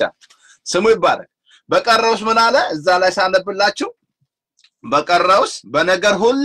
ስሙ ይባረክ። በቀረውስ ምን አለ? እዛ ላይ ሳነብላችሁ በቀረውስ በነገር ሁሉ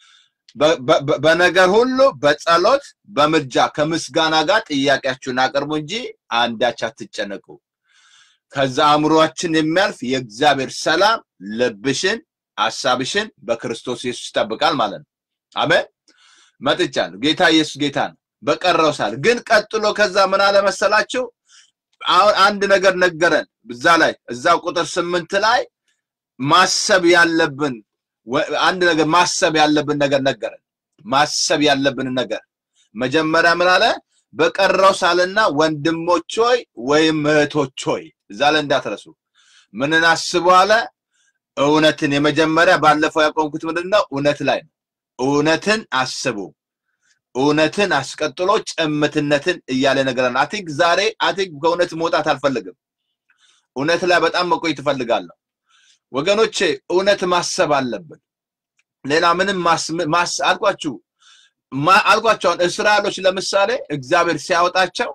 በነገር ሁሉ በጸሎት በምልጃ ከምስጋና ጋር ጥያቄያችሁን አቅርቡ እንጂ አንዳች አትጨነቁ። ከዛ አእምሯችን የሚያልፍ የእግዚአብሔር ሰላም ልብሽን፣ ሀሳብሽን በክርስቶስ ኢየሱስ ይጠብቃል ማለት ነው። አሜን። መጥቻለሁ። ጌታ ኢየሱስ ጌታ ነው። በቀረው ሳል ግን ቀጥሎ ከዛ ምን አለ መሰላችሁ? አሁን አንድ ነገር ነገረን። እዛ ላይ እዛው ቁጥር ስምንት ላይ ማሰብ ያለብን አንድ ነገር ማሰብ ያለብን ነገር ነገረን። ማሰብ ያለብን ነገር መጀመሪያ ምን አለ? በቀረው ሳልና ወንድሞች ሆይ ወይም እህቶች ሆይ እዛ ላይ እንዳትረሱ ምንን አስቡ አለ? እውነትን የመጀመሪያ ባለፈው ያቆምኩት ምንድን ነው? እውነት ላይ ነው። እውነትን አስቡ። እውነትን አስቀጥሎ ጭምትነትን እያለ ነገረን። አቲክ ዛሬ አቲክ ከእውነት መውጣት አልፈልግም። እውነት ላይ በጣም መቆየት እፈልጋለሁ። ወገኖቼ እውነት ማሰብ አለብን። ሌላ ምንም ማስ አልኳችሁ አልኳቸው። እስራኤሎች ለምሳሌ እግዚአብሔር ሲያወጣቸው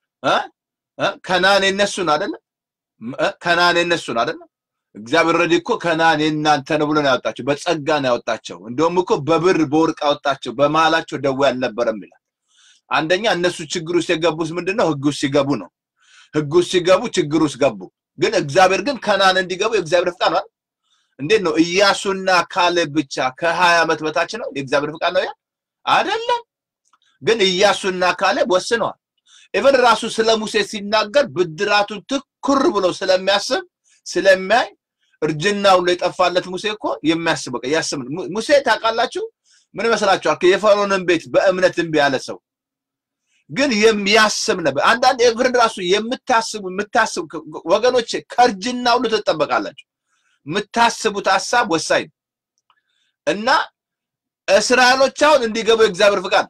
ከናን የነሱን አይደለም ከናን የነሱን አይደለም እግዚአብሔር ረዲ እኮ ከናን የእናንተ ነው ብሎ ነው ያወጣቸው። በጸጋ ነው ያወጣቸው። እንደውም እኮ በብር በወርቅ አወጣቸው። በመሀላቸው ደዌ አልነበረም ይላል። አንደኛ እነሱ ችግር ውስጥ የገቡት ምንድን ነው? ህግ ውስጥ ሲገቡ ነው። ህግ ውስጥ ሲገቡ ችግር ውስጥ ገቡ። ግን እግዚአብሔር ግን ከናን እንዲገቡ የእግዚአብሔር ፍቃድ ነው። እንዴት ነው? ኢያሱና ካሌብ ብቻ ከሀያ ዓመት በታች ነው የእግዚአብሔር ፍቃድ ነው ያ አይደለም። ግን ኢያሱና ካሌብ ወስነዋል። ኢቨን ራሱ ስለ ሙሴ ሲናገር ብድራቱን ትኩር ብሎ ስለሚያስብ ስለሚያይ እርጅናው ላይ የጠፋለት ሙሴ እኮ የሚያስብ በቃ ያስብ። ሙሴ ታውቃላችሁ ምን ይመስላችኋል? የፈርዖንን ቤት በእምነት እምቢ ያለ ሰው ግን የሚያስብ ነበር። አንዳንድ ኤቭርን ራሱ የምታስቡ የምታስቡ ወገኖቼ ከእርጅና ሁሉ ትጠበቃላችሁ። የምታስቡት ሀሳብ ወሳኝ ነው እና እስራኤሎች አሁን እንዲገቡ የእግዚአብሔር ፍቃድ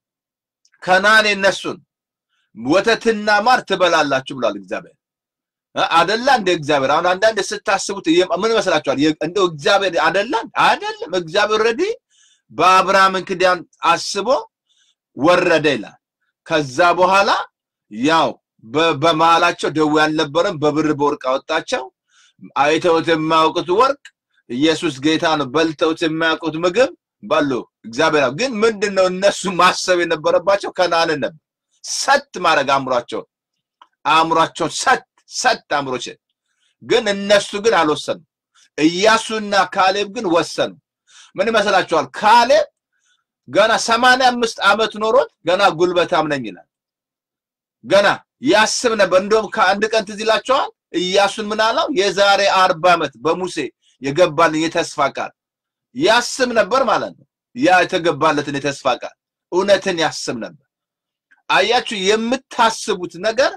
ከናን የነሱን ወተትና ማር ትበላላችሁ ብሏል እግዚአብሔር አደላ እንደ እግዚአብሔር አሁን አንዳንድ ስታስቡት ምን ይመስላችኋል? እንደው እግዚአብሔር አደላ አይደለም። እግዚአብሔር ረዲ በአብርሃምን ክዳን አስቦ ወረደ ይላል። ከዛ በኋላ ያው በመሃላቸው ደዌ አልነበረም፣ በብር በወርቅ አወጣቸው። አይተውት የማያውቁት ወርቅ ኢየሱስ ጌታ ነው። በልተውት የማያውቁት ምግብ በሉ። እግዚአብሔር ግን ምንድን ነው እነሱ ማሰብ የነበረባቸው ከነዓንን ነበር። ሰት ማድረግ አእምሯቸውን አእምሯቸውን ሰት ሰጥ አእምሮች ግን እነሱ ግን አልወሰኑ። ኢያሱና ካሌብ ግን ወሰኑ። ምን ይመስላችኋል? ካሌብ ገና ሰማንያ አምስት ዓመት ኖሮት ገና ጉልበታም ነኝ ይላል። ገና ያስብ ነበር። እንደውም ከአንድ ቀን ትዝ ይላችኋል ኢያሱን ምን አለው? የዛሬ አርባ ዓመት በሙሴ የገባልን የተስፋ ቃል ያስብ ነበር ማለት ነው። ያ የተገባለትን የተስፋ ቃል እውነትን ያስብ ነበር። አያችሁ፣ የምታስቡት ነገር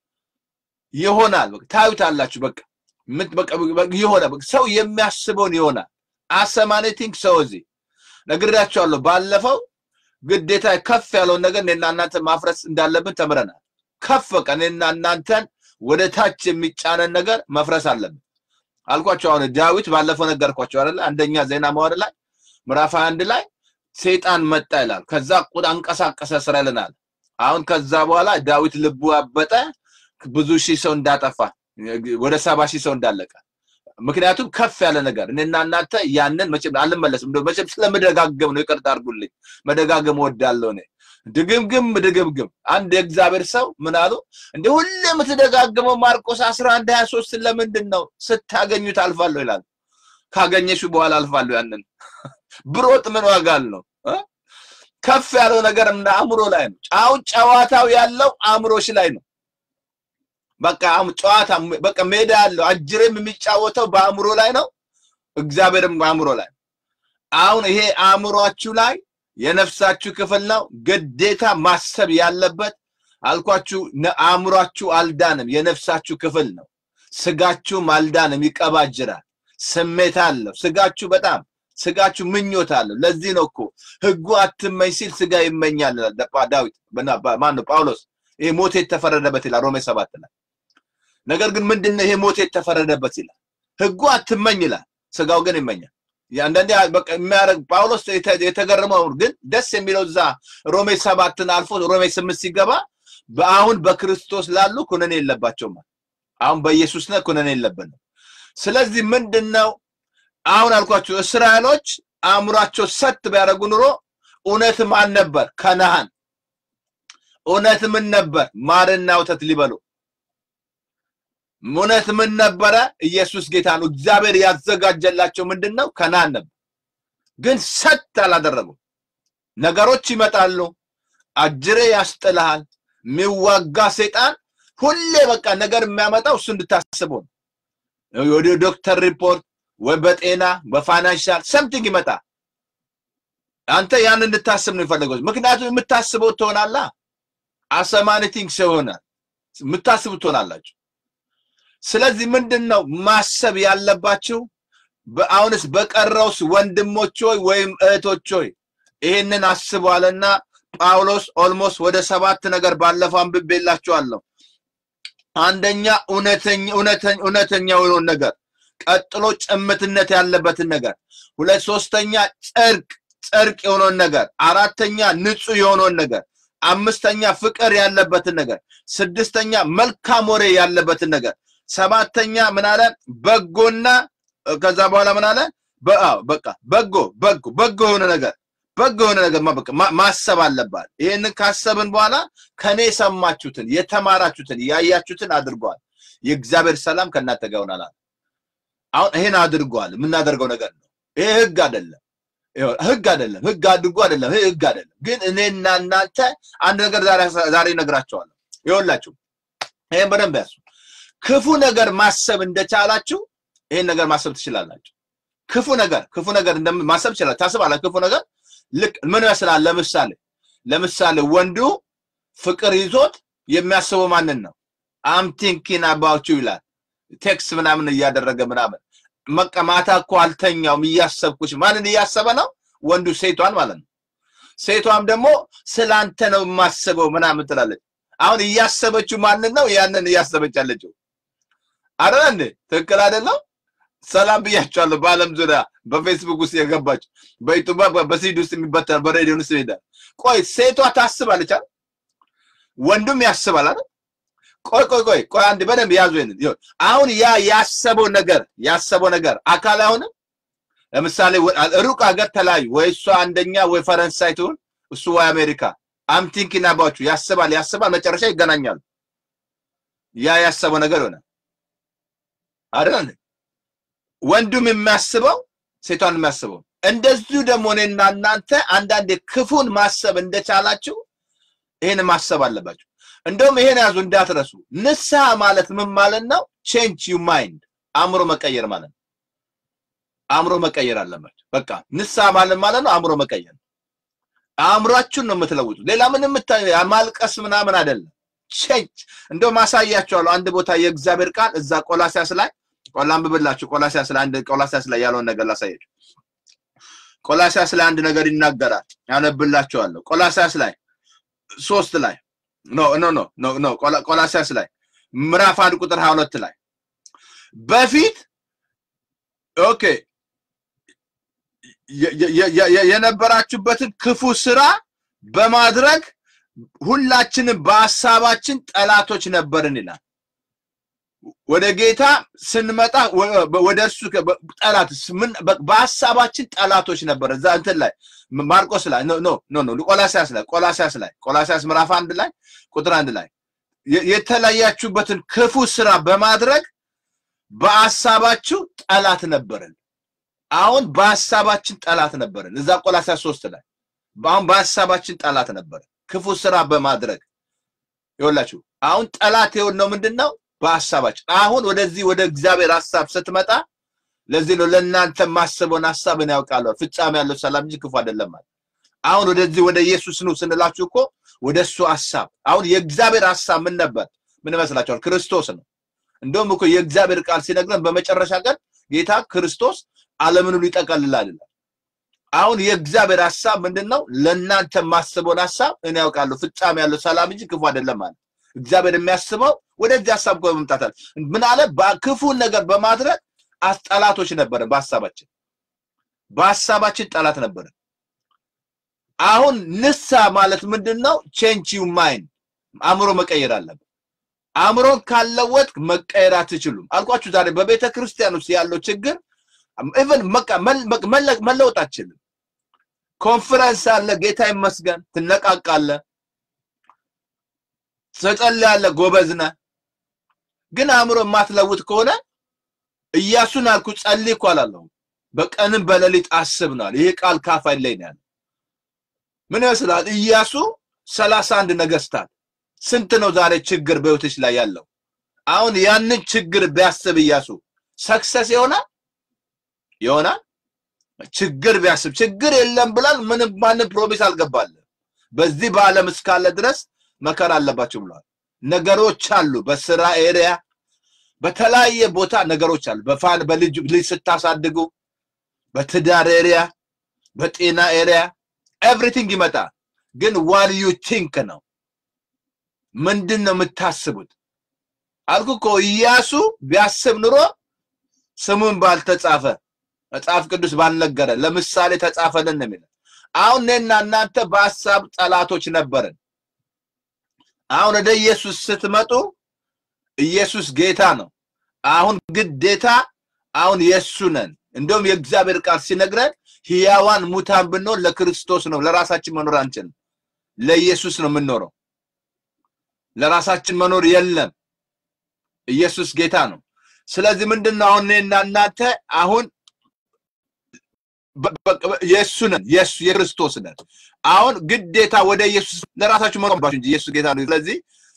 ይሆናል። በቃ ታዩታላችሁ። በቃ ይሆናል። ሰው የሚያስበውን ይሆናል። አሰማኔቲንግ ሰው እዚህ ነግሬያቸዋለሁ። ባለፈው ግዴታ ከፍ ያለውን ነገር እኔና እናንተ ማፍረስ እንዳለብን ተምረናል። ከፍ በቃ እኔና እናንተን ወደ ታች የሚጫነን ነገር መፍረስ አለብን አልኳቸው። አሁን ዳዊት ባለፈው ነገርኳቸው አይደለ? አንደኛ ዜና መዋዕል ላይ ምዕራፍ አንድ ላይ ሰይጣን መጣ ይላል። ከዛ ቁጣ አንቀሳቀሰ እስራኤልን አለ። አሁን ከዛ በኋላ ዳዊት ልቡ አበጠ። ብዙ ሺህ ሰው እንዳጠፋ ወደ ሰባ ሺህ ሰው እንዳለቀ። ምክንያቱም ከፍ ያለ ነገር እኔና እናንተ ያንን መቼም አልመለስም። እንደው መቼም ስለምደጋገም ነው፣ ይቅርታ አድርጉልኝ። መደጋገም እወዳለሁ እኔ ድግምግም ድግምግም። አንድ የእግዚአብሔር ሰው ምን አሉ? እንደ ሁሌ የምትደጋግመው ማርቆስ 11 23 ለምንድን ነው? ስታገኙት አልፋለሁ ይላል። ካገኘሽ በኋላ አልፋለሁ። ያንን ብሮጥ ምን ዋጋ አለው? ከፍ ያለው ነገር አእምሮ ላይ ነው። ጫው ጨዋታው ያለው አእምሮሽ ላይ ነው። በቃ ጨዋታ በቃ ሜዳ ያለው አጅሬም የሚጫወተው በአእምሮ ላይ ነው። እግዚአብሔርም በአእምሮ ላይ አሁን ይሄ አእምሯችሁ ላይ የነፍሳችሁ ክፍል ነው። ግዴታ ማሰብ ያለበት አልኳችሁ። አእምሯችሁ አልዳንም፣ የነፍሳችሁ ክፍል ነው። ስጋችሁም አልዳንም፣ ይቀባጅራል። ስሜት አለው ስጋችሁ በጣም ስጋችሁ ምኞት አለው። ለዚህ ነው እኮ ህጉ አትመኝ ሲል ስጋ ይመኛል ዳዊት ማን ነው ጳውሎስ። ይሄ ሞት የተፈረደበት ይላል ሮሜ ሰባት ላይ። ነገር ግን ምንድነው ይሄ ሞት የተፈረደበት ይላል? ህጉ አትመኝ ይላል፣ ስጋው ግን ይመኛል። አንዳንዴ በቃ የሚያደርግ ጳውሎስ የተገረመው ግን ደስ የሚለው እዛ ሮሜ ሰባትን አልፎ ሮሜ ስምንት ሲገባ በአሁን በክርስቶስ ላሉ ኩነኔ የለባቸውም። አሁን በኢየሱስ ነህ ኩነኔ የለብንም። ስለዚህ ምንድን ነው አሁን አልኳቸው እስራኤሎች አእምሯቸው ሰት ቢያደርጉ ኑሮ እውነት ማን ነበር? ከነአን እውነት ምን ነበር? ማርና ወተት ሊበሉ እውነት ምን ነበረ? ኢየሱስ ጌታ ነው። እግዚአብሔር ያዘጋጀላቸው ምንድን ነው? ከነአን ነበር። ግን ሰት አላደረጉም። ነገሮች ይመጣሉ። አጅሬ ያስጥልሃል። የሚዋጋ ሰይጣን ሁሌ በቃ ነገር የሚያመጣው እሱ እንድታስበው ነው። ወደ ዶክተር ሪፖርት ወይ በጤና በፋይናንሻል ሰምቲንግ ይመጣ አንተ ያን እንድታስብ ነው የፈለገው። ምክንያቱም የምታስበው ትሆናላ። አሰማኒቲንግ ይሆናል። የምታስቡ ትሆናላችሁ። ስለዚህ ምንድን ነው ማሰብ ያለባችሁ? አሁንስ በቀረውስ ወንድሞች ሆይ ወይም እህቶች ሆይ ይህንን አስቧልና ጳውሎስ ኦልሞስት ወደ ሰባት ነገር ባለፈው አንብቤላችኋለሁ። አንደኛ እውነተኛ እውነተኛ የሆነውን ነገር፣ ቀጥሎ ጭምትነት ያለበትን ነገር፣ ሁለት ሶስተኛ ጽድቅ ጽድቅ የሆነውን ነገር፣ አራተኛ ንጹህ የሆነውን ነገር፣ አምስተኛ ፍቅር ያለበትን ነገር፣ ስድስተኛ መልካም ወሬ ያለበትን ነገር፣ ሰባተኛ ምን አለ በጎና ከዛ በኋላ ምን አለ በቃ በጎ በጎ በጎ የሆነ ነገር በጎ የሆነ ነገር ማሰብ አለባት። ይህንን ካሰብን በኋላ ከኔ የሰማችሁትን የተማራችሁትን ያያችሁትን አድርገዋል። የእግዚአብሔር ሰላም ከእናንተ ጋር ይሆናል። አሁን ይሄን አድርገዋል። የምናደርገው ነገር ነው። ይሄ ህግ አይደለም፣ ህግ አይደለም፣ ህግ አድርጎ አይደለም፣ ይሄ ህግ አይደለም። ግን እኔና እናንተ አንድ ነገር ዛሬ እነግራቸዋለሁ። ይኸውላችሁ ይሄን በደንብ ያሱ። ክፉ ነገር ማሰብ እንደቻላችሁ ይሄን ነገር ማሰብ ትችላላችሁ። ክፉ ነገር ክፉ ነገር ማሰብ ትችላላችሁ። ታስባላችሁ ክፉ ነገር ልክ ምን ይመስላል? ለምሳሌ ለምሳሌ ወንዱ ፍቅር ይዞት የሚያስበው ማንን ነው? አም ቲንኪን አባውቹ ይላል። ቴክስ ምናምን እያደረገ ምናምን በቃ ማታ እኮ አልተኛውም እያሰብኩሽ። ማንን እያሰበ ነው? ወንዱ ሴቷን ማለት ነው። ሴቷም ደግሞ ስላንተ ነው የማስበው ምናምን ትላለች። አሁን እያሰበችው ማንን ነው? ያንን እያሰበች ያለችው አይደል እንዴ? ትክክል አይደለም? ሰላም ብያቸዋለሁ። በአለም ዙሪያ በፌስቡክ ውስጥ የገባች በዩቱብ በሲድ ውስጥ የሚበተን በሬዲዮ ውስጥ ይሄዳል። ቆይ ሴቷ ታስባለች አይደል? ወንዱም ያስባል አይደል? ቆይ ቆይ ቆይ ቆይ አንድ በደንብ ያዙ። ይሄንን አሁን ያ ያሰበው ነገር ያሰበው ነገር አካል አይሆንም። ለምሳሌ ሩቅ ሀገር ተለያዩ፣ ወይ እሷ አንደኛ ወይ ፈረንሳይ ትሁን እሱ ወይ አሜሪካ። አም ቲንኪንግ አባውት ዩ ያስባል ያስባል፣ መጨረሻ ይገናኛሉ። ያ ያሰበው ነገር ይሆናል አይደል? ወንዱም የሚያስበው ሴቷን የሚያስበው እንደዚሁ ደግሞ እኔና እናንተ አንዳንዴ ክፉን ማሰብ እንደቻላችሁ ይሄን ማሰብ አለባችሁ። እንደውም ይሄን ያዙ እንዳትረሱ። ንስሐ ማለት ምን ማለት ነው? ቼንጅ ዩ ማይንድ አእምሮ መቀየር ማለት ነው። አእምሮ መቀየር አለባችሁ። በቃ ንስሐ ማለት ማለት ነው አእምሮ መቀየር። አእምሯችሁን ነው የምትለውጡት። ሌላ ምንም ማልቀስ ምናምን አይደለም። ቼንጅ እንደውም አሳያችኋለሁ አንድ ቦታ የእግዚአብሔር ቃል እዛ ቆላሲያስ ላይ ቆላ አንብብላችሁ ቆላሲያስ ላይ አንድ ቆላሲያስ ላይ ያለውን ነገር ላሳያችሁ። ቆላሲያስ ላይ አንድ ነገር ይናገራል። ያነብላችኋለሁ። ቆላሲያስ ላይ ሶስት ላይ ኖ ኖ ኖ ኖ ኖ ቆላሲያስ ላይ ምዕራፍ አንድ ቁጥር 22 ላይ በፊት ኦኬ የነበራችሁበትን ክፉ ስራ በማድረግ ሁላችንም በሀሳባችን ጠላቶች ነበርን ይላል። ወደ ጌታ ስንመጣ ወደ እርሱ ጠላት በሀሳባችን ጠላቶች ነበር። እዛ እንትን ላይ ማርቆስ ላይ ኖ ኖ ኖ ቆላሲያስ ላይ ቆላሲያስ ላይ ቆላሲያስ ምዕራፍ አንድ ላይ ቁጥር አንድ ላይ የተለያችሁበትን ክፉ ስራ በማድረግ በሀሳባችሁ ጠላት ነበርን። አሁን በሀሳባችን ጠላት ነበርን። እዛ ቆላሲያስ ሶስት ላይ አሁን በሀሳባችን ጠላት ነበርን ክፉ ስራ በማድረግ ይኸውላችሁ አሁን ጠላት የሆነው ምንድን ነው? በሀሳባችን አሁን ወደዚህ ወደ እግዚአብሔር ሀሳብ ስትመጣ ለዚህ ነው ለእናንተ ማስበውን ሀሳብን ያውቃለሁ ፍጻሜ ያለው ሰላም እንጂ ክፉ አይደለም ማለት አሁን ወደዚህ ወደ ኢየሱስ ነው ስንላችሁ እኮ ወደ እሱ ሀሳብ አሁን የእግዚአብሔር ሀሳብ ምን ነበር ምን ይመስላችኋል ክርስቶስ ነው እንደውም እኮ የእግዚአብሔር ቃል ሲነግረን በመጨረሻ ቀን ጌታ ክርስቶስ ዓለምን ሁሉ ይጠቀልላል ይላል አሁን የእግዚአብሔር ሀሳብ ምንድን ነው ለእናንተ ማስበውን ሀሳብ እኔ ያውቃለሁ ፍጻሜ ያለው ሰላም እንጂ ክፉ አይደለም ማለት እግዚአብሔር የሚያስበው ወደዚህ ሀሳብ እኮ በመምጣታል ምን አለ ክፉን ነገር በማድረግ ጠላቶች ነበረን በሀሳባችን በሀሳባችን ጠላት ነበረን አሁን ንሳ ማለት ምንድን ነው ቼንጅ ዩ ማይንድ አእምሮ መቀየር አለብን አእምሮን ካለወጥክ መቀየር አትችሉም። አልኳችሁ ዛሬ በቤተ ክርስቲያን ውስጥ ያለው ችግር ኢቨን መለወጥ አትችልም። ኮንፈረንስ አለ፣ ጌታ ይመስገን፣ ትነቃቃለህ፣ ትጸልያለህ፣ ጎበዝ ነህ። ግን አእምሮ የማትለውጥ ከሆነ ኢያሱን አልኩ ጸልይ እኮ አላለሁም። በቀንም በሌሊት አስብ ነዋል። ይሄ ቃል ካፋኝ ላይ ነው ያለው። ምን ይመስላል? ኢያሱ ሰላሳ አንድ ነገስታት ስንት ነው ዛሬ ችግር በህይወትሽ ላይ ያለው? አሁን ያንን ችግር ቢያስብ ኢያሱ ሰክሰስ ይሆናል ይሆናል? ችግር ቢያስብ ችግር የለም ብላል። ምንም ማንም ፕሮሚስ አልገባለ። በዚህ በዓለም እስካለ ድረስ መከራ አለባቸው ብለዋል። ነገሮች አሉ፣ በስራ ኤሪያ በተለያየ ቦታ ነገሮች አሉ። በፋን በልጅ ልጅ ስታሳድጉ፣ በትዳር ኤሪያ፣ በጤና ኤሪያ ኤቭሪቲንግ ይመጣል። ግን ዋን ዩ ቲንክ ነው ምንድን ነው የምታስቡት? አልኩ እኮ ኢያሱ ቢያስብ ኑሮ ስሙን ባልተጻፈ መጽሐፍ ቅዱስ ባልነገረ ለምሳሌ ተጻፈልን ነው የሚለው። አሁን እኔና እናንተ በሀሳብ ጠላቶች ነበርን። አሁን ወደ ኢየሱስ ስትመጡ ኢየሱስ ጌታ ነው። አሁን ግዴታ አሁን የእሱ ነን። እንደውም የእግዚአብሔር ቃል ሲነግረን ሕያዋን ሙታን ብንሆን ለክርስቶስ ነው፣ ለራሳችን መኖር አንችልም። ለኢየሱስ ነው የምንኖረው። ለራሳችን መኖር የለም። ኢየሱስ ጌታ ነው። ስለዚህ ምንድን ነው አሁን እኔና እናንተ አሁን የእሱ ነን፣ የእሱ የክርስቶስ ነን። አሁን ግዴታ ወደ ኢየሱስ ለራሳችሁ መቆም እንጂ ኢየሱስ ጌታ ነው። ስለዚህ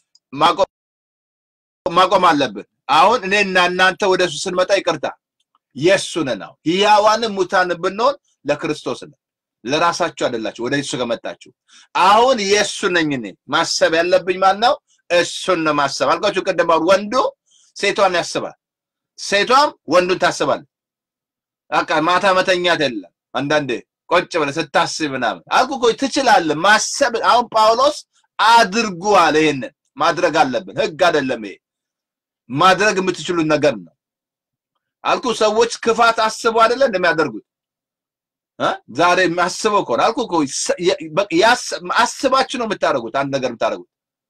ማቆም አለብን። አሁን እኔና እናንተ ወደ እሱ ስንመጣ ይቅርታ የእሱ ነን። አሁን ሕያዋንም ሙታንም ብንሆን ለክርስቶስ ነን። ለራሳችሁ አይደላችሁ ወደ እሱ ከመጣችሁ። አሁን የእሱ ነኝ እኔ። ማሰብ ያለብኝ ማን ነው? እሱን ነው ማሰብ አልኳችሁ ቅድም። አሁን ወንዱ ሴቷን ያስባል፣ ሴቷም ወንዱን ታስባል። በቃ ማታ መተኛት የለም። አንዳንዴ ቆጭ ብለህ ስታስብ ምናምን አልኩ እኮ ትችላለህ ማሰብ። አሁን ጳውሎስ አድርጉ አለ። ይሄንን ማድረግ አለብን። ህግ አይደለም ይሄ፣ ማድረግ የምትችሉት ነገር ነው አልኩ። ሰዎች ክፋት አስበው አይደለ እንደሚያደርጉት ዛሬ የሚያስበው ከሆነ አልኩ እኮ አስባችሁ ነው የምታደርጉት። አንድ ነገር የምታደርጉት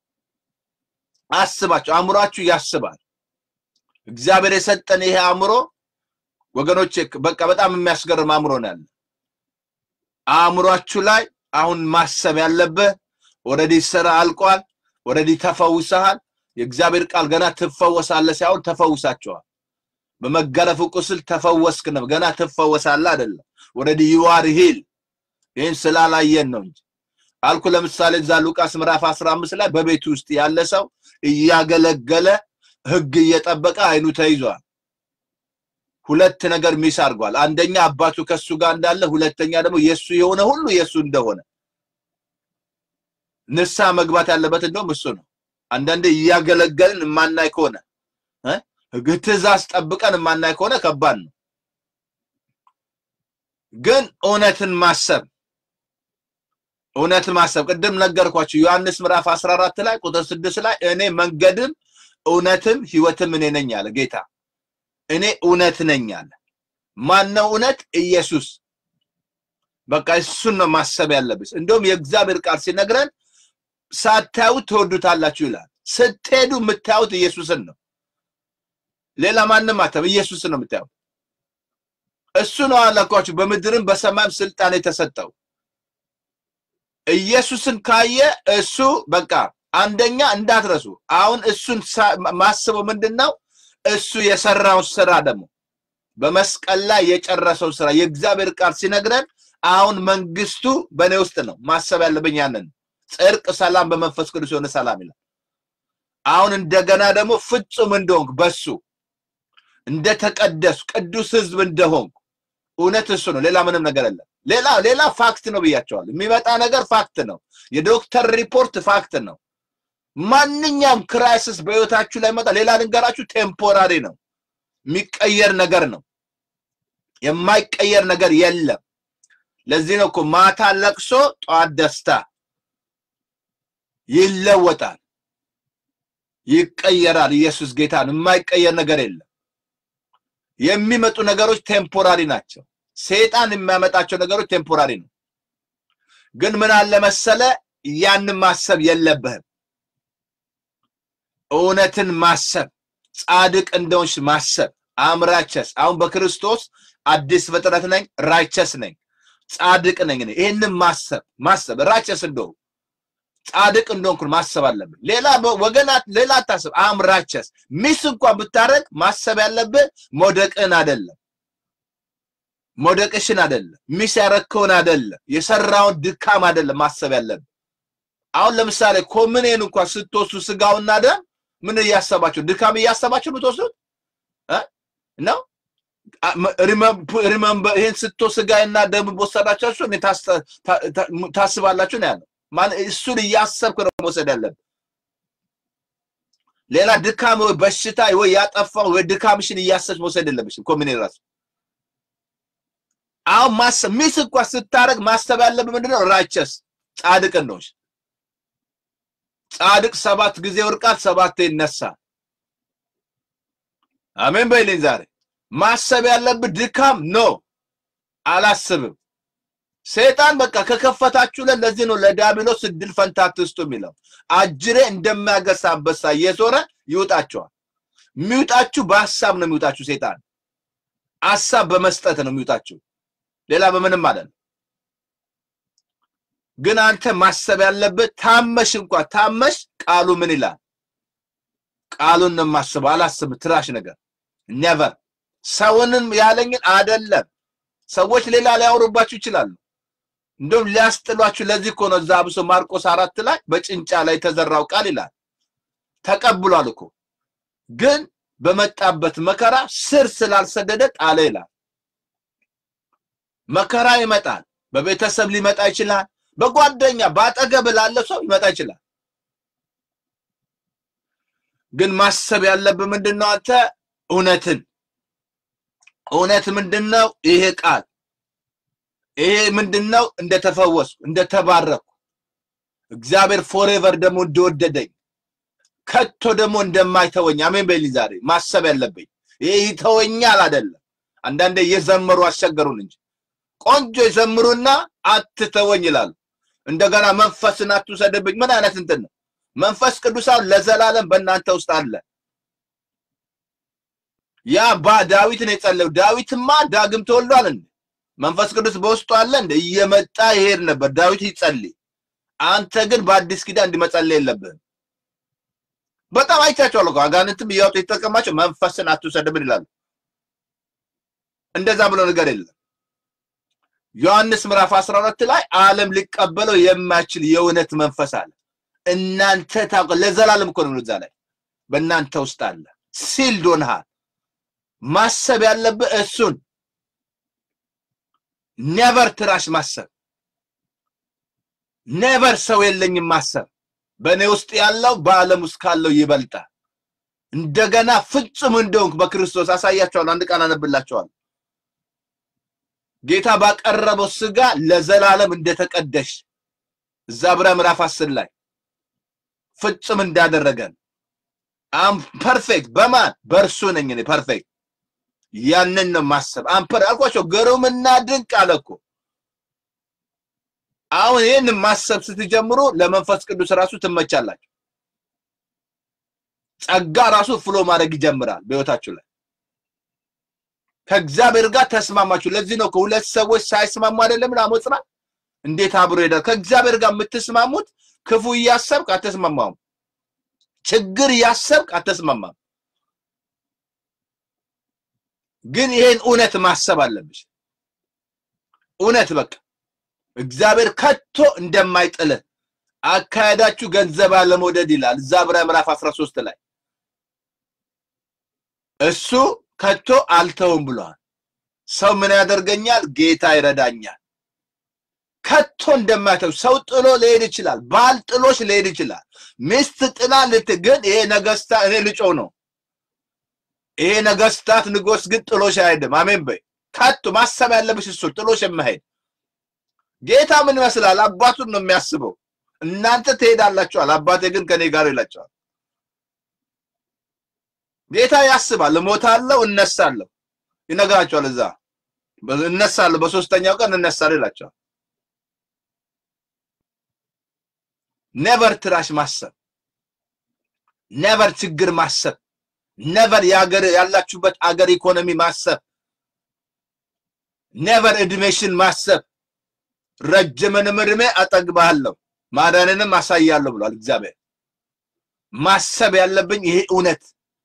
አስባችሁ፣ አእምሯችሁ ያስባል። እግዚአብሔር የሰጠን ይሄ አእምሮ ወገኖች በቃ በጣም የሚያስገርም አእምሮ ነው ያለ። አእምሯችሁ ላይ አሁን ማሰብ ያለብህ ኦልሬዲ ስራ አልቋል። ኦልሬዲ ተፈውሰሃል። የእግዚአብሔር ቃል ገና ትፈወሳለህ ሳይሆን ተፈውሳቸዋል። በመገረፉ ቁስል ተፈወስክ ነው። ገና ትፈወሳለህ አይደለም። ኦልሬዲ ዩ አር ሂል። ይህን ስላላየን ነው እንጂ አልኩ። ለምሳሌ እዛ ሉቃስ ምዕራፍ 15 ላይ በቤቱ ውስጥ ያለ ሰው እያገለገለ ህግ እየጠበቀ አይኑ ተይዟል። ሁለት ነገር ሚስ አድርጓል። አንደኛ አባቱ ከሱ ጋር እንዳለ፣ ሁለተኛ ደግሞ የሱ የሆነ ሁሉ የሱ እንደሆነ ንስሐ መግባት ያለበት እንደውም እሱ ነው። አንዳንዴ እያገለገልን የማናይ ከሆነ ትእዛዝ ጠብቀን የማናይ ከሆነ ከባድ ነው። ግን እውነትን ማሰብ እውነትን ማሰብ ቅድም ነገርኳችሁ ዮሐንስ ምዕራፍ 14 ላይ ቁጥር 6 ላይ እኔ መንገድም እውነትም ህይወትም እኔ ነኝ አለ ጌታ። እኔ እውነት ነኝ አለ። ማነው እውነት? ኢየሱስ። በቃ እሱን ነው ማሰብ ያለብስ። እንደውም የእግዚአብሔር ቃል ሲነግረን ሳታዩት ትወዱታላችሁ ይላል። ስትሄዱ የምታዩት ኢየሱስን ነው። ሌላ ማንም አታዩም፣ ኢየሱስን ነው የምታዩት። እሱ ነው አላኳችሁ በምድርም በሰማይም ስልጣን የተሰጠው። ኢየሱስን ካየ እሱ በቃ አንደኛ እንዳትረሱ። አሁን እሱን ማስበው ምንድን ነው? እሱ የሰራውን ስራ ደግሞ በመስቀል ላይ የጨረሰው ስራ የእግዚአብሔር ቃል ሲነግረን አሁን መንግስቱ በእኔ ውስጥ ነው። ማሰብ ያለብኝ ያንን ጽድቅ፣ ሰላም በመንፈስ ቅዱስ የሆነ ሰላም ይላል። አሁን እንደገና ደግሞ ፍጹም እንደሆንኩ በሱ እንደተቀደሱ ቅዱስ ህዝብ እንደሆንኩ እውነት እሱ ነው። ሌላ ምንም ነገር የለም። ሌላ ሌላ ፋክት ነው ብያቸዋል። የሚመጣ ነገር ፋክት ነው። የዶክተር ሪፖርት ፋክት ነው። ማንኛውም ክራይሲስ በህይወታችሁ ላይ መጣ። ሌላ ልንገራችሁ፣ ቴምፖራሪ ነው፣ የሚቀየር ነገር ነው። የማይቀየር ነገር የለም። ለዚህ ነው እኮ ማታ ለቅሶ፣ ጠዋት ደስታ ይለወጣል፣ ይቀየራል። ኢየሱስ ጌታ ነው። የማይቀየር ነገር የለም። የሚመጡ ነገሮች ቴምፖራሪ ናቸው። ሰይጣን የሚያመጣቸው ነገሮች ቴምፖራሪ ነው። ግን ምን አለ መሰለ፣ ያንን ማሰብ የለብህም። እውነትን ማሰብ ጻድቅ እንደሆንሽ ማሰብ አምራቸስ አሁን በክርስቶስ አዲስ ፍጥረት ነኝ ራይቸስ ነኝ ጻድቅ ነኝ እኔ ይህንን ማሰብ ማሰብ ራቸስ እንደሆን ጻድቅ እንደሆንኩ ማሰብ አለብን ሌላ ወገናት ሌላ አታስብ አምራቸስ ሚስ እንኳን ብታረግ ማሰብ ያለብህ መውደቅን አይደለም መውደቅሽን አይደለም ሚስ ያረከውን አይደለም የሰራውን ድካም አይደለም ማሰብ ያለብን አሁን ለምሳሌ ኮምኔን እንኳን ስትወስዱ ስጋውና ደም ምን እያሰባችሁ ድካም እያሰባችሁ የምትወስዱት ነው ሪመምበር ይህን ስቶ ስጋና ደም በወሰዳቸው እሱ ታስባላችሁ ነው ያለው እሱን እያሰብክ ነው መውሰድ ያለብን ሌላ ድካም ወይ በሽታ ወይ ያጠፋው ወይ ድካምሽን እያሰብሽ መውሰድ የለብሽም ኮሚኔ ራሱ አሁን ማሰብ ሚስ እንኳ ስታረግ ማሰብ ያለብህ ምንድነው ራቸስ ጻድቅ ነውሽ ጻድቅ ሰባት ጊዜ ወርቃት ሰባት ይነሳል አሜን በይልኝ ዛሬ ማሰብ ያለብህ ድካም ነው አላስብም ሰይጣን በቃ ከከፈታችሁለት ለዚህ ነው ለዲያብሎስ እድል ፈንታ አትስጡ የሚለው አጅሬ እንደሚያገሳ አንበሳ እየዞረ ይውጣቸዋል የሚውጣችሁ በሀሳብ ነው የሚውጣችሁ ሰይጣን ሀሳብ በመስጠት ነው የሚውጣችሁ ሌላ በምንም ማለት ነው ግን አንተ ማሰብ ያለብህ ታመሽ እንኳ ታመሽ ቃሉ ምን ይላል ቃሉን ነው የማስበው አላስብ ትራሽ ነገር ኔቨር ሰውንም ያለኝን አደለም ሰዎች ሌላ ሊያወሩባችሁ ይችላሉ እንደውም ሊያስጥሏችሁ ለዚህ እኮ ነው እዛ አብሶ ማርቆስ አራት ላይ በጭንጫ ላይ የተዘራው ቃል ይላል ተቀብሏል እኮ ግን በመጣበት መከራ ስር ስላልሰደደ ጣለ ይላል መከራ ይመጣል በቤተሰብ ሊመጣ ይችላል በጓደኛ በአጠገብ ላለ ሰው ይመጣ ይችላል ግን ማሰብ ያለብህ ምንድነው አንተ እውነትን እውነት ምንድነው ይሄ ቃል ይሄ ምንድነው እንደተፈወስኩ እንደተባረኩ እግዚአብሔር ፎሬቨር ደግሞ እንደወደደኝ ከቶ ደግሞ እንደማይተወኝ አሜን በይልኝ ዛሬ ማሰብ ያለብኝ ይሄ ይተወኛል አይደለም አንዳንዴ እየዘመሩ አስቸገሩን እንጂ ቆንጆ ይዘምሩና አትተወኝ ይላሉ እንደገና መንፈስን አትውሰድብኝ ምን አይነት እንትን ነው መንፈስ ቅዱሳን ለዘላለም በእናንተ ውስጥ አለ ያ ባ ዳዊት ነው የጸለየው ዳዊትማ ዳግም ተወልዷል እንዴ መንፈስ ቅዱስ በውስጡ አለ እንደ እየመጣ ይሄድ ነበር ዳዊት ይጸልይ አንተ ግን በአዲስ ኪዳን እንዲመጸለይ የለብህም በጣም አይቻቸዋል እኮ አጋንንትም እያወጡ የተጠቀማቸው መንፈስን አትውሰድብን ይላሉ እንደዛ ብሎ ነገር የለም ዮሐንስ ምዕራፍ 12 ላይ ዓለም ሊቀበለው የማይችል የእውነት መንፈስ አለ እናንተ ታውቀ ለዘላለም እኮ ነው እዛ ላይ በእናንተ ውስጥ አለ ሲል ዶንሃል ማሰብ ያለብህ እሱን ኔቨር ትራሽ ማሰብ ኔቨር ሰው የለኝም ማሰብ በእኔ ውስጥ ያለው በዓለም ውስጥ ካለው ይበልጣል እንደገና ፍጹም እንደሆንክ በክርስቶስ አሳያቸዋለሁ አንድ ቃል አነብላቸዋለሁ ጌታ ባቀረበው ስጋ ለዘላለም እንደተቀደሽ እዛ ብራ ምዕራፍ አስር ላይ ፍጹም እንዳደረገን አም ፐርፌክት በማን በእርሱ ነኝ እኔ ፐርፌክት ያንን ነው ማሰብ አምፐር አልኳቸው ግሩምና ድንቅ አለ እኮ አሁን ይህን ማሰብ ስትጀምሩ ለመንፈስ ቅዱስ ራሱ ትመቻላችሁ ጸጋ ራሱ ፍሎ ማድረግ ይጀምራል በህይወታችሁ ላይ ከእግዚአብሔር ጋር ተስማማችሁ ለዚህ ነው ከሁለት ሰዎች ሳይስማሙ አይደለም አሞጽና እንዴት አብሮ ይሄዳል ከእግዚአብሔር ጋር የምትስማሙት ክፉ እያሰብክ አትስማማም ችግር እያሰብክ አትስማማም ግን ይሄን እውነት ማሰብ አለብሽ እውነት በቃ እግዚአብሔር ከቶ እንደማይጥልህ አካሄዳችሁ ገንዘብ አለመውደድ ይላል እዛ ብራ ምዕራፍ 13 ላይ እሱ ከቶ አልተውም ብሏል ሰው ምን ያደርገኛል ጌታ ይረዳኛል ከቶ እንደማይተው ሰው ጥሎ ሊሄድ ይችላል ባል ጥሎሽ ሊሄድ ይችላል ሚስት ጥላ ልት ግን ይሄ ነገስታ እኔ ልጮ ነው ይሄ ነገስታት ንጉስ ግን ጥሎሽ አይሄድም አሜን በይ ከቶ ማሰብ ያለብሽ እሱ ጥሎሽ የማሄድ ጌታ ምን ይመስላል አባቱን ነው የሚያስበው እናንተ ትሄዳላችኋል አባቴ ግን ከኔ ጋር ይላቸዋል ጌታ ያስባል እሞታለሁ እነሳለሁ ይነግራቸዋል እዛ እነሳለሁ በሶስተኛው ቀን እነሳለሁ ይላቸዋል ኔቨር ትራሽ ማሰብ ነቨር ችግር ማሰብ ነቨር የአገር ያላችሁበት አገር ኢኮኖሚ ማሰብ ነቨር እድሜሽን ማሰብ ረጅምንም እድሜ አጠግባለሁ ማዳንንም አሳያለሁ ብሏል እግዚአብሔር። ማሰብ ያለብኝ ይሄ እውነት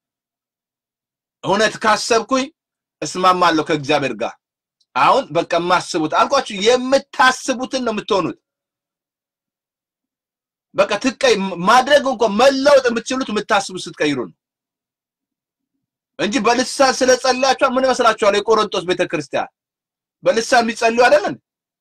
እውነት ካሰብኩኝ እስማማለሁ ከእግዚአብሔር ጋር። አሁን በቃ የማስቡት አልኳችሁ፣ የምታስቡትን ነው የምትሆኑት። በቃ ትቀይ ማድረግ እንኳን መለወጥ የምትችሉት የምታስቡት ስትቀይሩ ነው እንጂ በልሳን ስለጸለያችኋል ምን ይመስላችኋል? የቆሮንቶስ ቤተክርስቲያን በልሳን የሚጸልዩ አይደለን?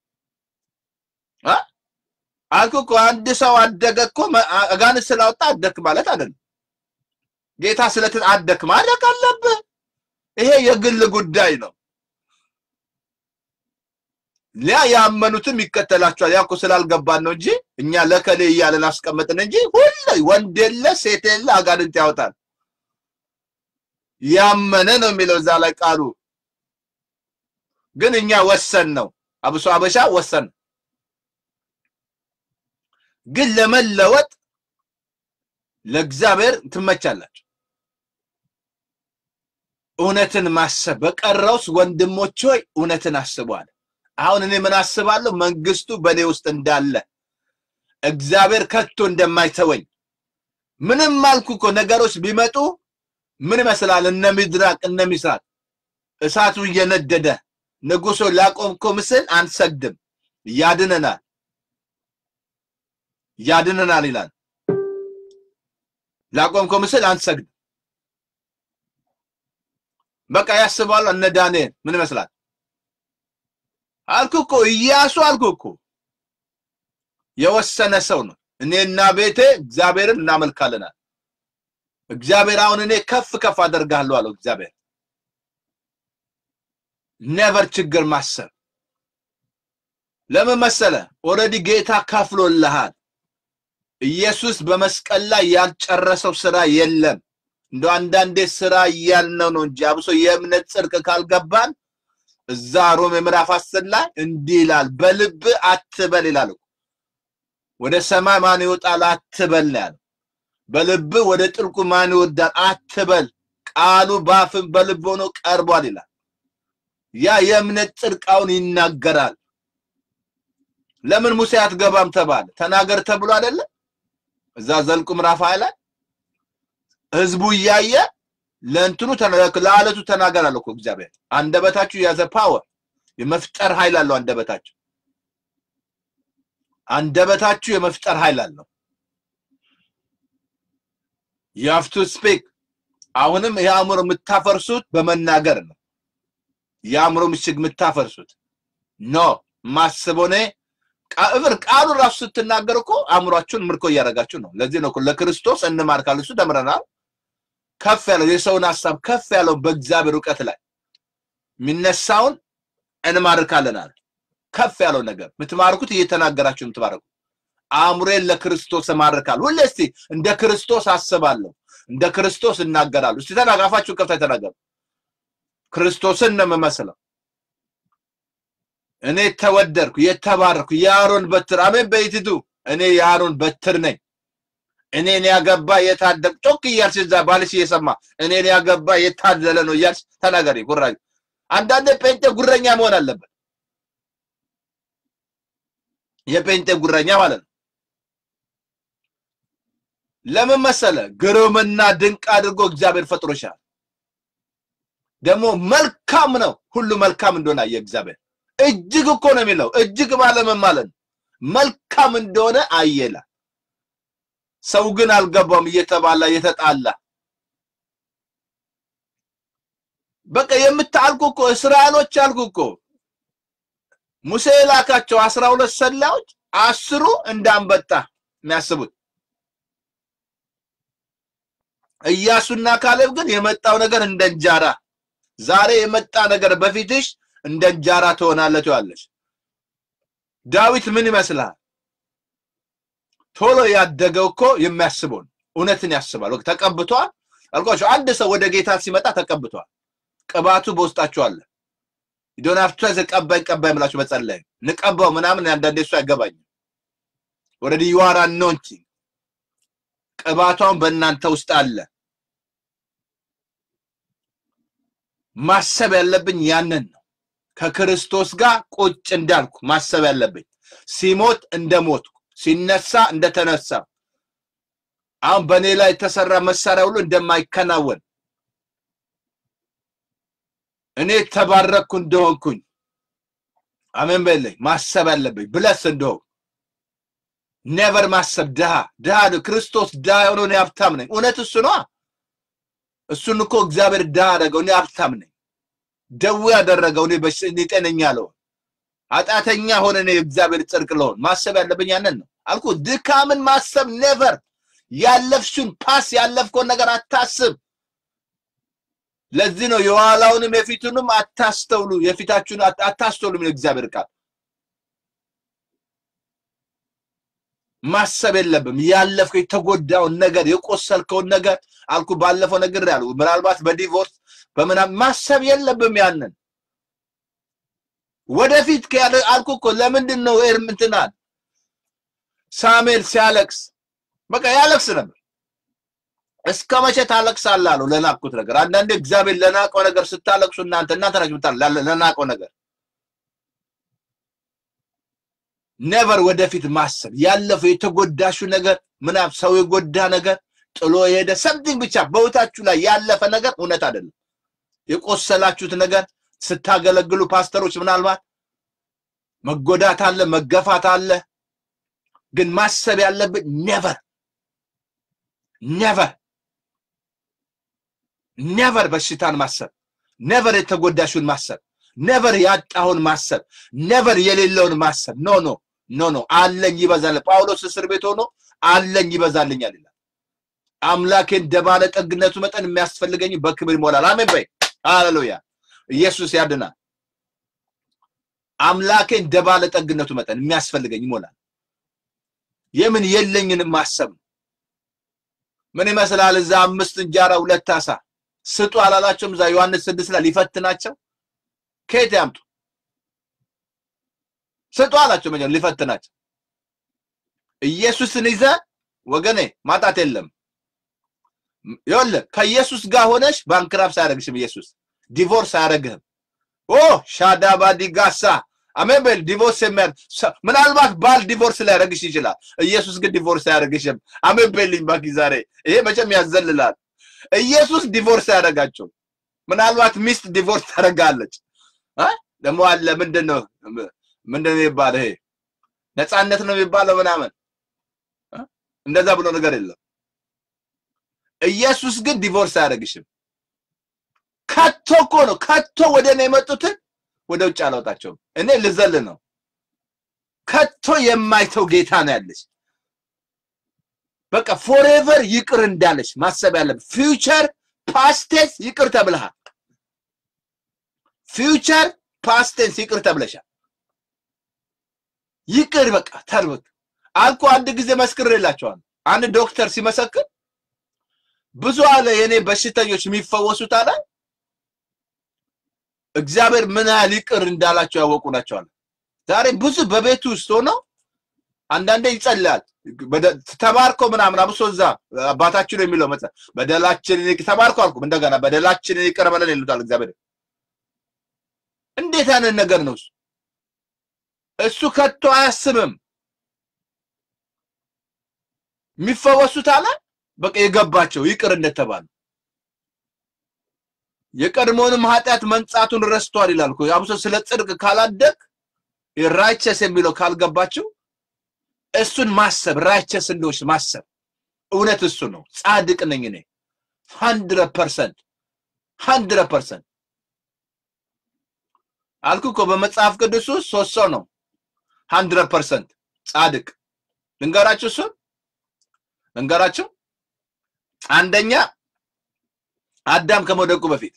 አልኩ እኮ አንድ ሰው አደገ እኮ አጋንንት ስላወጣ አደክ ማለት አይደለም። ጌታ ስለትን አደክ ማድረግ አለብህ። ይሄ የግል ጉዳይ ነው። ሊያ ያመኑትም ይከተላቸዋል። ያ እኮ ስላልገባን ነው እንጂ እኛ ለከሌ እያለን አስቀመጥን እንጂ ሁሉ ወንድ የለ ሴት የለ አጋንንት ያወጣል። ያመነ ነው የሚለው እዛ ላይ ቃሉ። ግን እኛ ወሰን ነው አብሶ አበሻ ወሰን ግን ለመለወጥ ለእግዚአብሔር ትመቻላችሁ። እውነትን ማሰብ በቀረውስ ወንድሞች ሆይ እውነትን አስበዋል። አሁን እኔ ምን አስባለሁ? መንግስቱ በእኔ ውስጥ እንዳለ እግዚአብሔር ከቶ እንደማይተወኝ ምንም አልኩ እኮ ነገሮች ቢመጡ ምን ይመስላል? እነ ሚድራቅ እነ ሚሳቅ እሳቱ እየነደደ ንጉሶ ላቆምከው ምስል አንሰግድም፣ ያድነናል ያድነናል ይላል። ላቆምከው ምስል አንሰግድም። በቃ ያስባሉ። እነ ዳንኤል ምን ይመስላል? አልኩ እኮ ኢያሱ አልኩ እኮ የወሰነ ሰው ነው። እኔና ቤቴ እግዚአብሔርን እናመልካለናል። እግዚአብሔር አሁን እኔ ከፍ ከፍ አደርጋለሁ አለው እግዚአብሔር። ነቨር ችግር ማሰብ ለምን መሰለ? ኦልሬዲ ጌታ ከፍሎልሃል። ኢየሱስ በመስቀል ላይ ያልጨረሰው ስራ የለም። እንደ አንዳንዴ ስራ እያልነው ነው እንጂ አብሶ የእምነት ጽድቅ ካልገባን እዛ ሮሜ ምዕራፍ አስር ላይ እንዲህ ይላል፣ በልብ አትበል ይላል። ወደ ሰማይ ማን ይወጣል አትበል ነው ያለው። በልብ ወደ ጥልቁ ማን ይወርዳል አትበል፣ ቃሉ በአፍም በልብ ሆኖ ቀርቧል ይላል። ያ የእምነት ጽድቃውን ይናገራል። ለምን ሙሴ አትገባም ተባለ? ተናገር ተብሎ አይደለ? እዛ ዘልቁ ምዕራፍ ሃያ ላይ ህዝቡ እያየ ለእንትኑ ለአለቱ ተናገር አለ እኮ እግዚአብሔር። አንደበታችሁ የያዘ ፓወር የመፍጠር ኃይል አለው። አንደበታችሁ አንደበታችሁ የመፍጠር ኃይል አለው። የሀፍቱ ስፔክ አሁንም የአእምሮ የምታፈርሱት በመናገር ነው። የአእምሮ ምሽግ የምታፈርሱት ኖ ማስበው እኔ እብር ቃሉ ራሱ ስትናገር እኮ አእምሯችሁን ምርኮ እያደረጋችሁ ነው። ለዚህ ነው ለክርስቶስ እንማርካል። እሱ ተምረናል። ከፍ ያለው የሰውን ሀሳብ ከፍ ያለው በእግዚአብሔር እውቀት ላይ የሚነሳውን እንማርካለናል። ከፍ ያለው ነገር የምትማርኩት እየተናገራችሁ የምትማርኩት አእምሮዬን ለክርስቶስ እማርካለሁ። ሁሌ እስቲ እንደ ክርስቶስ አስባለሁ፣ እንደ ክርስቶስ እናገራለሁ። እስቲ ተናጋፋችሁ ከፍታ ተናገሩ። ክርስቶስን ነው የምመስለው። እኔ ተወደድኩ፣ የተባረኩ የአሮን በትር አሜን በይትቱ እኔ የአሮን በትር ነኝ። እኔን ያገባ የታደቅ ጮክ እያልሽ እዛ ባልሽ እየሰማ እኔን ያገባ የታደለ ነው እያልሽ ተናገሪ። ጉራኝ አንዳንዴ ጴንጤ ጉረኛ መሆን አለበት። የጴንጤ ጉረኛ ማለት ነው። ለምን መሰለ? ግሩምና ድንቅ አድርጎ እግዚአብሔር ፈጥሮሻል። ደግሞ መልካም ነው፣ ሁሉ መልካም እንደሆነ አየ እግዚአብሔር። እጅግ እኮ ነው የሚለው። እጅግ ማለት ምን ማለት ነው? መልካም እንደሆነ አየላ። ሰው ግን አልገባም፣ እየተባላ እየተጣላ በቃ የምታልኩ እኮ እስራኤሎች አልኩ እኮ ሙሴ የላካቸው አስራ ሁለት ሰላዮች አስሩ እንዳንበጣ የሚያስቡት ኢያሱና ካሌብ ግን የመጣው ነገር እንደ እንጀራ ዛሬ የመጣ ነገር በፊትሽ እንደ እንጀራ ትሆናለች ያለሽ ዳዊት ምን ይመስልሃል ቶሎ ያደገው እኮ የሚያስበው እውነትን ያስባል ተቀብቷል አልኳቸው አንድ ሰው ወደ ጌታ ሲመጣ ተቀብቷል ቅባቱ በውስጣችሁ አለ ዶን ሀፍቱ ዘ ቀባኝ ቀባኝ ብላችሁ መጸለይ ንቀባው ምናምን አንዳንዴ እሱ አይገባኝም ወረዲ ዩ አር አኖንቲንግ ቅባቷን በእናንተ ውስጥ አለ። ማሰብ ያለብኝ ያንን ነው። ከክርስቶስ ጋር ቁጭ እንዳልኩ ማሰብ ያለብኝ ሲሞት እንደሞትኩ ሲነሳ እንደተነሳ አሁን በእኔ ላይ የተሰራ መሳሪያ ሁሉ እንደማይከናወን እኔ ተባረኩ እንደሆንኩኝ አሜን በለኝ ማሰብ ያለብኝ ብለስ እንደሆንኩ ኔቨር ማሰብ ድሃ ድሃ ነው። ክርስቶስ ድሃ የሆነው እኔ ሀብታም ነኝ። እውነት እሱ ነዋ። እሱን እኮ እግዚአብሔር ድሃ አደረገው፣ እኔ ሀብታም ነኝ። ደዌ ያደረገው እኔ በሽ እኔ ጤነኛ ለሆን ኃጢአተኛ ሆነ እኔ እግዚአብሔር ጽድቅ ለሆን ማሰብ ያለብኝ ያንን ነው አልኩ። ድካምን ማሰብ ኔቨር ያለፍሽውን ፓስ ያለፍከውን ነገር አታስብ። ለዚህ ነው የኋላውንም የፊቱንም አታስተውሉ፣ የፊታችሁን አታስተውሉ የሚለው እግዚአብሔር ቃል። ማሰብ የለብም ያለፍከው የተጎዳውን ነገር የቆሰልከውን ነገር አልኩ። ባለፈው ነገር ያሉ ምናልባት በዲቮርስ በምናምን ማሰብ የለብም ያንን ወደፊት ከያለ አልኩ እኮ ለምንድን ነው ኤርምንትናል ሳሙኤል ሲያለቅስ በቃ ያለቅስ ነበር። እስከ መቼ ታለቅሳለህ አለው ለናቅኩት ነገር። አንዳንዴ እግዚአብሔር ለናቀው ነገር ስታለቅሱ እናንተ እናንተ ናችሁ ብታል ለናቀው ነገር ኔቨር ወደፊት ማሰብ ያለፈው የተጎዳሹ ነገር ምናምን ሰው የጎዳ ነገር ጥሎ የሄደ ሰምቲንግ ብቻ በህይወታችሁ ላይ ያለፈ ነገር እውነት አይደለም። የቆሰላችሁት ነገር ስታገለግሉ ፓስተሮች ምናልባት መጎዳት አለ፣ መገፋት አለ። ግን ማሰብ ያለብን ኔቨር ኔቨር ኔቨር በሽታን ማሰብ፣ ኔቨር የተጎዳሹን ማሰብ፣ ኔቨር ያጣሁን ማሰብ፣ ኔቨር የሌለውን ማሰብ። ኖ ኖ ኖ ኖ አለኝ ይበዛል። ጳውሎስ እስር ቤት ሆኖ አለኝ ይበዛልኛል ይላል። አምላኬ እንደ ባለጠግነቱ መጠን የሚያስፈልገኝ በክብር ይሞላል። አሜን በይ። ሃሌሉያ። ኢየሱስ ያድናል። አምላኬ እንደ ባለጠግነቱ መጠን የሚያስፈልገኝ ይሞላል። የምን የለኝንም ማሰብ ነው። ምን ይመስላል? እዛ አምስት እንጀራ ሁለት አሳ ስጡ አላላቸውም? እዛ ዮሐንስ ስድስት ላይ ሊፈትናቸው ከየት ያምጡ? ስጡ አላቸው። መጀመሪያ ሊፈትናቸው። ኢየሱስን ይዘ ወገኔ ማጣት የለም። ይኸውልህ ከኢየሱስ ጋር ሆነሽ ባንክራፕስ አያደርግሽም። ኢየሱስ ዲቮርስ አያደርግህም። ኦ ሻዳባዲ ጋሳ አሜን በል። ዲቮርስ የሚያደርግ ምናልባት ባል ዲቮርስ ሊያደርግሽ ይችላል። ኢየሱስ ግን ዲቮርስ አያደርግሽም። አሜን በልኝ ባኪ። ዛሬ ይሄ መቼም ያዘልላል። ኢየሱስ ዲቮርስ አያደርጋቸው። ምናልባት ሚስት ዲቮርስ ታደርጋለች። ደግሞ አለ ምንድን ነው ምንድን ነው የሚባለው? ይሄ ነፃነት ነው የሚባለው ምናምን እንደዛ ብሎ ነገር የለም። ኢየሱስ ግን ዲቮርስ አያደርግሽም። ከቶ እኮ ነው ከቶ ወደ እኔ የመጡትን ወደ ውጭ አላወጣቸውም። እኔ ልዘል ነው። ከቶ የማይተው ጌታ ነው ያለች። በቃ ፎሬቨር ይቅር እንዳለች ማሰብ ያለብን። ፊውቸር ፓስቴንስ ይቅር ተብለሃል። ፊውቸር ፓስቴንስ ይቅር ተብለሻል። ይቅር በቃ ተርብክ አልኩ። አንድ ጊዜ መስክሬላቸዋለሁ። አንድ ዶክተር ሲመሰክር ብዙ አለ የኔ በሽተኞች የሚፈወሱት አለ እግዚአብሔር ምን ያህል ይቅር እንዳላቸው ያወቁ ናቸው አለ። ዛሬ ብዙ በቤቱ ውስጥ ሆነው አንዳንዴ ይጸልያል ተባርኮ ምናምን አብሶ እዛ አባታችን የሚለው መጽሐፍ በደላችንን ተባርኮ አልኩም እንደገና በደላችንን ይቅር በለን ይሉታል እግዚአብሔር። እንዴት ያንን ነገር ነው እሱ እሱ ከቶ አያስብም። የሚፈወሱት አለ በቃ የገባቸው ይቅር እንደተባሉ የቀድሞውንም ኃጢአት መንጻቱን ረስቷል ይላል እኮ አብሶ ስለ ጽድቅ ካላደግ ራይቸስ የሚለው ካልገባቸው እሱን ማሰብ ራይቸስ እንደሆች ማሰብ እውነት እሱ ነው። ጻድቅ ነኝ እኔ ሀንድረድ ፐርሰንት ሀንድረድ ፐርሰንት አልኩ እኮ በመጽሐፍ ቅዱስ ውስጥ ሶስት ሰው ነው ሀንድረድ ፐርሰንት ጻድቅ። ልንገራችሁ እሱን ልንገራችሁ። አንደኛ አዳም ከመውደቁ በፊት፣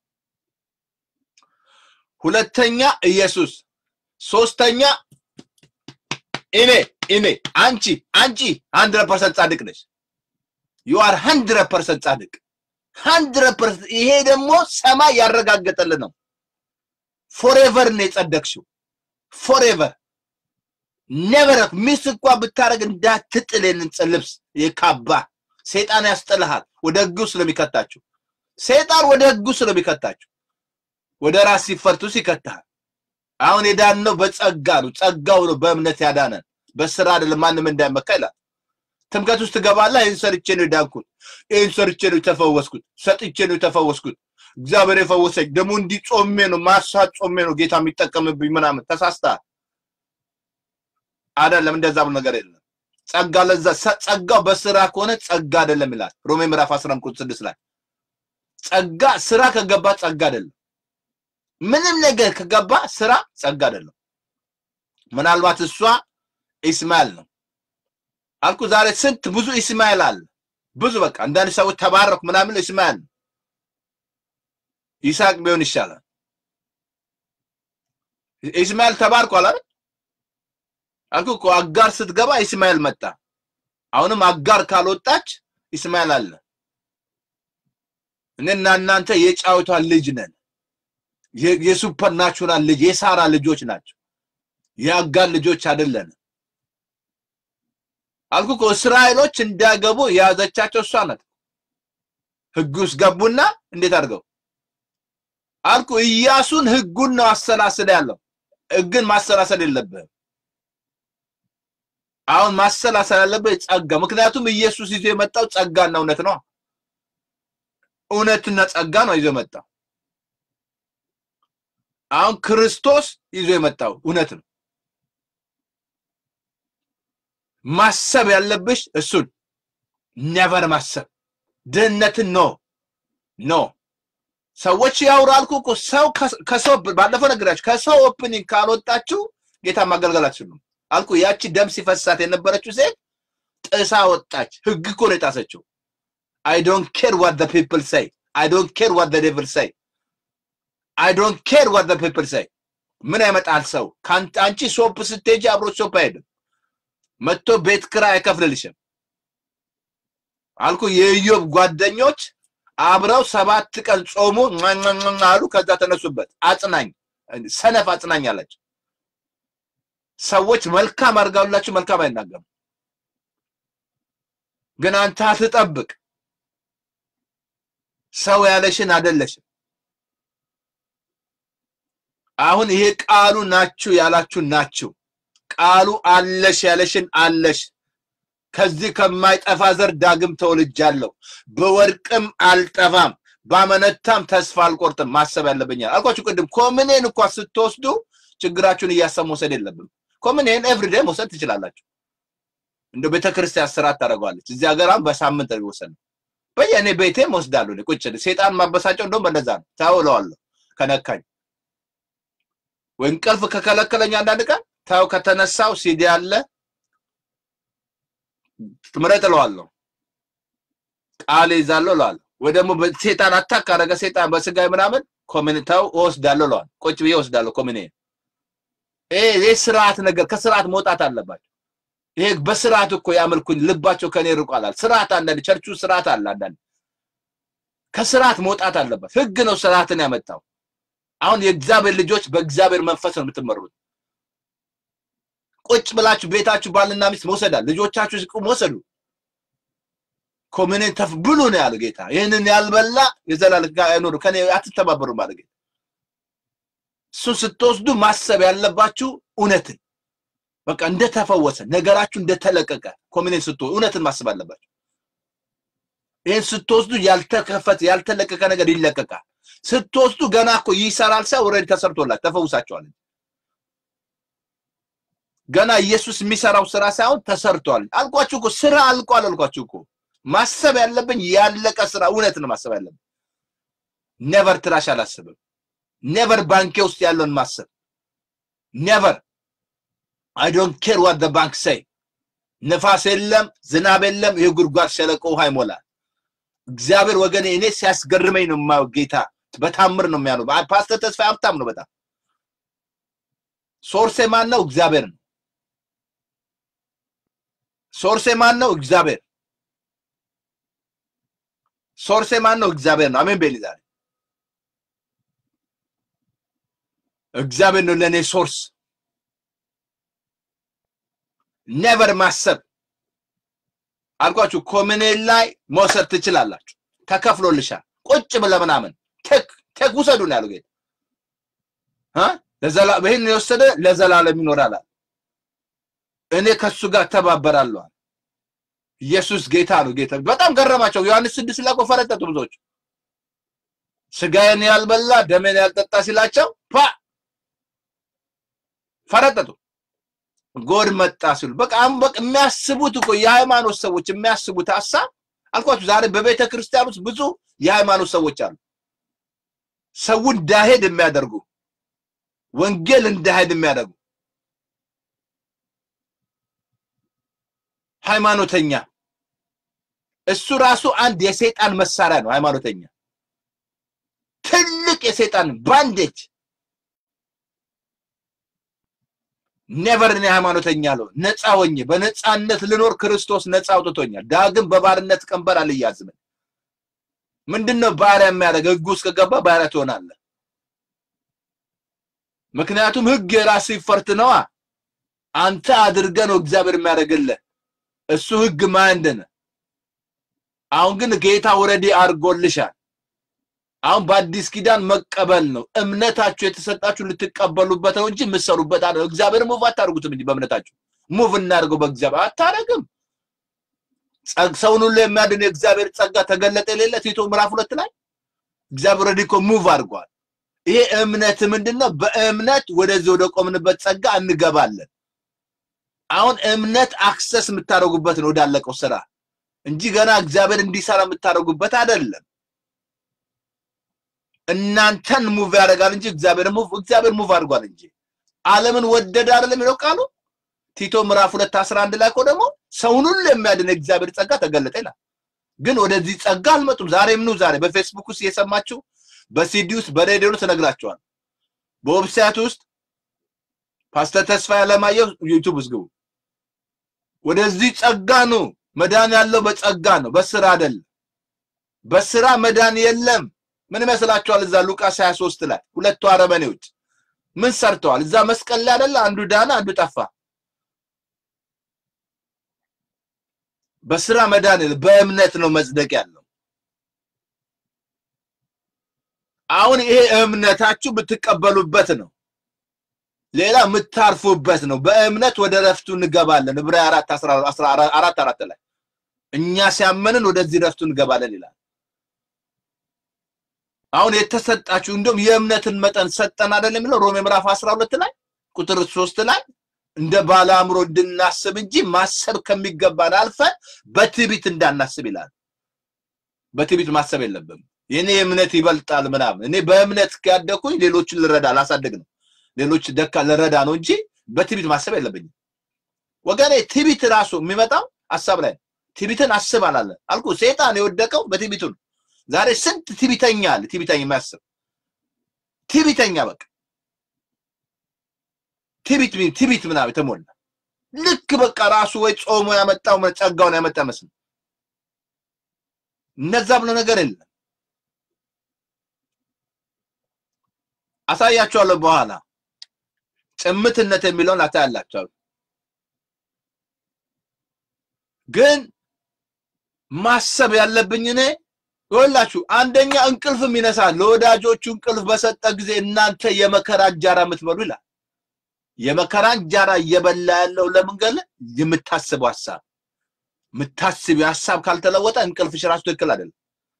ሁለተኛ ኢየሱስ፣ ሶስተኛ እኔ እኔ አንቺ አንቺ ሀንድረድ ፐርሰንት ጻድቅ ነች። ዩ አር ሀንድረድ ፐርሰንት ጻድቅ ሀንድረድ ፐርሰንት። ይሄ ደግሞ ሰማይ ያረጋገጠልን ነው። ፎሬቨር ነው የጸደቅሽው። ፎሬቨር ኔቨር ሚስ እንኳን ብታደርግ እንዳትጥል የንን ልብስ የካባ ሰይጣን ያስጥልሃል ወደ ህጉ ስለሚከታችሁ ሰይጣን ወደ ህጉ ስለሚከታችሁ ወደ ራስ ሲፈርቱስ ይከትሃል አሁን የዳነው በጸጋ ነው ጸጋው ነው በእምነት ያዳነን በስራ አይደለም ማንም እንዳይመካ ይላል ትምከት ውስጥ ትገባለህ ይህን ሰርቼ ነው የዳንኩት ይህን ሰርቼ ነው የተፈወስኩት ሰጥቼ ነው የተፈወስኩት እግዚአብሔር የፈወሰኝ ደግሞ እንዲህ ጾሜ ነው ማሳት ጾሜ ነው ጌታ የሚጠቀምብኝ ምናምን ተሳስተሃል አይደለም እንደዛ ብሎ ነገር የለም ጸጋ ለዛ ጸጋው በስራ ከሆነ ጸጋ አይደለም ይላል ሮሜ ምዕራፍ 11 ቁጥር 6 ላይ ጸጋ ስራ ከገባ ጸጋ አይደለም ምንም ነገር ከገባ ስራ ጸጋ አይደለም ምናልባት እሷ ኢስማኤል ነው አልኩ ዛሬ ስንት ብዙ ኢስማኤል አለ ብዙ በቃ አንዳንድ ሰዎች ተባረኩ ምናምን ኢስማኤል ነው ይስሐቅ ቢሆን ይሻላል ኢስማኤል ተባርኳል አይደል አልኩ እኮ አጋር ስትገባ ኢስማኤል መጣ አሁንም አጋር ካልወጣች ኢስማኤል አለ እኔና እናንተ የጫወቷ ልጅ ነን የሱፐር ናቹራል ልጅ የሳራ ልጆች ናቸው የአጋር ልጆች አይደለን አልኩ እኮ እስራኤሎች እንዳገቡ የያዘቻቸው እሷ ናት ህግ ውስጥ ገቡና እንዴት አድርገው አልኩ ኢያሱን ህጉን ነው አሰላስል ያለው ህግን ማሰላሰል የለብህም አሁን ማሰላሰል ያለብህ ጸጋ ምክንያቱም ኢየሱስ ይዞ የመጣው ጸጋና እውነት ነው እውነትና ጸጋ ነው ይዞ የመጣው አሁን ክርስቶስ ይዞ የመጣው እውነት ነው ማሰብ ያለብሽ እሱን ነቨር ማሰብ ድህነትን ኖ ኖ ሰዎች ያውራልኩ እኮ ሰው ከሰው ባለፈው ነግራችሁ ከሰው ኦፕኒንግ ካልወጣችሁ ጌታ ማገልገል አትችሉም አልኩ ያቺ ደም ሲፈሳት የነበረችው ሴት ጥሳ ወጣች ህግ እኮ ነው የጣሰችው አይ ዶንት ኬር ዋት ዘ ፒፕል ሳይ አይ ዶንት ኬር ዋት ዘ ዴቪል ሳይ አይ ዶንት ኬር ዋት ዘ ፒፕል ሳይ ምን ያመጣል ሰው አንቺ ሶፕ ስትሄጂ አብሮ ሶፕ አይሄድም መጥቶ ቤት ክራ አይከፍልልሽም አልኩ የኢዮብ ጓደኞች አብረው ሰባት ቀን ጾሙ አሉ ከዛ ተነሱበት አጽናኝ ሰነፍ አጽናኝ አላቸው ሰዎች መልካም አድርጋላችሁ መልካም አይናገሩም ግን አንተ አትጠብቅ ሰው ያለሽን አደለሽም አሁን ይሄ ቃሉ ናችሁ ያላችሁ ናችሁ ቃሉ አለሽ ያለሽን አለሽ ከዚህ ከማይጠፋ ዘር ዳግም ተወልጃለሁ በወርቅም አልጠፋም ባመነታም ተስፋ አልቆርጥም ማሰብ ያለብኛል አልኳችሁ ቅድም ኮምኔን እንኳ ስትወስዱ ችግራችሁን እያሰብ መውሰድ የለብም ኮምኔን ኤቭሪዴ መውሰድ ትችላላችሁ እንደ ቤተክርስቲያን ስርዓት ታደርገዋለች እዚህ ሀገር አሁን በሳምንት የሚወሰድ ነው በየእኔ ቤቴም ወስዳለሁ ቁጭ ሴጣን ማበሳጨው እንደውም በነዛ ነው ታውለዋለሁ ከነካኝ ወይ እንቅልፍ ከከለከለኝ አንዳንድ ቀን ታው ከተነሳው ሲዲ አለ ምረጥ እለዋለሁ ቃል ይዛለሁ እለዋለሁ ወይ ደግሞ ሴጣን አታክ አረገ ሴጣን በስጋይ ምናምን ኮሚኒታው እወስዳለሁ እለዋለሁ ቁጭ ብዬ እወስዳለሁ ኮሚኒ ይሄ ስርዓት ነገር ከስርዓት መውጣት አለባቸው ይሄ በስርዓት እኮ ያመልኩኝ ልባቸው ከኔ ርቋላል ስርዓት አንዳንድ ቸርቹ ስርዓት አለ አንዳንድ ከስርዓት መውጣት አለበት ህግ ነው ስርዓትን ያመጣው አሁን የእግዚአብሔር ልጆች በእግዚአብሔር መንፈስ ነው የምትመሩት ቁጭ ብላችሁ ቤታችሁ ባልና ሚስት መውሰዳል ልጆቻችሁ ሲቁ መውሰዱ ኮሚኒን ተፍ ብሉ ነው ያለው ጌታ ይህንን ያልበላ የዘላለም ጋር አይኖሩ ከኔ አትተባበሩ ማለት ጌታ እሱን ስትወስዱ ማሰብ ያለባችሁ እውነትን በቃ እንደተፈወሰ ነገራችሁ እንደተለቀቀ ኮሚኒን ስትወ እውነትን ማሰብ አለባችሁ ይህን ስትወስዱ ያልተከፈተ ያልተለቀቀ ነገር ይለቀቃል ስትወስዱ ገና እኮ ይሰራል ሰው ኦልሬዲ ተሰርቶላል ተፈውሳቸዋል ገና ኢየሱስ የሚሰራው ስራ ሳይሆን ተሰርቷል አልኳችሁ እኮ ስራ አልቋል አልኳችሁ እኮ ማሰብ ያለብኝ ያለቀ ስራ እውነት ነው ማሰብ ያለብኝ ኔቨር ትራሽ አላስብም ኔቨር ባንኬ ውስጥ ያለውን ማሰብ ኔቨር አይ ዶንት ኬር ዋት ዘ ባንክ ሰይ ንፋስ የለም ዝናብ የለም የጉድጓድ ሸለቆ ውሃ ይሞላል እግዚአብሔር ወገኔ እኔ ሲያስገርመኝ ነው የማየው ጌታ በታምር ነው የሚያለው ፓስተር ተስፋ ሀብታም ነው በጣም ሶርሴ ማን ነው እግዚአብሔር ነው ሶርሴ ማን ነው እግዚአብሔር ሶርሴ ማን ነው እግዚአብሔር ነው አሜን ቤሊ ዛሬ እግዚአብሔር ነው ለእኔ ሶርስ ኔቨር ማሰብ አልኳችሁ ኮሚኔል ላይ መውሰድ ትችላላችሁ። ተከፍሎልሻል። ቁጭ ብለህ ምናምን ቴክ ቴክ ውሰዱ ነው ያለው ጌታ እ ለዘላ ይህን የወሰደ ለዘላለም ይኖራል አለ። እኔ ከሱ ጋር ተባበራለሁ አለ። ኢየሱስ ጌታ ነው። ጌታ በጣም ገረማቸው። ዮሐንስ ስድስት ላይ እኮ ፈረጠጡ ብዙዎች ስጋዬን ያልበላ ደሜን ያልጠጣ ሲላቸው ፓ ፈረጠጡ። ጎድ መጣ ሲሉ በቃ አሁን በቃ የሚያስቡት እኮ የሃይማኖት ሰዎች የሚያስቡት ሀሳብ አልኳችሁ። ዛሬ በቤተ ክርስቲያን ውስጥ ብዙ የሃይማኖት ሰዎች አሉ። ሰው እንዳይሄድ የሚያደርጉ ወንጌል እንዳይሄድ የሚያደርጉ ሃይማኖተኛ እሱ ራሱ አንድ የሰይጣን መሳሪያ ነው። ሃይማኖተኛ ትልቅ የሰይጣን ባንዴጅ ኔቨር እኔ ሃይማኖተኛ ለው ነፃ ሆኜ በነፃነት ልኖር ክርስቶስ ነፃ አውጥቶኛል። ዳግም በባርነት ቀንበር አልያዝም። ምንድነው ባሪያ የሚያደርግ? ህጉ ውስጥ ከገባ ባሪያ ትሆናለህ። ምክንያቱም ህግ የራስ ይፈርት ነዋ። አንተ አድርገህ ነው እግዚአብሔር የሚያደርግልህ። እሱ ህግ ማንደነ አሁን ግን ጌታ ወረዲ አድርጎልሻል። አሁን በአዲስ ኪዳን መቀበል ነው። እምነታችሁ የተሰጣችሁ ልትቀበሉበት ነው እንጂ የምትሰሩበት አለ። እግዚአብሔር ሙቭ አታደርጉትም እንጂ በእምነታችሁ ሙቭ እናደርገው በእግዚአብሔር አታደርግም። ሰውን ሁሉ የሚያድን የእግዚአብሔር ጸጋ ተገለጠ የሌለ ቲቶ ምዕራፍ ሁለት ላይ እግዚአብሔር ወረዲ እኮ ሙቭ አድርጓል። ይሄ እምነት ምንድነው? በእምነት ወደዚህ ወደ ቆምንበት ጸጋ እንገባለን። አሁን እምነት አክሰስ የምታደርጉበት ነው ወዳለቀው ስራ እንጂ ገና እግዚአብሔር እንዲሰራ የምታደርጉበት አይደለም። እናንተን ሙቭ ያደርጋል እንጂ እግዚአብሔር ሙቭ እግዚአብሔር ሙቭ አድርጓል እንጂ ዓለምን ወደደ አይደለም የሚለው ቃሉ ቲቶ ምዕራፍ ሁለት አስራ አንድ ላይ እኮ ደግሞ ሰውን ሁሉ የሚያድን እግዚአብሔር ጸጋ ተገለጠ ይላል። ግን ወደዚህ ጸጋ አልመጡም። ዛሬም ኑ ዛሬ በፌስቡክ ውስጥ እየሰማችሁ በሲዲ ውስጥ በሬዲዮ ውስጥ ተነግራቸዋል። በዌብሳይት ውስጥ ፓስተር ተስፋ ያለማየሁ ዩቲዩብ ውስጥ ግቡ። ወደዚህ ጸጋ ነው መዳን ያለው በጸጋ ነው፣ በስራ አይደለም። በስራ መዳን የለም። ምን ይመስላችኋል? እዛ ሉቃስ 23 ላይ ሁለቱ አረመኔዎች ምን ሰርተዋል? እዛ መስቀል ላይ አይደለ? አንዱ ዳነ፣ አንዱ ጠፋ። በስራ መዳን የለም፣ በእምነት ነው መጽደቅ ያለው። አሁን ይሄ እምነታችሁ ብትቀበሉበት ነው። ሌላ የምታርፉበት ነው። በእምነት ወደ ረፍቱ እንገባለን። ዕብራውያን አራት አስራ አራት አራት ላይ እኛ ሲያመንን ወደዚህ ረፍቱ እንገባለን ይላል። አሁን የተሰጣችሁ እንደውም የእምነትን መጠን ሰጠን አይደለም የሚለው ሮሜ ምዕራፍ 12 ላይ ቁጥር 3 ላይ እንደ ባለ አእምሮ እንድናስብ እንጂ ማሰብ ከሚገባን አልፈን በትዕቢት እንዳናስብ ይላል። በትዕቢት ማሰብ የለብም። የኔ እምነት ይበልጣል ምናምን። እኔ በእምነት ያደኩኝ ሌሎችን ልረዳ ላሳድግ ነው ሌሎች ደካ ልረዳ ነው እንጂ በትዕቢት ማሰብ የለብኝም ወገኔ። ትዕቢት ራሱ የሚመጣው ሀሳብ ላይ ነው። ትዕቢትን አስብ አላለ አልኩ። ሰይጣን የወደቀው በትዕቢቱ ነው። ዛሬ ስንት ትዕቢተኛ አለ፣ ትዕቢተኛ የሚያስብ ትዕቢተኛ፣ በቃ ትዕቢት ትዕቢት ምናምን የተሞላ ልክ በቃ ራሱ ወይ ጾሞ ያመጣው ጸጋውን ያመጣ መስል እነዛ ብሎ ነገር የለም። አሳያቸዋለሁ በኋላ ጭምትነት የሚለውን አታያላቸው። ግን ማሰብ ያለብኝ እኔ ይኸውላችሁ፣ አንደኛ እንቅልፍም ይነሳል። ለወዳጆቹ እንቅልፍ በሰጠ ጊዜ እናንተ የመከራ እንጀራ የምትበሉ ይላል። የመከራ እንጀራ እየበላ ያለው ለምን ገለ የምታስበው ሀሳብ የምታስቢው ሀሳብ ካልተለወጠ እንቅልፍሽ ራሱ ትክክል አይደለም።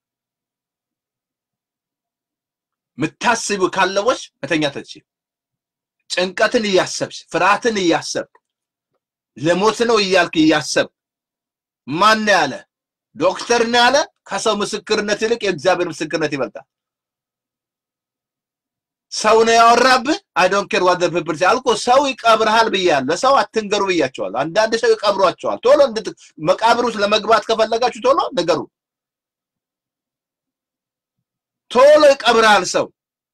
የምታስቢው ካለወሽ መተኛት አትችይም። ጭንቀትን እያሰብሽ ፍርሃትን እያሰብክ ለሞት ነው እያልክ እያሰብክ ማን ያለ ዶክተር ነው ያለ ከሰው ምስክርነት ይልቅ የእግዚአብሔር ምስክርነት ይበልጣል። ሰው ነው ያወራብህ። አይ ዶንት ኬር ዋት ዘ ፒፕል ሴይ አልኩ። ሰው ይቀብርሃል ብያለሁ። ለሰው አትንገሩ ብያቸዋለሁ። አንዳንድ ሰው ይቀብሯቸዋል። ቶሎ እንድት መቃብር ውስጥ ለመግባት ከፈለጋችሁ ቶሎ ንገሩ። ቶሎ ይቀብርሃል ሰው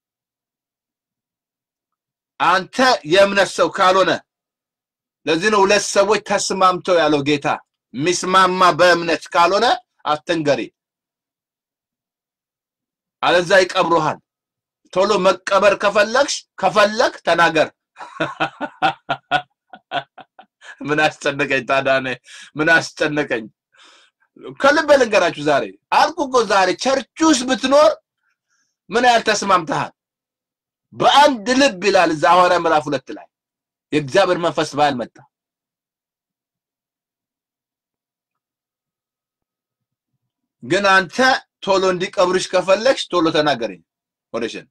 አንተ የእምነት ሰው ካልሆነ ለዚህ ነው ሁለት ሰዎች ተስማምተው ያለው ጌታ ሚስማማ በእምነት ካልሆነ አትንገሪ፣ አለዛ ይቀብሩሃል። ቶሎ መቀበር ከፈለግሽ ከፈለግ ተናገር። ምን አስጨነቀኝ ታዲያ እኔ ምን አስጨነቀኝ? ከልብ ልንገራችሁ ዛሬ አልኩ እኮ ዛሬ ቸርች ውስጥ ብትኖር ምን ያህል ተስማምተሃል? በአንድ ልብ ይላል እዛ ሐዋርያ ምዕራፍ ሁለት ላይ የእግዚአብሔር መንፈስ በኃይል መጣ። ግን አንተ ቶሎ እንዲቀብርሽ ከፈለግሽ ቶሎ ተናገረኝ ወደሽን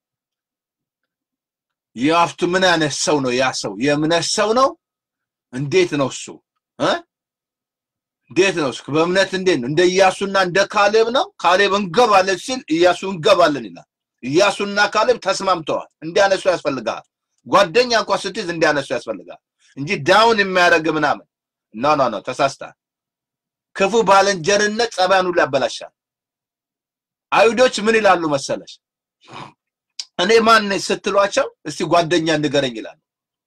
የአፍቱ ምን አይነት ሰው ነው? ያ ሰው የእምነት ሰው ነው? እንዴት ነው እሱ እ እንዴት ነው እሱ? በእምነት እንዴት ነው? እንደ ኢያሱና እንደ ካሌብ ነው? ካሌብ እንገባለን ሲል ኢያሱ እንገባለን ይላል። ኢያሱና ካሌብ ተስማምተዋል። እንዲያነሱ ያስፈልጋል። ጓደኛ እንኳን ስትይዝ እንዲያነሱ ያስፈልጋል እንጂ ዳውን የሚያደርግ ምናምን ኖ ኖ ኖ ተሳስታል። ክፉ ባልንጀርነት ጸባያን ሁሉ ያበላሻል። አይሁዶች ምን ይላሉ መሰለሽ? እኔ ማን ነኝ ስትሏቸው እስቲ ጓደኛ ንገረኝ ይላሉ።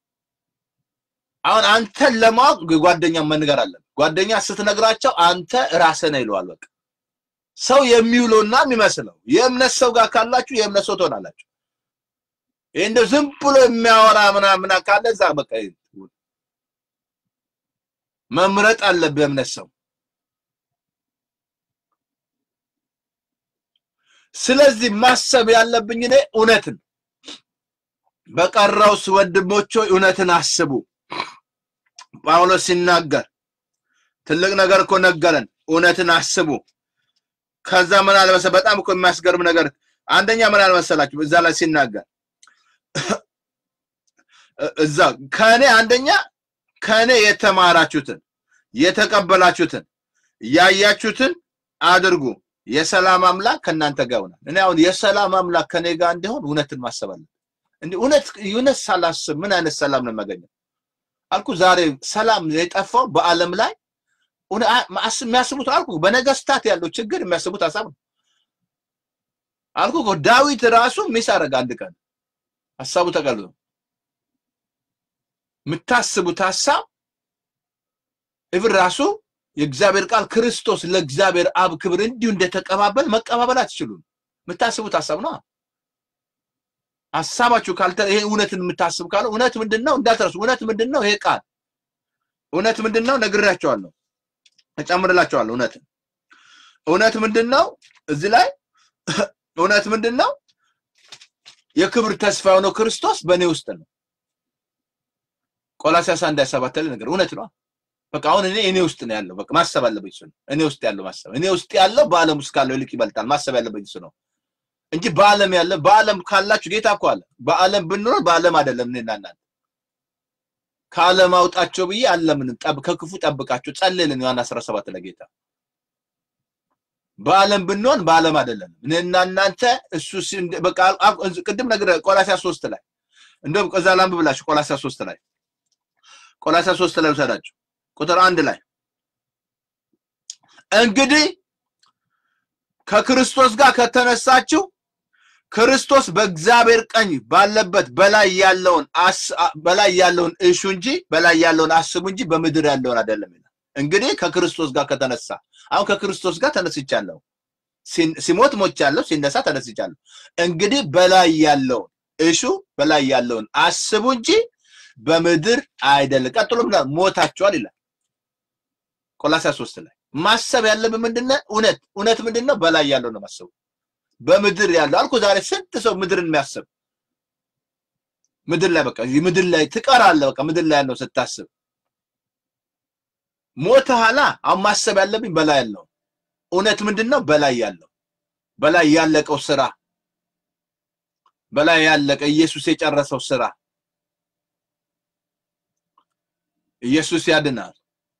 አሁን አንተን ለማወቅ ጓደኛ መንገር አለን። ጓደኛ ስትነግራቸው አንተ ራስህ ነህ ይለዋል። በቃ ሰው የሚውለውና የሚመስለው የእምነት ሰው ጋር ካላችሁ የእምነት ሰው ትሆናላችሁ። ይህ እንደው ዝም ብሎ የሚያወራ ምናምን ካለ እዛ በቃ መምረጥ አለብህ የእምነት ሰው። ስለዚህ ማሰብ ያለብኝ እኔ እውነትን በቀረውስ ወንድሞች ሆይ እውነትን አስቡ። ጳውሎስ ሲናገር ትልቅ ነገር እኮ ነገረን። እውነትን አስቡ። ከዛ ምን አለ መሰለህ፣ በጣም እኮ የሚያስገርም ነገር አንደኛ ምን አለ መሰላችሁ እዛ ላይ ሲናገር እዛ ከእኔ አንደኛ ከእኔ የተማራችሁትን የተቀበላችሁትን ያያችሁትን አድርጉ የሰላም አምላክ ከእናንተ ጋር ይሆናል። እኔ አሁን የሰላም አምላክ ከኔ ጋር እንዲሆን እውነትን ማሰብ አለብን። እንዲህ እውነት እውነት ሳላስብ ምን አይነት ሰላም ነው የማገኘው? አልኩ ዛሬ ሰላም የጠፋው በአለም ላይ የሚያስቡት አልኩ በነገስታት ያለው ችግር የሚያስቡት ሀሳብ ነው። አልኩ እኮ ዳዊት ራሱ ሚስ አደረገ አንድ ቀን ሀሳቡ ተቀልዞ የምታስቡት ሀሳብ እብር ራሱ የእግዚአብሔር ቃል ክርስቶስ ለእግዚአብሔር አብ ክብር እንዲሁ እንደተቀባበል መቀባበል አትችሉም። የምታስቡት ሀሳብ ነው። ሀሳባችሁ ካልተ ይሄ እውነትን የምታስብ ካለ እውነት ምንድን ነው እንዳትረሱ። እውነት ምንድን ነው? ይሄ ቃል እውነት ምንድን ነው? ነግሬያቸዋለሁ፣ እጨምርላቸዋለሁ። እውነትን እውነት ምንድን ነው? እዚህ ላይ እውነት ምንድን ነው? የክብር ተስፋ የሆነው ክርስቶስ በእኔ ውስጥ ነው። ቆላሲያስ አንድ ሰባት ላይ ነገር እውነት ነው። በቃ አሁን እኔ እኔ ውስጥ ነው ያለው። በቃ ማሰብ አለብኝ እሱ ነው። እኔ ውስጥ ያለው ማሰብ እኔ ውስጥ ያለው በዓለም ውስጥ ካለው ይልቅ ይበልጣል። ማሰብ ያለብኝ እሱ ነው እንጂ በዓለም ያለ በዓለም ካላችሁ ጌታ እኮ አለ። በዓለም ብንኖር በዓለም አይደለም እኔና እናንተ ከዓለም አውጣቸው ብዬ አለምንም ጠብ ከክፉ ጠብቃቸው ጸልልን ዮሐንስ 17 ለጌታ በዓለም ብንሆን በዓለም አይደለም እኔና እናንተ እሱ በቃ ቅድም ነገር ቆላሲያስ 3 ላይ እንደውም ከዛ ላንብብላችሁ ቆላሲያስ 3 ላይ ቆላሲያስ 3 ላይ ውሰዳችሁ ቁጥር አንድ ላይ እንግዲህ ከክርስቶስ ጋር ከተነሳችሁ ክርስቶስ በእግዚአብሔር ቀኝ ባለበት በላይ ያለውን በላይ ያለውን እሹ እንጂ በላይ ያለውን አስቡ እንጂ በምድር ያለውን አይደለም ይላል። እንግዲህ ከክርስቶስ ጋር ከተነሳ አሁን ከክርስቶስ ጋር ተነስቻለሁ፣ ሲሞት ሞቻለሁ፣ ሲነሳ ተነስቻለሁ። እንግዲህ በላይ ያለውን እሹ በላይ ያለውን አስቡ እንጂ በምድር አይደለም። ቀጥሎ ምን ሞታችኋል ይላል ቆላስይስ ሶስት ላይ ማሰብ ያለብን ምንድነው? እውነት እውነት ምንድነው? በላይ ያለው ነው ማሰቡ። በምድር ያለው አልኩ። ዛሬ ስንት ሰው ምድርን የሚያስብ ምድር ላይ በቃ ምድር ላይ ትቀራለህ። በቃ ምድር ላይ ያለው ስታስብ ሞተሃላ። አሁን ማሰብ ያለብኝ በላይ ያለው እውነት ምንድነው? በላይ ያለው በላይ ያለቀው ስራ በላይ ያለቀ ኢየሱስ የጨረሰው ስራ ኢየሱስ ያድናል።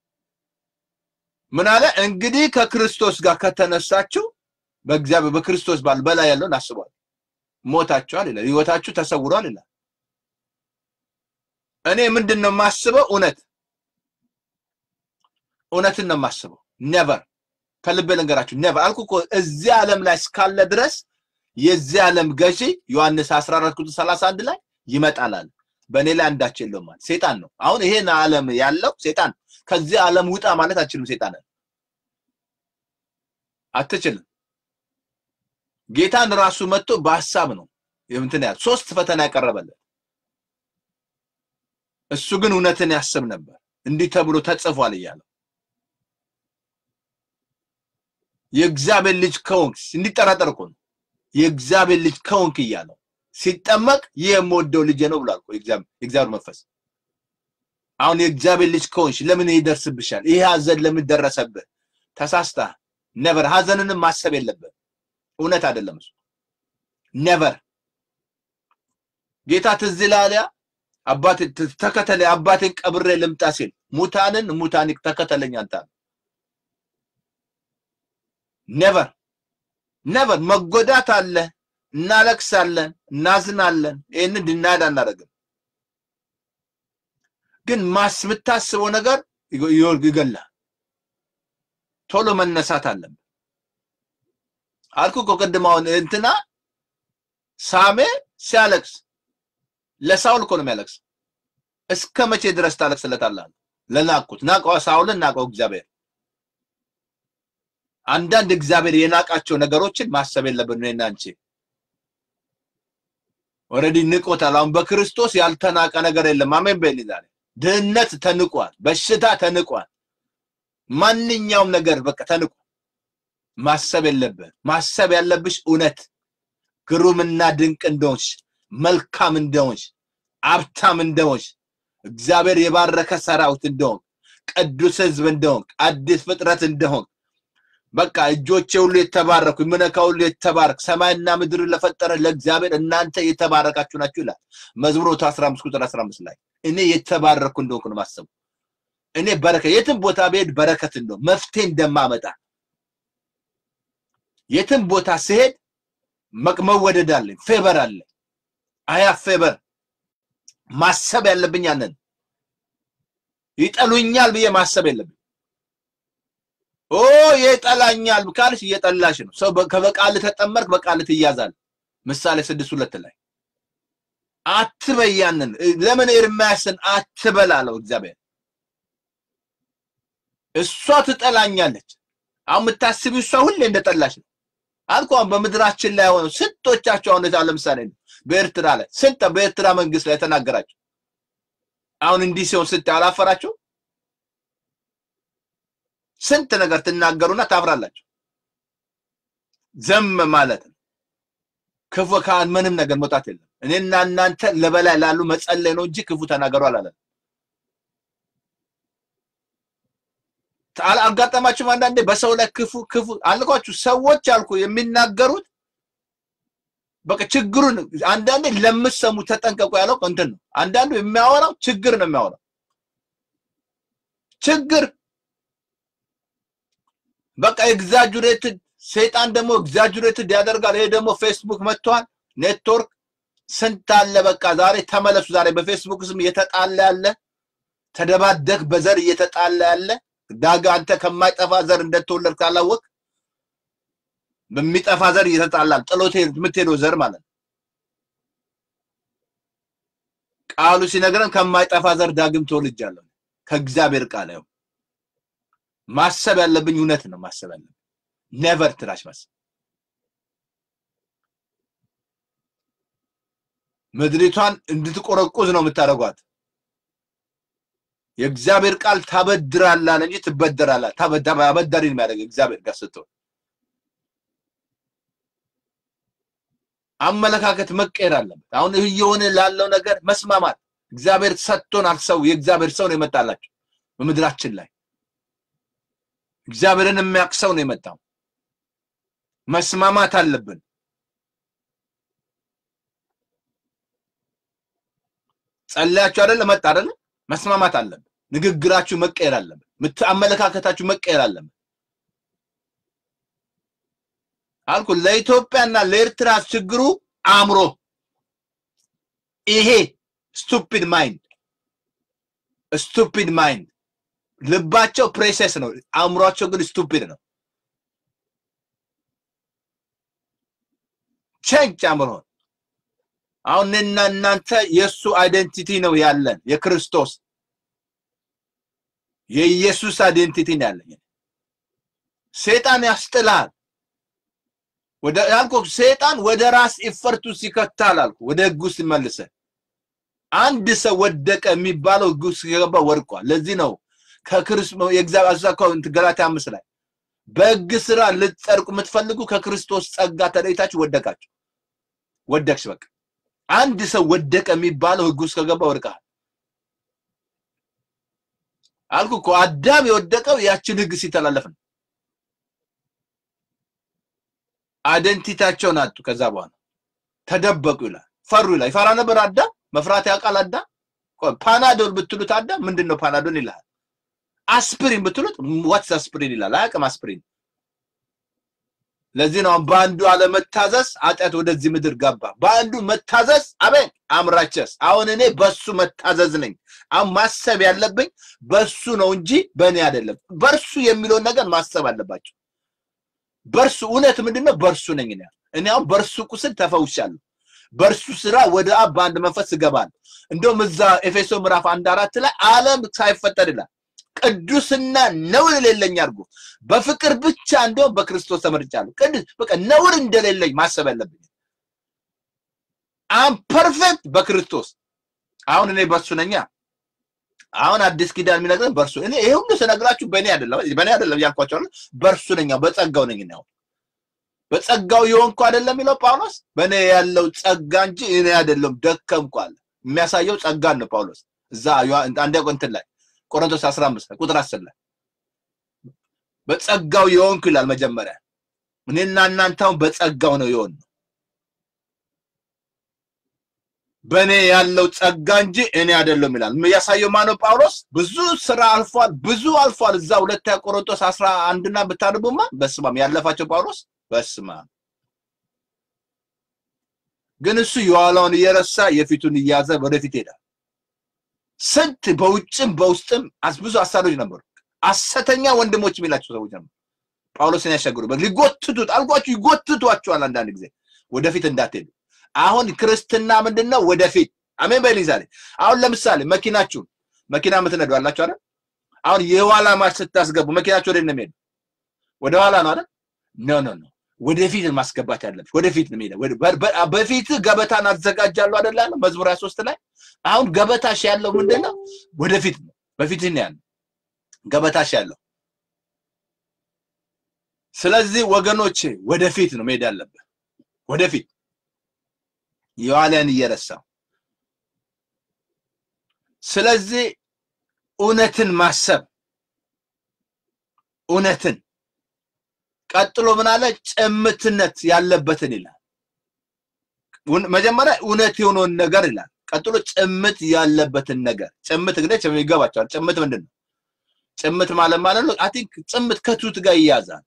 ምን አለ እንግዲህ ከክርስቶስ ጋር ከተነሳችሁ በእግዚአብሔር በክርስቶስ ባል በላይ ያለውን አስቧል። ሞታችኋል ይላል። ህይወታችሁ ተሰውሯል ይላል። እኔ ምንድን ነው የማስበው? እውነት እውነትን ነው የማስበው። ኔቨር ከልቤ ልንገራችሁ፣ ኔቨር አልኩ እኮ እዚህ ዓለም ላይ እስካለ ድረስ የዚህ ዓለም ገዢ ዮሐንስ 14 ቁጥር 31 ላይ ይመጣል አለ። በእኔ ላይ አንዳች የለውም ማለት ሴጣን ነው። አሁን ይሄን ዓለም ያለው ሴጣን ከዚህ ዓለም ውጣ ማለት አትችልም። ሴጣን አትችልም። ጌታን ራሱ መጥቶ በሀሳብ ነው እንትን ያለ ሶስት ፈተና ያቀረበለት። እሱ ግን እውነትን ያስብ ነበር። እንዲህ ተብሎ ተጽፏል እያለው የእግዚአብሔር ልጅ ከሆንክ እንዲጠራጠር እኮ ነው። የእግዚአብሔር ልጅ ከሆንክ እያለው ሲጠመቅ ይህ የምወደው ልጄ ነው ብሏል እኮ የእግዚአብሔር መንፈስ። አሁን የእግዚአብሔር ልጅ ከሆንሽ ለምን ይደርስብሻል? ይሄ ሀዘን ለምን ደረሰብህ? ተሳስተህ ነበር። ሀዘንንም ማሰብ የለብህ። እውነት አይደለም እሱ ነበር። ጌታ ትዝ ይልሃል ያ አባቴ ተከተለ አባቴን ቀብሬ ልምጣ ሲል ሙታንን ሙታን ተከተለኝ አንተ ነቨር ነቨር መጎዳት አለ እናለቅሳለን እናዝናለን ይህንን ድናድ አናደርግም ግን ማስ የምታስበው ነገር ይገላል ቶሎ መነሳት አለብን አልኩ እኮ ቅድም አሁን እንትና ሳሜ ሲያለቅስ ለሳውል እኮ ነው የሚያለቅስ እስከ መቼ ድረስ ታለቅስለታለህ ለናቁት ናቀዋ ሳውልን ናቀው እግዚአብሔር አንዳንድ እግዚአብሔር የናቃቸው ነገሮችን ማሰብ የለብን እኔና አንቺ ኦልሬዲ ንቆታል አሁን በክርስቶስ ያልተናቀ ነገር የለም አሜን በል ዛሬ ድህነት ተንቋል በሽታ ተንቋል ማንኛውም ነገር በቃ ተንቋል ማሰብ የለብህ ማሰብ ያለብሽ እውነት ግሩምና ድንቅ እንደሆንሽ መልካም እንደሆንሽ አብታም እንደሆንሽ እግዚአብሔር የባረከ ሰራዊት እንደሆን ቅዱስ ህዝብ እንደሆን አዲስ ፍጥረት እንደሆን በቃ እጆቼ ሁሉ የተባረኩ የምነካ ሁሉ የተባረክ ሰማይና ምድር ለፈጠረ ለእግዚአብሔር እናንተ የተባረካችሁ ናችሁ ይላል መዝሙር 15 ቁጥር 15 ላይ እኔ የተባረኩ እንደሆንኩ ነው ማሰቡ እኔ በረከት የትም ቦታ ብሄድ በረከት እንደሆን መፍትሄ እንደማመጣ የትም ቦታ ስሄድ መወደድ አለኝ ፌበር አለኝ አያ ፌበር ማሰብ ያለብኝ ያንን ይጠሉኛል ብዬ ማሰብ የለብኝ ኦ ይጠላኛል ካልሽ እየጠላሽ ነው ሰው ከበቃል ተጠመርክ በቃል ትያዛል ምሳሌ ስድስት ሁለት ላይ አትበይ ያንን ለምን ኤርምያስን አትበላለው እግዚአብሔር እሷ ትጠላኛለች አሁን የምታስቢው እሷ ሁሌ እንደጠላሽ ነው አልኳን በምድራችን ላይ ሆነው ስንቶቻቸው አሁን ለምሳሌ በኤርትራ ላይ ስንት በኤርትራ መንግስት ላይ ተናገራቸው አሁን እንዲህ ሲሆን ስታይ አላፈራቸው ስንት ነገር ትናገሩና ታፍራላችሁ ዘም ማለት ነው ክፉ ካን ምንም ነገር መውጣት የለም እኔና እናንተ ለበላይ ላሉ መጸለይ ነው እንጂ ክፉ ተናገሩ አላለም አጋጠማችሁም አንዳንዴ በሰው ላይ ክፉ ክፉ አልኳችሁ ሰዎች አልኩ የሚናገሩት በቃ ችግሩን አንዳንዴ ለምሰሙ ተጠንቀቁ ያለው እንትን ነው አንዳንዱ የሚያወራው ችግር ነው የሚያወራው ችግር በቃ ኤግዛጁሬትድ ሰይጣን ደግሞ ኤግዛጁሬትድ ያደርጋል ይሄ ደግሞ ፌስቡክ መጥቷል ኔትወርክ ስንት አለ በቃ ዛሬ ተመለሱ ዛሬ በፌስቡክ ስም እየተጣላ ያለ ተደባደክ በዘር እየተጣላ ያለ ዳጋ አንተ ከማይጠፋ ዘር እንደተወለድ ካላወቅ በሚጠፋ ዘር እየተጣላል ጥሎት የምትሄደው ዘር ማለት ነው ቃሉ ሲነግረን ከማይጠፋ ዘር ዳግም ተወልጃለሁ ከእግዚአብሔር ቃል ያው ማሰብ ያለብኝ እውነት ነው ማሰብ ያለብኝ ኔቨር ትራሽ ማሰብ ምድሪቷን እንድትቆረቁዝ ነው የምታደርጓት የእግዚአብሔር ቃል ታበድራላል እንጂ ትበደራላል አበዳሪ ነው የሚያደርግ እግዚአብሔር ጋር ስትሆን አመለካከት መቀየር አለበት አሁን እየሆነ ላለው ነገር መስማማት እግዚአብሔር ሰጥቶናል ሰው የእግዚአብሔር ሰው ነው የመጣላቸው በምድራችን ላይ እግዚአብሔርን የሚያውቅ ሰው ነው የመጣው መስማማት አለብን ጸለያችሁ አይደለ መጣ አይደለ መስማማት አለብን ንግግራችሁ መቀየር አለበት አመለካከታችሁ መቀየር አለበት አልኩ ለኢትዮጵያና ለኤርትራ ችግሩ አእምሮ ይሄ ስቱፒድ ማይንድ ስቱፒድ ማይንድ ልባቸው ፕሬሰስ ነው አእምሯቸው ግን ስቱፒድ ነው ቼንጅ አእምሮን አሁን እኔና እናንተ የእሱ አይደንቲቲ ነው ያለን የክርስቶስ የኢየሱስ አይደንቲቲ ነው ያለኝ ሴጣን ያስጥላል ወደ ያልኩ ሴጣን ወደ ራስ ኢፈርቱ ሲከታል አልኩ ወደ ህጉ ሲመልሰ አንድ ሰው ወደቀ የሚባለው ህጉ ሲገባ ወድቋል ለዚህ ነው ከክርስቶስ የእግዚአብሔር ገላትያ አምስት ላይ በሕግ ስራ ልትጸድቁ የምትፈልጉ ከክርስቶስ ጸጋ ተለይታችሁ ወደቃችሁ። ወደቅሽ። በቃ አንድ ሰው ወደቀ የሚባለው ሕግ ውስጥ ከገባ ወድቀሃል አልኩ እኮ። አዳም የወደቀው ያችን ሕግ ሲተላለፍ ነው። አይደንቲታቸውን አጡ። ከዛ በኋላ ተደበቁ ይላል። ፈሩ ይላል። ይፈራ ነበር አዳም። መፍራት ያውቃል አዳም። ፓናዶል ብትሉት አዳም ምንድን ነው ፓናዶል ይላል። አስፕሪን ብትሉት ዋትስ አስፕሪን ይላል። አያውቅም አስፕሪን። ለዚህ ነው በአንዱ አለመታዘዝ ኃጢአት ወደዚህ ምድር ገባ። በአንዱ መታዘዝ አሜን አምራቸስ። አሁን እኔ በሱ መታዘዝ ነኝ። አሁን ማሰብ ያለብኝ በሱ ነው እንጂ በእኔ አይደለም። በእርሱ የሚለውን ነገር ማሰብ አለባቸው። በእርሱ እውነት ምንድን ነው? በእርሱ ነኝ እኔ። እኔ አሁን በእርሱ ቁስል ተፈውሻለሁ። በእርሱ ስራ ወደ አብ በአንድ መንፈስ እገባለሁ። እንደውም እዛ ኤፌሶ ምዕራፍ አንድ አራት ላይ ዓለም ሳይፈጠር ይላል ቅዱስና ነውር የሌለኝ አድርጎ በፍቅር ብቻ እንደውም በክርስቶስ ተመርጫለሁ። ቅዱስ በቃ ነውር እንደሌለኝ ማሰብ ያለብኝ አም ፐርፌክት በክርስቶስ አሁን እኔ በሱ ነኛ። አሁን አዲስ ኪዳን የሚነግረን በእርሱ እኔ ይሄ ሁሉ ስነግራችሁ በእኔ አይደለም በእኔ አይደለም እያልኳቸው አይደል? በእርሱ ነኝ፣ በጸጋው ነኝ ነው በጸጋው የሆንኩ አይደለም የሚለው ጳውሎስ። በእኔ ያለው ጸጋ እንጂ እኔ አይደለም ደከምኩ አለ። የሚያሳየው ጸጋን ነው ጳውሎስ እዛ አንዲያ ቆንትን ላይ ቆሮንቶስ 15 ቁጥር 10 ላይ በጸጋው የሆንኩ ይላል። መጀመሪያ እኔና እናንተ አሁን በጸጋው ነው የሆን ነው በእኔ ያለው ጸጋ እንጂ እኔ አይደለም ይላል። የሚያሳየው ማነው? ጳውሎስ ብዙ ስራ አልፏል፣ ብዙ አልፏል። እዛ ሁለተኛ ቆሮንቶስ አስራ አንድና ብታነቡማ በስማም ያለፋቸው ጳውሎስ በስማም ግን እሱ የኋላውን እየረሳ የፊቱን እያዘ ወደፊት ሄዳል። ስንት በውጭም በውስጥም ብዙ አሳዶች ነበሩ። ሐሰተኛ ወንድሞች የሚላቸው ሰዎች ነበሩ። ጳውሎስን ያሻገሩበት ሊጎትቱት አልጓችሁ ይጎትቷቸዋል። አንዳንድ ጊዜ ወደፊት እንዳትሄዱ አሁን ክርስትና ምንድን ነው? ወደፊት አሜን በል ዛሬ። አሁን ለምሳሌ መኪናችሁን መኪና የምትነዱ አላችሁ አይደል? አሁን የኋላ ማርሽ ስታስገቡ መኪናችሁ ወደ ነው የሚሄዱ? ወደ ኋላ ነው አይደል? ኖ ኖ ኖ፣ ወደፊት ማስገባት ያለብሽ ወደፊት ነው የሚሄደው። በፊት ገበታን አዘጋጃለሁ አይደል ያለው መዝሙር 23 ላይ። አሁን ገበታሽ ያለው ምንድን ነው? ወደፊት ነው። በፊት ነው ያለው ገበታሽ ያለው። ስለዚህ ወገኖቼ ወደፊት ነው መሄድ ያለብን ወደፊት የኋላን እየረሳው ስለዚህ እውነትን ማሰብ እውነትን ቀጥሎ ምን አለ ጭምትነት ያለበትን ይላል መጀመሪያ እውነት የሆነውን ነገር ይላል ቀጥሎ ጭምት ያለበትን ነገር ጭምት እንግዲህ ይገባቸዋል ጭምት ምንድን ነው ጭምት ማለት ማለት ነው አይ ቲንክ ጭምት ከቱት ጋር ይያዛል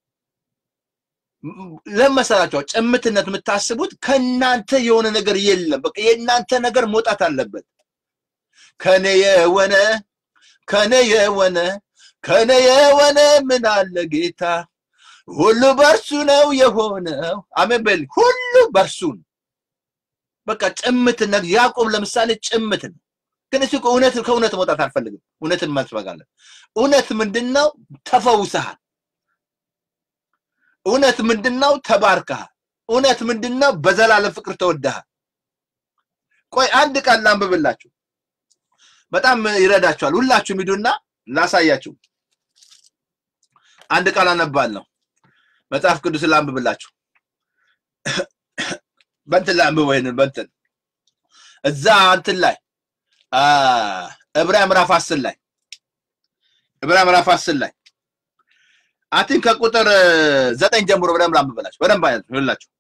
ለመሰላቸው ጭምትነት የምታስቡት ከእናንተ የሆነ ነገር የለም። በቃ የእናንተ ነገር መውጣት አለበት። ከኔ የሆነ ከኔ የሆነ ከኔ የሆነ ምን አለ ጌታ፣ ሁሉ በእርሱ ነው የሆነው። አሜን በል። ሁሉ በእርሱ ነው። በቃ ጭምትነት። ያዕቆብ ለምሳሌ ጭምት ነው፣ ግን እሱ እውነት ከእውነት መውጣት አልፈልግም። እውነትን መስበጋለን። እውነት ምንድን ነው? ተፈውሰሃል። እውነት ምንድነው? ተባርከሃል። እውነት ምንድነው? በዘላለም ፍቅር ተወደሃል። ቆይ አንድ ቃል ላንብብላችሁ፣ በጣም ይረዳችኋል። ሁላችሁም ሂዱና ላሳያችሁ። አንድ ቃል አነባለሁ። መጽሐፍ ቅዱስ ላንብብላችሁ። በእንትን ላይ አንብበው፣ ይሄንን በእንትን እዛ እንትን ላይ ዕብራውያን ምዕራፍ አስር ላይ ዕብራውያን ምዕራፍ አስር ላይ አቲን ከቁጥር ዘጠኝ ጀምሮ በደንብ ላንብበላችሁ በደንብ አይላችሁ።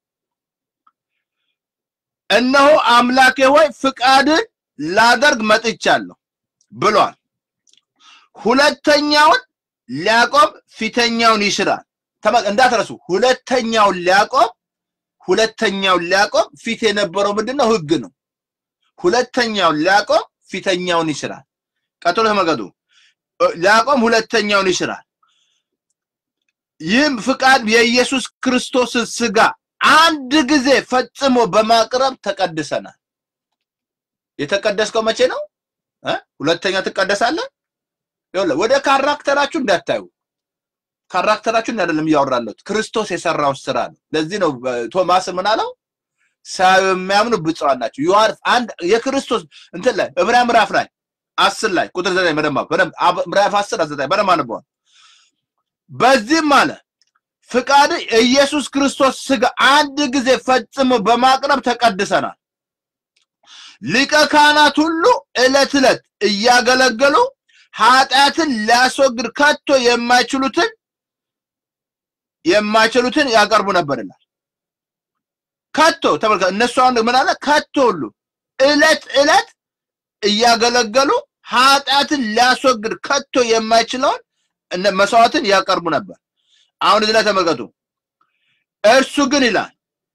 እነሆ አምላኬ ሆይ ፍቃድን ላደርግ መጥቻለሁ ብሏል። ሁለተኛውን ሊያቆም ፊተኛውን ይሽራል። እንዳትረሱ፣ ሁለተኛውን ሊያቆም ሁለተኛውን ሊያቆም ፊት የነበረው ምንድነው? ሕግ ነው። ሁለተኛውን ሊያቆም ፊተኛውን ይሽራል። ቀጥሎ ተመልከቱ። ሊያቆም ሁለተኛውን ይሽራል። ይህም ፍቃድ የኢየሱስ ክርስቶስን ስጋ አንድ ጊዜ ፈጽሞ በማቅረብ ተቀድሰናል። የተቀደስከው መቼ ነው? ሁለተኛ ትቀደሳለህ። ወደ ካራክተራችሁ እንዳታዩ። ካራክተራችሁን አይደለም እያወራለሁት ክርስቶስ የሰራው ስራ ነው። ለዚህ ነው ቶማስ ምን አለው? ሳያዩ የሚያምኑ ብፁዓን ናቸው። ዮሐንስ አንድ የክርስቶስ እንትን ላይ ዕብራውያን ምዕራፍ ላይ አስር ላይ ቁጥር ዘጠኝ በደንብ በደንብ ምዕራፍ አስር ዘጠኝ በደንብ አንበዋል። በዚህም አለ ፍቃድ ኢየሱስ ክርስቶስ ስጋ አንድ ጊዜ ፈጽሞ በማቅረብ ተቀድሰናል። ሊቀ ካህናት ሁሉ ዕለት ዕለት እያገለገሉ ኃጢአትን ሊያስወግድ ከቶ የማይችሉትን የማይችሉትን ያቀርቡ ነበርናል። ከቶ ተመልከቱ፣ እነሱ አሁን ምን አለ? ከቶ ሁሉ ዕለት ዕለት እያገለገሉ ኃጢአትን ሊያስወግድ ከቶ የማይችለውን እነ- መስዋዕትን ያቀርቡ ነበር። አሁን እዚህ ላይ ተመልከቱ። እርሱ ግን ይላል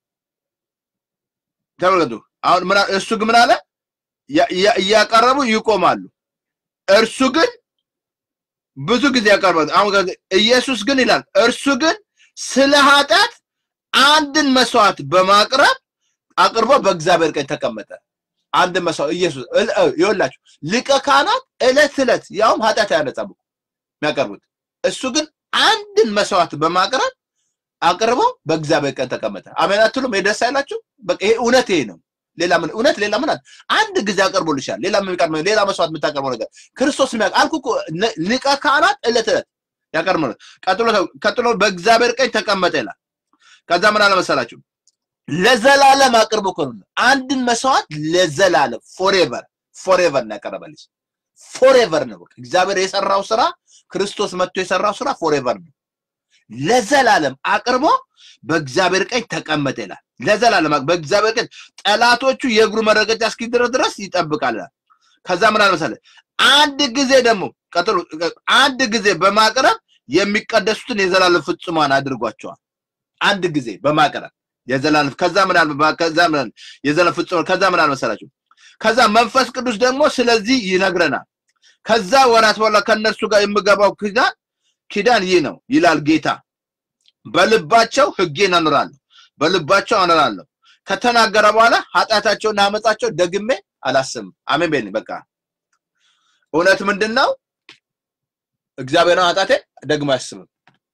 ተመልከቱ። አሁን ምን አለ? እርሱ ግን ምን አለ? ያ- ያ- እያቀረቡ ይቆማሉ። እርሱ ግን ብዙ ጊዜ ያቀርባል። አሁን ከዚህ ኢየሱስ ግን ይላል እርሱ ግን ስለ ኃጢአት አንድን መስዋዕት በማቅረብ አቅርቦ በእግዚአብሔር ቀኝ ተቀመጠ። አንድ መስዋዕት ኢየሱስ እል- እ- ይኸውላችሁ ሊቀ ካህናት ዕለት ዕለት ያውም ኃጢአት አያነጻም እኮ የሚያቀርቡት እሱ ግን አንድን መስዋዕት በማቅረብ አቅርቦ በእግዚአብሔር ቀኝ ተቀመጠ። አሜን አትሉም? ይሄ ደስ አይላችሁ? በቃ ይሄ እውነት ይሄ ነው። ሌላ ምን እውነት ሌላ ምን አለ? አንድ ጊዜ አቅርቦልሻል። ሌላ ምን የሚቀር ሌላ መስዋዕት የምታቀርበው ነገር ክርስቶስ የሚያውቅ አልኩ እኮ ነ- ሊቀ ካህናት ዕለት ዕለት ያቀርብ ነው። ቀጥሎ ቀጥሎ በእግዚአብሔር ቀኝ ተቀመጠ ይላል። ከዛ ምን አለ መሰላችሁ? ለዘላለም አቅርቦ እኮ ነው አንድን መስዋዕት ለዘላለም ፎሬቨር ፎሬቨር ነው ያቀረበልሽ። ፎሬቨር ነው በቃ እግዚአብሔር የሰራው ስራ ክርስቶስ መጥቶ የሰራው ስራ ፎሬቨር ነው። ለዘላለም አቅርቦ በእግዚአብሔር ቀኝ ተቀመጠ ይላል። ለዘላለም አቅ- በእግዚአብሔር ቀኝ ጠላቶቹ የእግሩ መረገጫ እስኪደረስ ድረስ ይጠብቃል ይላል። ከዛ ምን አለ መሰለህ? አንድ ጊዜ ደግሞ ቀጥሎ አንድ ጊዜ በማቅረብ የሚቀደሱትን የዘላለም ፍጹማን አድርጓቸዋል። አንድ ጊዜ በማቅረብ የዘላለም ከዛ ምን አለ ከዛ ምን አለ የዘላለም ፍጹማን ከዛ ምን አለ መሰላችሁ? ከዛ መንፈስ ቅዱስ ደግሞ ስለዚህ ይነግረናል። ከዛ ወራት በኋላ ከእነርሱ ጋር የምገባው ኪዳን ኪዳን ይህ ነው ይላል ጌታ፣ በልባቸው ሕጌን አኖራለሁ፣ በልባቸው አኖራለሁ። ከተናገረ በኋላ ኃጢአታቸውና አመፃቸው ደግሜ አላስብም። አሜን በል በቃ እውነት ምንድን ነው? እግዚአብሔርን ኃጢአቴን ደግሞ አያስብም።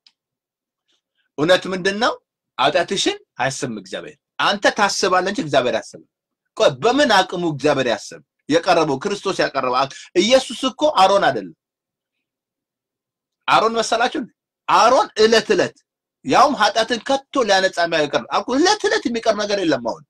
እውነት ምንድን ነው? ኃጢአትሽን አያስብም እግዚአብሔር። አንተ ታስባለህ እንጂ እግዚአብሔር አያስብም። ቆይ በምን አቅሙ እግዚአብሔር ያስብ? የቀረበው ክርስቶስ ያቀረበው አ- ኢየሱስ እኮ አሮን አይደለም። አሮን መሰላችሁ? አሮን እለት እለት ያውም ኃጢአትን ከቶ ሊያነጻ የሚያቀርብ አልኩ። እለት እለት የሚቀር ነገር የለም። አሁን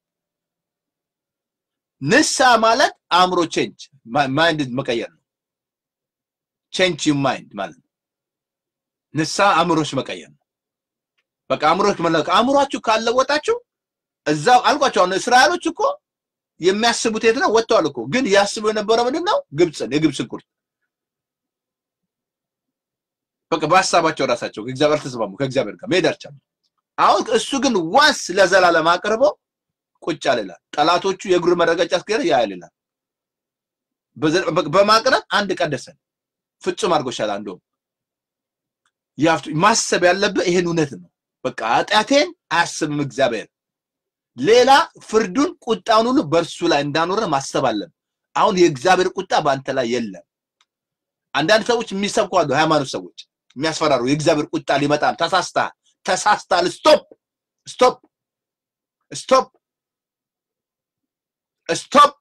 ንስሐ ማለት አእምሮ ቼንጅ ማይንድ መቀየር ነው። ቼንጅ ዩ ማይንድ ማለት ነው። ንስሐ አእምሮች መቀየር ነው። በቃ አእምሮች መለወጥ አእምሯችሁ ካለወጣችሁ እዛው አልኳቸው። አሁን እስራኤሎች እኮ የሚያስቡት የት ነው? ወጥተዋል እኮ ግን ያስቡ የነበረው ምንድን ነው? ግብፅን፣ የግብፅን ቁርጥ በቃ በሀሳባቸው ራሳቸው ከእግዚአብሔር ተስማሙ፣ ከእግዚአብሔር ጋር መሄድ አልቻሉም። አሁን እሱ ግን ዋንስ ለዘላለም አቅርቦ ቁጭ አለ ይላል። ጠላቶቹ የእግሩ መረገጫ እስኪደርስ ያያል ይላል። በዘ- በ- በማቅረብ አንድ ቀደሰን ፍጹም አድርጎሻል። አንዱ ያፍቱ ማሰብ ያለብህ ይሄን እውነት ነው። በቃ ኃጢአቴን አያስብም እግዚአብሔር። ሌላ ፍርዱን ቁጣውን ሁሉ በእርሱ ላይ እንዳኖረ ማሰብ አለብህ። አሁን የእግዚአብሔር ቁጣ በአንተ ላይ የለም። አንዳንድ ሰዎች የሚሰብኩ አሉ፣ ሃይማኖት ሰዎች የሚያስፈራሩ የእግዚአብሔር ቁጣ ሊመጣል፣ ተሳስተሃል፣ ተሳስተሃል፣ ስቶፕ ስቶፕ ስቶፕ ስቶፕ፣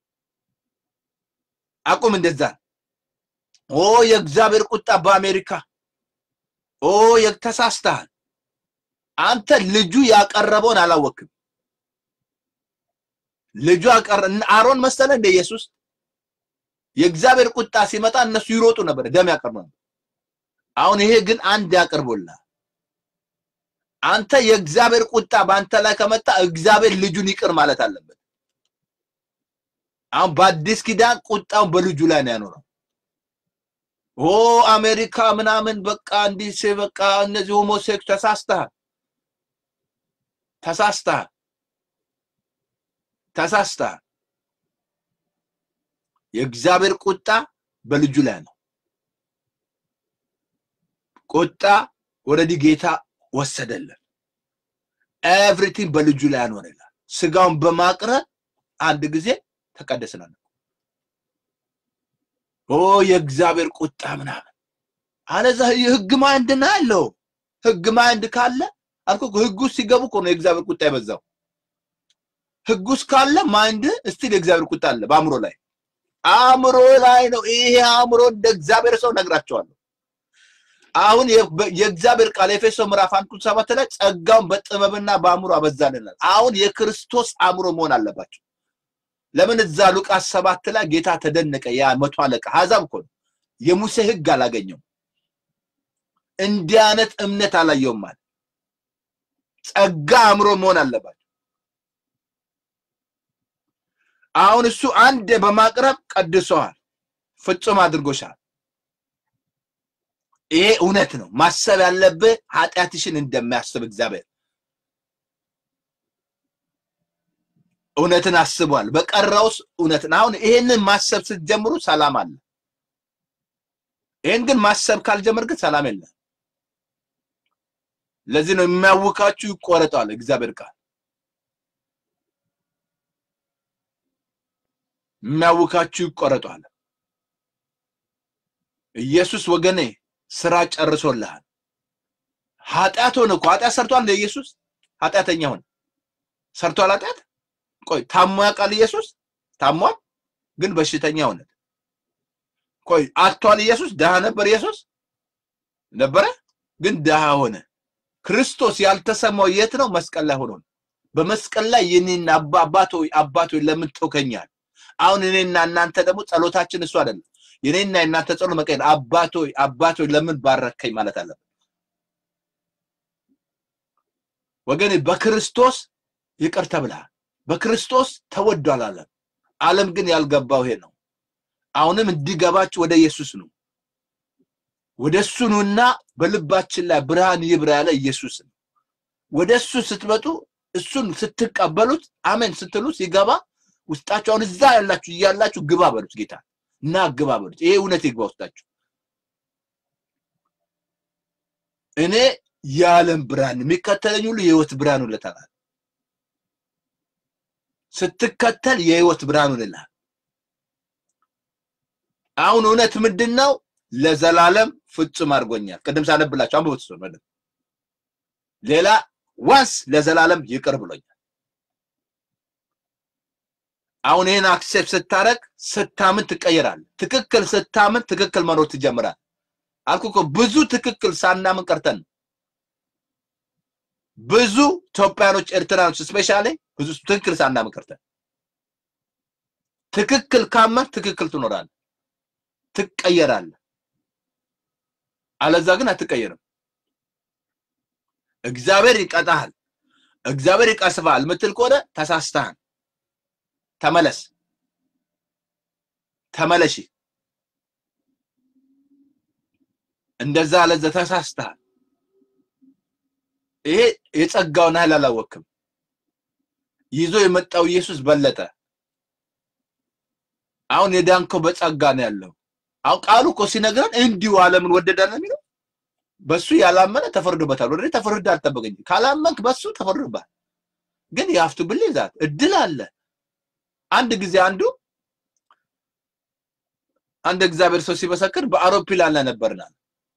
አቁም። እንደዛ ኦ የእግዚአብሔር ቁጣ በአሜሪካ ኦ የ- ተሳስተሃል። አንተ ልጁ ያቀረበውን አላወክም። ልጁ ያቀረ አሮን መሰለ እንደ ኢየሱስ የእግዚአብሔር ቁጣ ሲመጣ እነሱ ይሮጡ ነበር፣ ደም ያቀርቡ ነበር። አሁን ይሄ ግን አንድ ያቀርቦልሃል። አንተ የእግዚአብሔር ቁጣ በአንተ ላይ ከመጣ እግዚአብሔር ልጁን ይቅር ማለት አለበት። አሁን በአዲስ ኪዳን ቁጣውን በልጁ ላይ ነው ያኖረው። ኦ አሜሪካ ምናምን በቃ እንዲህ ሲ- በቃ እነዚህ ሆሞሴክስ ተሳስተሃል፣ ተሳስተሃል፣ ተሳስተሃል። የእግዚአብሔር ቁጣ በልጁ ላይ ነው። ቁጣ ወረዲ ጌታ ወሰደልን። ኤቭሪቲንግ በልጁ ላይ ያኖር ይላል። ስጋውን በማቅረብ አንድ ጊዜ ተቀደስናል። ኦ የእግዚአብሔር ቁጣ ምናምን አለዛ የህግ ማይንድ ነው ያለው። ህግ ማይንድ ካለ አልኩ እኮ ህግ ውስጥ ሲገቡ እኮ ነው የእግዚአብሔር ቁጣ የበዛው። ህግ ውስጥ ካለ ማይንድ እስቲል የእግዚአብሔር ቁጣ አለ በአእምሮ ላይ አእምሮ ላይ ነው። ይሄ አእምሮ እንደ እግዚአብሔር ሰው ነግራቸዋለሁ። አሁን የ- የእግዚአብሔር ቃል ኤፌሶ ምዕራፍ አንድ ቁጥር ሰባት ላይ ጸጋውን በጥበብና በአእምሮ አበዛልናል። አሁን የክርስቶስ አእምሮ መሆን አለባቸው። ለምን እዛ ሉቃስ ሰባት ላይ ጌታ ተደነቀ። ያ መቶ አለቃ አሕዛብ እኮ ነው። የሙሴ ሕግ አላገኘውም። እንዲህ አይነት እምነት አላየውም ማለት ጸጋ አእምሮ መሆን አለባቸው። አሁን እሱ አንድ በማቅረብ ቀድሶሃል፣ ፍጹም አድርጎሻል። ይሄ እውነት ነው። ማሰብ ያለብህ ኃጢአትሽን እንደሚያስብ እግዚአብሔር እውነትን አስቧል። በቀረውስ እውነትን አሁን ይሄንን ማሰብ ስትጀምሩ ሰላም አለ። ይሄን ግን ማሰብ ካልጀመር ግን ሰላም የለም። ለዚህ ነው የሚያውካችሁ ይቆረጣል እግዚአብሔር ቃል የሚያውካችሁ ይቆረጧል። ኢየሱስ ወገኔ ስራ ጨርሶልሃል። ኃጢአት ሆነ እኮ ኃጢአት ሰርቷል እንደ ኢየሱስ ኃጢአተኛ ሆነ ሰርቷል ኃጢአት ቆይ ታሞ ያውቃል ኢየሱስ ታሟል ግን በሽተኛ ሆነ ቆይ አጥቷል ኢየሱስ ድሃ ነበር ኢየሱስ ነበረ ግን ድሃ ሆነ ክርስቶስ ያልተሰማው የት ነው መስቀል ላይ ሆኖ ነው በመስቀል ላይ የኔና አባ አባቶ አባቶ ለምን ተውከኛል አሁን እኔና እናንተ ደግሞ ጸሎታችን እሱ አይደለም የኔና የእናንተ ጸሎት መቀየር አባቶ አባቶ ለምን ባረከኝ ማለት አለ ወገኔ በክርስቶስ ይቅር ተብልሃል በክርስቶስ ተወዷል ዓለም ዓለም ግን ያልገባው ይሄ ነው አሁንም እንዲገባችሁ ወደ ኢየሱስ ነው ወደ እሱ ነውና በልባችን ላይ ብርሃን ይብራ ያለ ኢየሱስ ነው ወደ እሱ ስትመጡ እሱን ስትቀበሉት አሜን ስትሉ ሲገባ ውስጣችሁ አሁን እዛ ያላችሁ እያላችሁ ግባ በሉት ጌታ እና ግባ በሉት ይሄ እውነት ይግባ ውስጣችሁ እኔ የዓለም ብርሃን የሚከተለኝ ሁሉ የህይወት ብርሃን ይለታል ስትከተል የህይወት ብርሃን ይልሃል አሁን እውነት ምንድን ነው ለዘላለም ፍጹም አድርጎኛል ቅድም ሳነብላችሁ አንብቡት እሱን በደንብ ሌላ ዋንስ ለዘላለም ይቅር ብሎኛል አሁን ይህን አክሴፕት ስታረግ ስታምን ትቀየራለህ ትክክል ስታምን ትክክል መኖር ትጀምራል አልኩ እኮ ብዙ ትክክል ሳናምን ቀርተን ነው ብዙ ኢትዮጵያኖች ኤርትራኖች ስፔሻሊ ብዙ ትክክል ሳናምን ቀርተን ትክክል ካመን ትክክል ትኖራለህ ትቀየራለህ አለዛ ግን አትቀየርም እግዚአብሔር ይቀጣሃል እግዚአብሔር ይቀስፋል ምትል ከሆነ ተሳስተሃል ተመለስ ተመለሺ እንደዛ አለዛ ተሳስተሃል ይሄ የጸጋውን ኃይል አላወቅም ይዞ የመጣው ኢየሱስ በለጠ አሁን የዳንከው በጸጋ ነው ያለው አሁን ቃሉ እኮ ሲነግረን እንዲሁ ዓለምን ወደዳል ነው የሚለው በሱ ያላመነ ተፈርዶበታል ወደ ተፈርዶ አልጠበቀኝ ካላመንክ በሱ ተፈርዶበታል ግን የሀፍቱ ብል ዛት እድል አለ አንድ ጊዜ አንዱ አንድ እግዚአብሔር ሰው ሲመሰክር በአውሮፕላን ላይ ነበርናል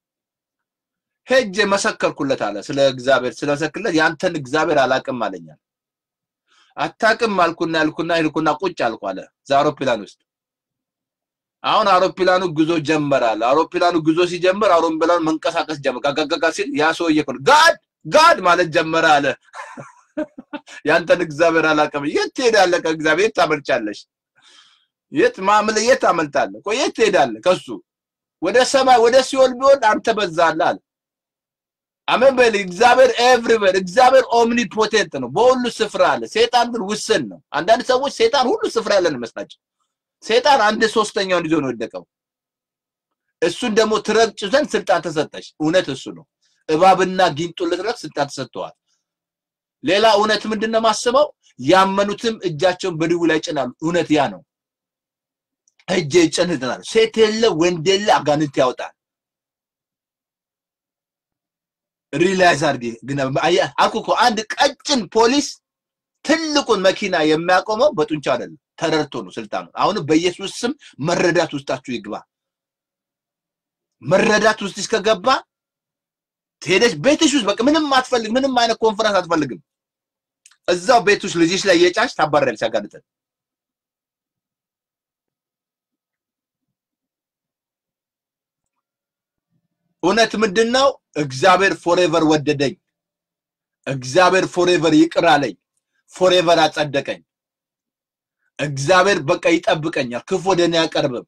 ሄጄ መሰከርኩለት አለ ስለ እግዚአብሔር ስለመሰክርለት ያንተን እግዚአብሔር አላቅም አለኛል አታቅም አልኩና ያልኩና ሄድኩና ቁጭ አልኩ አለ እዛ አውሮፕላን ውስጥ አሁን አውሮፕላኑ ጉዞ ጀመራል አውሮፕላኑ ጉዞ ሲጀምር አውሮፕላኑ መንቀሳቀስ ጀመረ ጋጋጋጋ ሲል ያ ሰውዬ እኮ ነው ጋድ ጋድ ማለት ጀመረ አለ ያንተን እግዚአብሔር አላቅም የት ትሄዳለህ ከእግዚአብሔር የት ታመልጫለሽ የት ማምለ የት ታመልጣለህ ቆይ የት ትሄዳለህ ከሱ ወደ ሰማይ ወደ ሲኦል ቢሆን አንተ በዛለህ አለ አሜን በል እግዚአብሔር ኤቭሪዌር እግዚአብሔር ኦምኒፖቴንት ነው በሁሉ ስፍራ አለ ሴጣን ግን ውስን ነው አንዳንድ ሰዎች ሴጣን ሁሉ ስፍራ ያለን ይመስላቸው ሴጣን አንድ ሶስተኛውን ይዞ ነው የወደቀው እሱን ደግሞ ትረግጭ ዘንድ ስልጣን ተሰጠሽ እውነት እሱ ነው እባብና ጊንጡን ልትረግ ስልጣን ተሰጥተዋል ሌላ እውነት ምንድን ነው ማስበው ያመኑትም እጃቸውን በድው ላይ ጭናሉ እውነት ያ ነው እጅ ይጭንትናል ሴት የለ ወንድ የለ አጋንንት ያወጣል ሪላይዝ አድርጌ ግን አልኩ እኮ አንድ ቀጭን ፖሊስ ትልቁን መኪና የሚያቆመው በጡንቻ አይደለም ተረድቶ ነው ስልጣኑ አሁን በኢየሱስ ስም መረዳት ውስጣችሁ ይግባ መረዳት ውስጥ እስከገባ ሄደሽ ቤትሽ ውስጥ በቃ ምንም አትፈልግ ምንም አይነት ኮንፈረንስ አትፈልግም እዛው ቤት ውስጥ ልጅሽ ላይ የጫሽ ታባረሪያለሽ ያጋልጠን እውነት ምንድን ነው? እግዚአብሔር ፎሬቨር ወደደኝ። እግዚአብሔር ፎሬቨር ይቅር አለኝ። ፎሬቨር አጸደቀኝ። እግዚአብሔር በቃ ይጠብቀኛል፣ ክፉ ወደ እኔ አያቀርብም።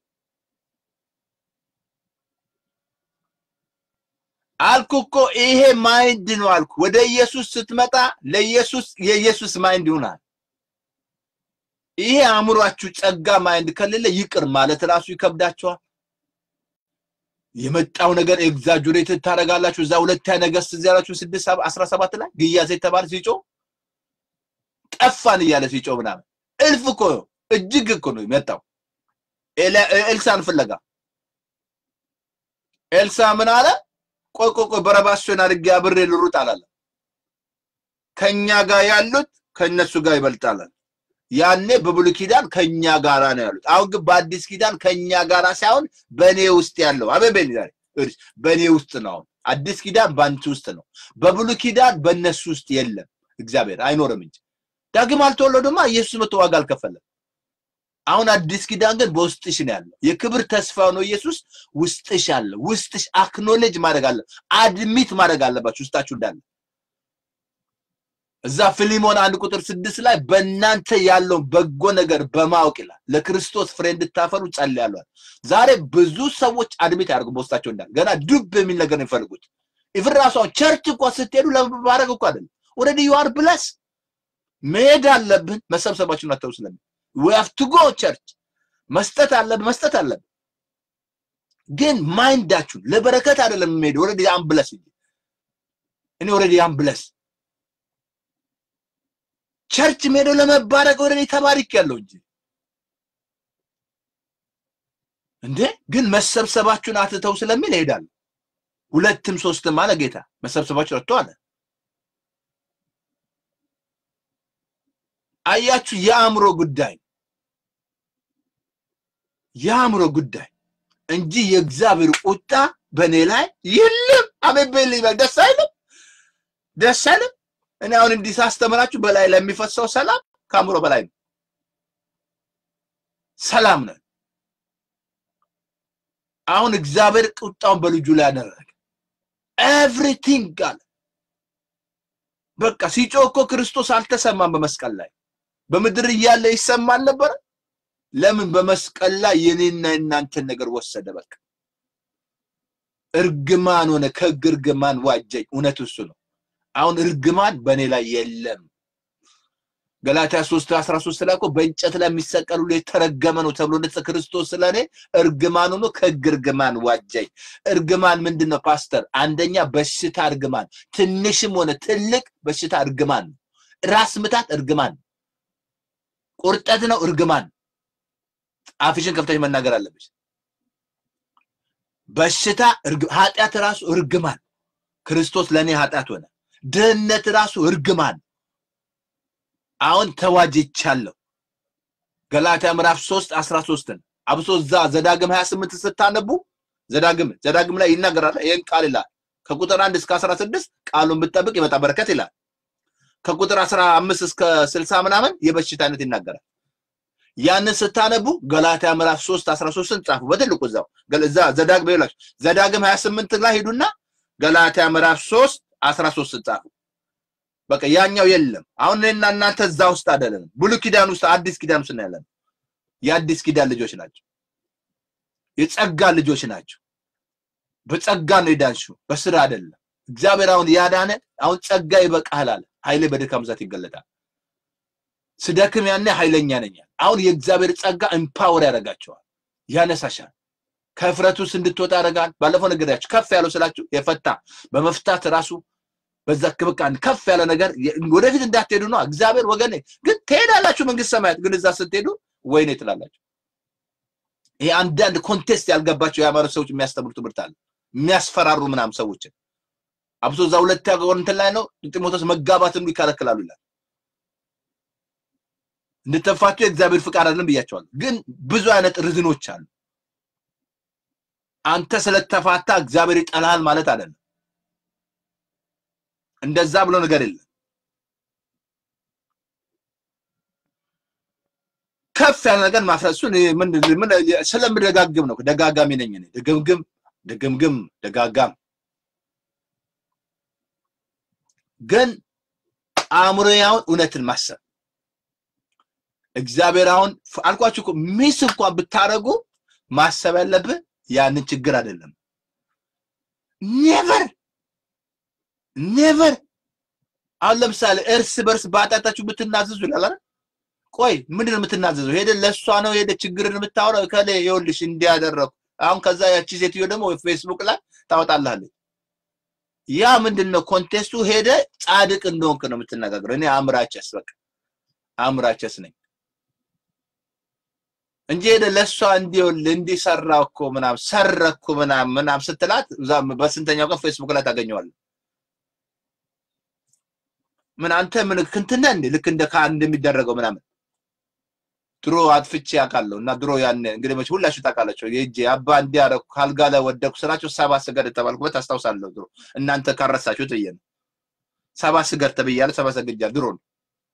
አልኩ እኮ ይሄ ማይንድ ነው አልኩ። ወደ ኢየሱስ ስትመጣ ለኢየሱስ የኢየሱስ ማይንድ ይሆናል። ይሄ አእምሯችሁ ጸጋ ማይንድ ከሌለ ይቅር ማለት ራሱ ይከብዳችኋል። የመጣው ነገር ኤግዛጁሬት ታደርጋላችሁ። እዛ ሁለተኛ ነገሥት እዚያ ያላችሁ ስድስት አስራ ሰባት ላይ ግያዝ የተባለ ሲጮ ጠፋን እያለ ሲጮ ምናምን እልፍ እኮ እጅግ እኮ ነው የመጣው ኤልሳን ፍለጋ። ኤልሳ ምን አለ? ቆይ ቆይ ቆይ በረባሶን አድርጌ አብሬ ልሩጥ አላለ። ከኛ ጋር ያሉት ከእነሱ ጋር ይበልጣል። ያኔ በብሉይ ኪዳን ከኛ ጋራ ነው ያሉት። አሁን ግን በአዲስ ኪዳን ከኛ ጋራ ሳይሆን በእኔ ውስጥ ያለው አቤቤል ዛሬ በእኔ ውስጥ ነው። አሁን አዲስ ኪዳን በአንቺ ውስጥ ነው። በብሉይ ኪዳን በእነሱ ውስጥ የለም። እግዚአብሔር አይኖርም እንጂ ዳግም አልተወለዱማ። ኢየሱስ መቶ ዋጋ አልከፈለም። አሁን አዲስ ኪዳን ግን በውስጥሽ ነው ያለው። የክብር ተስፋ ነው ኢየሱስ ውስጥሽ አለ። ውስጥሽ አክኖሌጅ ማድረግ አለ፣ አድሚት ማድረግ አለባችሁ ውስጣችሁ እንዳለ እዛ ፊሊሞን አንድ ቁጥር ስድስት ላይ በእናንተ ያለውን በጎ ነገር በማወቅ ይላል ለክርስቶስ ፍሬ እንድታፈሩ ጸልያለሁ። ዛሬ ብዙ ሰዎች አድሚት ያደርጉ በውስጣቸው እንዳለ ገና ዱብ የሚል ነገር ነው የሚፈልጉት። ኢቭን ራሱ ቸርች እኮ ስትሄዱ ለማድረግ እኮ አይደለም። ኦልሬዲ ዩ አር ብለስ መሄድ አለብን። መሰብሰባችሁን አተው ስለምን ዊ ሃቭ ቱ ጎ ቸርች መስጠት አለብን መስጠት አለብን። ግን ማይንዳችሁን ለበረከት አይደለም የሚሄድ ኦልሬዲ አም ብለስ እኔ ኦልሬዲ አም ብለስ ቸርች ሄደው ለመባረክ ወደ እኔ ተባሪክ ያለው እንጂ እንዴ ግን መሰብሰባችሁን አትተው ስለሚል ይሄዳል። ሁለትም ሶስትም አለ ጌታ መሰብሰባችሁ ረቶ አለ። አያችሁ፣ የአእምሮ ጉዳይ የአእምሮ ጉዳይ እንጂ የእግዚአብሔር ቁጣ በእኔ ላይ የለም። አሜን ይበል። ደስ አይልም? ደስ አይልም? እኔ አሁን እንዲህ ሳስተምራችሁ በላይ ለሚፈሰው ሰላም ከአእምሮ በላይ ነው። ሰላም ነን። አሁን እግዚአብሔር ቁጣውን በልጁ ላይ ያደረገ ኤቭሪቲንግ አለ። በቃ ሲጮህ እኮ ክርስቶስ አልተሰማም በመስቀል ላይ በምድር እያለ ይሰማል ነበረ። ለምን በመስቀል ላይ የኔና የእናንተን ነገር ወሰደ። በቃ እርግማን ሆነ፣ ከሕግ እርግማን ዋጀኝ። እውነት እሱ ነው። አሁን እርግማን በእኔ ላይ የለም። ገላትያ 3 13 ላይ እኮ በእንጨት ላይ የሚሰቀል ሁሉ የተረገመ ነው ተብሎ እንደ ክርስቶስ ስለኔ እርግማን ሆኖ ከሕግ እርግማን ዋጀኝ። እርግማን ምንድን ነው ፓስተር? አንደኛ በሽታ እርግማን፣ ትንሽም ሆነ ትልቅ በሽታ እርግማን ነው። ራስ ምታት እርግማን፣ ቁርጠት ነው እርግማን። አፍሽን ከፍተሽ መናገር አለብሽ። በሽታ ኃጢአት ራሱ እርግማን። ክርስቶስ ለእኔ ኃጢአት ሆነ። ድህነት ራሱ እርግማን። አሁን ተዋጅቻለሁ። ገላትያ ምዕራፍ 3 13ን አብሶ እዛ ዘዳግም 28 ስታነቡ ዘዳግም ዘዳግም ላይ ይናገራል። ይህን ቃል ይላል ከቁጥር 1 እስከ 16 ቃሉን ብትጠብቅ ይመጣ በረከት ይላል። ከቁጥር 15 እስከ 60 ምናምን የበሽታ አይነት ይናገራል። ያንን ስታነቡ ገላትያ ምዕራፍ 3 13ን ጻፉ በትልቁ እዛው እዛ ዘዳግም ይላችሁ ዘዳግም 28 ላይ ሂዱና ገላትያ ምዕራፍ 3 13 ጻፉ። በቃ ያኛው የለም። አሁን እኔና እናንተ እዛ ውስጥ አይደለንም። ብሉይ ኪዳን ውስጥ አዲስ ኪዳን ውስጥ ያለን የአዲስ ኪዳን ልጆች ናቸው። የጸጋ ልጆች ናቸው። በጸጋ ነው የዳንሽው፣ በስራ አይደለም። እግዚአብሔር አሁን ያዳነ አሁን ጸጋ ይበቃሃል አለ። ኃይሌ በድካም ብዛት ይገለጣል። ስደክም ያኔ ኃይለኛ ነኝ። አሁን የእግዚአብሔር ጸጋ ኤምፓወር ያደርጋቸዋል፣ ያነሳሻል። ከፍረት ውስጥ እንድትወጣ ያደርጋል። ባለፈው ነገራችሁ ከፍ ያለው ስላችሁ የፈታ በመፍታት ራሱ በዛ ክብቃ ከፍ ያለ ነገር ወደፊት እንዳትሄዱ ነው። እግዚአብሔር ወገኔ ግን ትሄዳላችሁ መንግስት ሰማያት፣ ግን እዛ ስትሄዱ ወይኔ ትላላችሁ። ይሄ አንዳንድ ኮንቴስት ያልገባቸው የሃይማኖት ሰዎች የሚያስተምሩ ትምህርት አለ፣ የሚያስፈራሩ ምናምን ሰዎችን አብሶ እዛ ሁለት እንትን ላይ ነው ጢሞቴዎስ መጋባትን ይከለክላሉ ይላል። እንድትፋቱ የእግዚአብሔር ፍቃድ አይደለም ብያቸዋለሁ። ግን ብዙ አይነት ርዝኖች አሉ። አንተ ስለተፋታ እግዚአብሔር ይጠላሃል ማለት አይደለም። እንደዛ ብሎ ነገር የለም። ከፍ ያለ ነገር ማፍረሱ ስለምደጋግም ነው። ደጋጋሚ ነኝ እኔ። ድግምግም ድግምግም ደጋጋም ግን አእምሮያውን እውነትን ማሰብ እግዚአብሔር አሁን አልኳችሁ እኮ ሚስ እንኳን ብታደርጉ ማሰብ ያለብህ ያንን ችግር አይደለም። ኔቨር ኔቨር አሁን ለምሳሌ እርስ በርስ በኃጢአታችሁ ብትናዘዙ ይላል አይደል? ቆይ ምንድን ነው የምትናዘዘው? ሄደ ለእሷ ነው ሄደ ችግርን የምታወራው ከሌ ይኸውልሽ እንዲያደረኩ አሁን ከዛ ያቺ ሴትዮ ደግሞ ፌስቡክ ላይ ታወጣልሃለች። ያ ምንድን ነው ኮንቴስቱ? ሄደ ጻድቅ እንደሆንክ ነው የምትነጋገረው። እኔ አምራቸስ በቃ አምራቸስ ነኝ እንጂ ሄደ ለእሷ እንዲውልህ እንዲሰራ እኮ ምናምን ሰረኩ ምናምን ምናምን ስትላት በስንተኛው ቀን ፌስቡክ ላይ ታገኘዋለህ። ምን አንተ ምን ክንትና እንዴ ልክ እንደ ካህን እንደሚደረገው ምናምን ድሮ አጥፍቼ አውቃለሁ እና ድሮ ያን እንግዲህ መቼ ሁላችሁ ታውቃላችሁ። የእጄ አባ እንዲያረኩ ካልጋ ላይ ወደኩ ስላቸው ሰባ ስገድ የተባልኩበት አስታውሳለሁ። ድሮ እናንተ ካረሳችሁት ብዬ ነው። ሰባ ስገድ ተብያለሁ። ሰባ ሰግጃለሁ። ድሮ ነው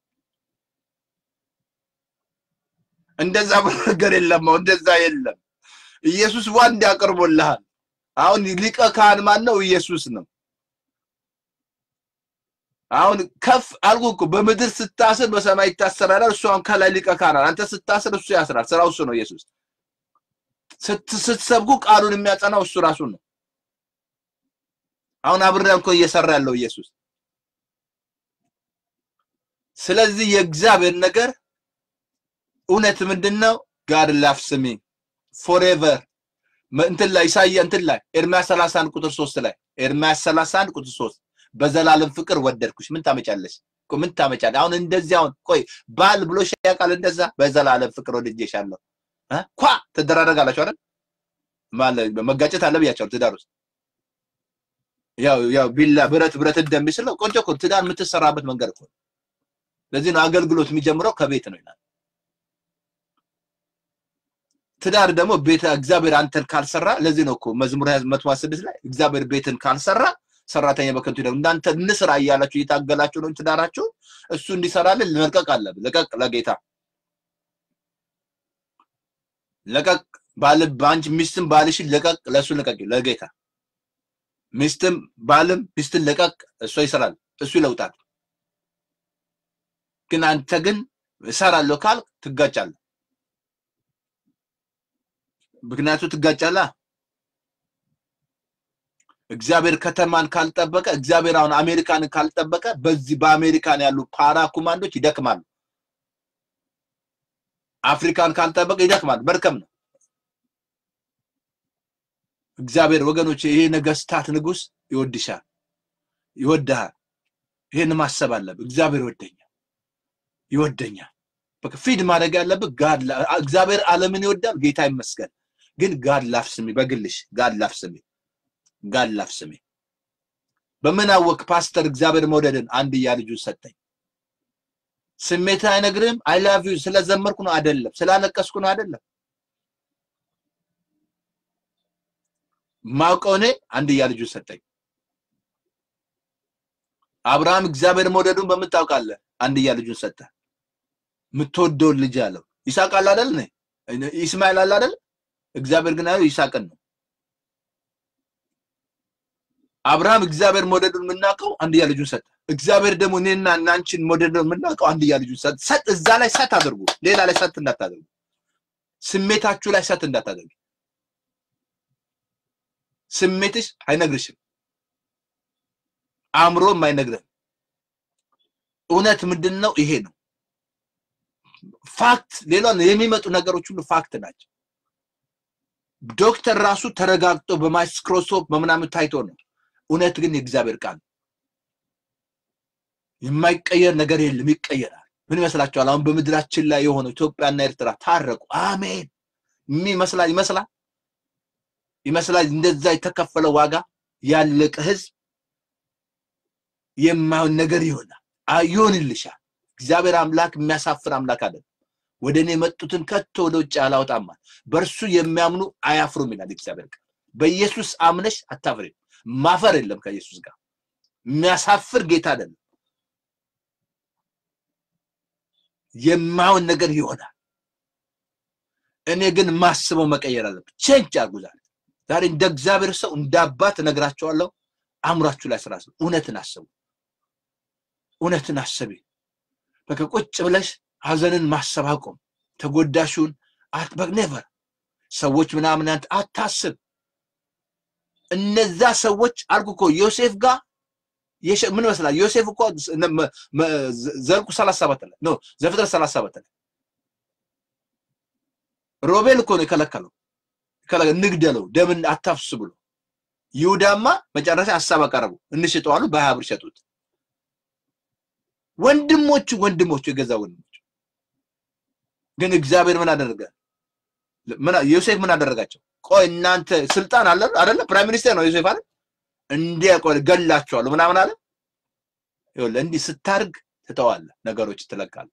እንደዛ ነገር የለም። አሁን እንደዛ የለም። ኢየሱስ ዋንድ ያቀርቦልሃል። አሁን ሊቀ ካህን ማን ነው? ኢየሱስ ነው። አሁን ከፍ አልኩ እኮ በምድር ስታስር በሰማይ ይታሰራል። እሱ አሁን ከላይ ሊቀ ካህን አንተ ስታስር እሱ ያስራል። ስራው እሱ ነው። ኢየሱስ ስትሰብኩ ቃሉን የሚያጸናው እሱ ራሱ ነው። አሁን አብሬያም እኮ እየሰራ ያለው ኢየሱስ። ስለዚህ የእግዚአብሔር ነገር እውነት ምንድን ነው? ጋድ ላቭስ ሚ ፎሬቨር እንትን ላይ ኢሳይያ እንትን ላይ ኤርሚያስ 31 ቁጥር 3 ላይ ኤርሚያስ 31 ቁጥር 3 በዘላለም ፍቅር ወደድኩሽ። ምን ታመጫለሽ? ምን ታመጫለሽ? አሁን እንደዚህ አሁን ቆይ ባል ብሎ ያውቃል? እንደዛ በዘላለም ፍቅር ወድጄሻለሁ እ ኳ ትደራረጋላችሁ አይደል? ማለት መጋጨት አለ ብያቸዋለሁ። ትዳር ውስጥ ያው ያው ቢላ ብረት ብረት እንደሚስለው ቆንጆ እኮ ትዳር የምትሰራበት መንገድ እኮ ለዚህ ነው አገልግሎት የሚጀምረው ከቤት ነው ይላል። ትዳር ደግሞ ቤት እግዚአብሔር አንተን ካልሰራ ለዚህ ነው እኮ መዝሙር 126 ላይ እግዚአብሔር ቤትን ካልሰራ ሰራተኛ በከንቱ ይደም እናንተ እንስራ እያላችሁ እየታገላችሁ ነው ትዳራችሁ እሱ እንዲሰራልን መልቀቅ አለብን። ለቀቅ ለጌታ ለቀቅ ባል ባንቺ ሚስትም ባልሽን ለቀቅ ለሱ ለቀቅ ለጌታ ሚስትም ባልም ሚስትን ለቀቅ እሱ ይሰራል እሱ ይለውጣል። ግን አንተ ግን እሰራለሁ ካል ትጋጫለህ። ምክንያቱ ትጋጫለህ። እግዚአብሔር ከተማን ካልጠበቀ እግዚአብሔር አሁን አሜሪካንን ካልጠበቀ በዚህ በአሜሪካን ያሉ ፓራ ኮማንዶች ይደክማሉ። አፍሪካን ካልጠበቀ ይደክማል። መርከም ነው። እግዚአብሔር ወገኖች፣ ይሄ ነገስታት ንጉስ ይወድሻል፣ ይወድሃል። ይሄን ማሰብ አለብህ። እግዚአብሔር ይወደኛል፣ ይወደኛል። በቃ ፊድ ማድረግ ያለብህ ጋድ እግዚአብሔር ዓለምን ይወዳል። ጌታ ይመስገን። ግን ጋድ ላፍ ስሚ፣ በግልሽ ጋድ ላፍ ስሚ ጋድ ላፍ ስሚ። በምን አወቅ ፓስተር እግዚአብሔር መውደድን አንድያ ልጁን ሰጠኝ። ስሜት አይነግርም። አይ ላቭ ዩ ስለዘመርኩ ነው አይደለም፣ ስላለቀስኩ ነው አይደለም። ማውቀው እኔ አንድያ ልጁን ሰጠኝ። አብርሃም እግዚአብሔር መውደዱን በምን ታውቃለህ? አንድያ ልጁን ሰጠ። የምትወደውን ልጅ አለው። ይስሐቅ አለ አይደል? ኢስማኤል አለ አይደል? እግዚአብሔር ግን ያለው ይስሐቅን ነው። አብርሃም እግዚአብሔር መውደዱን የምናውቀው አንድያ ልጁን ሰጠ። እግዚአብሔር ደግሞ እኔና እናንቺን መውደዱን የምናውቀው አንድያ ልጁን ሰጠ። ሰጥ እዛ ላይ ሰት አድርጉ፣ ሌላ ላይ ሰት እንዳታደርጉ፣ ስሜታችሁ ላይ ሰት እንዳታደርጉ። ስሜትሽ አይነግርሽም፣ አእምሮም አይነግርም። እውነት ምንድን ነው? ይሄ ነው ፋክት። ሌላ የሚመጡ ነገሮች ሁሉ ፋክት ናቸው። ዶክተር ራሱ ተረጋግጦ በማይክሮስኮፕ በምናምን ታይቶ ነው። እውነት ግን የእግዚአብሔር ቃል የማይቀየር ነገር የለም፣ ይቀየራል። ምን ይመስላችኋል? አሁን በምድራችን ላይ የሆነው ኢትዮጵያና ኤርትራ ታረቁ። አሜን። ይመስላል ይመስላል ይመስላል እንደዛ የተከፈለ ዋጋ ያለቀ ህዝብ የማይሆን ነገር ይሆናል ይሆንልሻል። እግዚአብሔር አምላክ የሚያሳፍር አምላክ አይደለም። ወደ እኔ የመጡትን ከቶ ወደ ውጭ አላወጣማል። በእርሱ የሚያምኑ አያፍሩም ይላል እግዚአብሔር ቃል። በኢየሱስ አምነሽ አታፍሪም። ማፈር የለም ከኢየሱስ ጋር የሚያሳፍር ጌታ አይደለም። የማይሆን ነገር ይሆናል። እኔ ግን ማስበው መቀየር አለብን። ቼንጅ አድርጉ ዛሬ ዛሬ እንደ እግዚአብሔር ሰው እንደ አባት እነግራቸዋለሁ። አእምሯችሁ ላይ ስራ እውነትን አስቡ። እውነትን አስቢ። በቃ ቁጭ ብለሽ ሀዘንን ማሰብ አቁም። ተጎዳሹን አትበቅ ኔቨር ሰዎች ምናምን አንተ አታስብ። እነዛ ሰዎች አልኩ እኮ ዮሴፍ ጋር የሸ- ምን ይመስላል? ዮሴፍ እኮ ነ- መ- መ- ዘልቁ ሰላሳ ሰባት ላይ ኖ ዘፍጥረት ሰላሳ ሰባት ላይ ሮቤል እኮ ነው የከለከለው ከለ- እንግደለው ደምን አታፍስ ብሎ ይሁዳማ መጨረሻ ሀሳብ አቀረቡ። እንሽጠው አሉ። በሀያ ብር ሸጡት። ወንድሞቹ ወንድሞቹ የገዛ ወንድሞቹ ግን እግዚአብሔር ምን አደረገ? ምን ዮሴፍ ምን አደረጋቸው? ቆይ እናንተ ስልጣን አለ አይደለ? ፕራይም ሚኒስቴር ነው ዮሴፍ አይደል? እንዲያ ቆይ ገላችኋለሁ ምናምን አለ። ይኸውልህ እንዲህ ስታርግ ትተዋለህ፣ ነገሮች ትለቃለህ።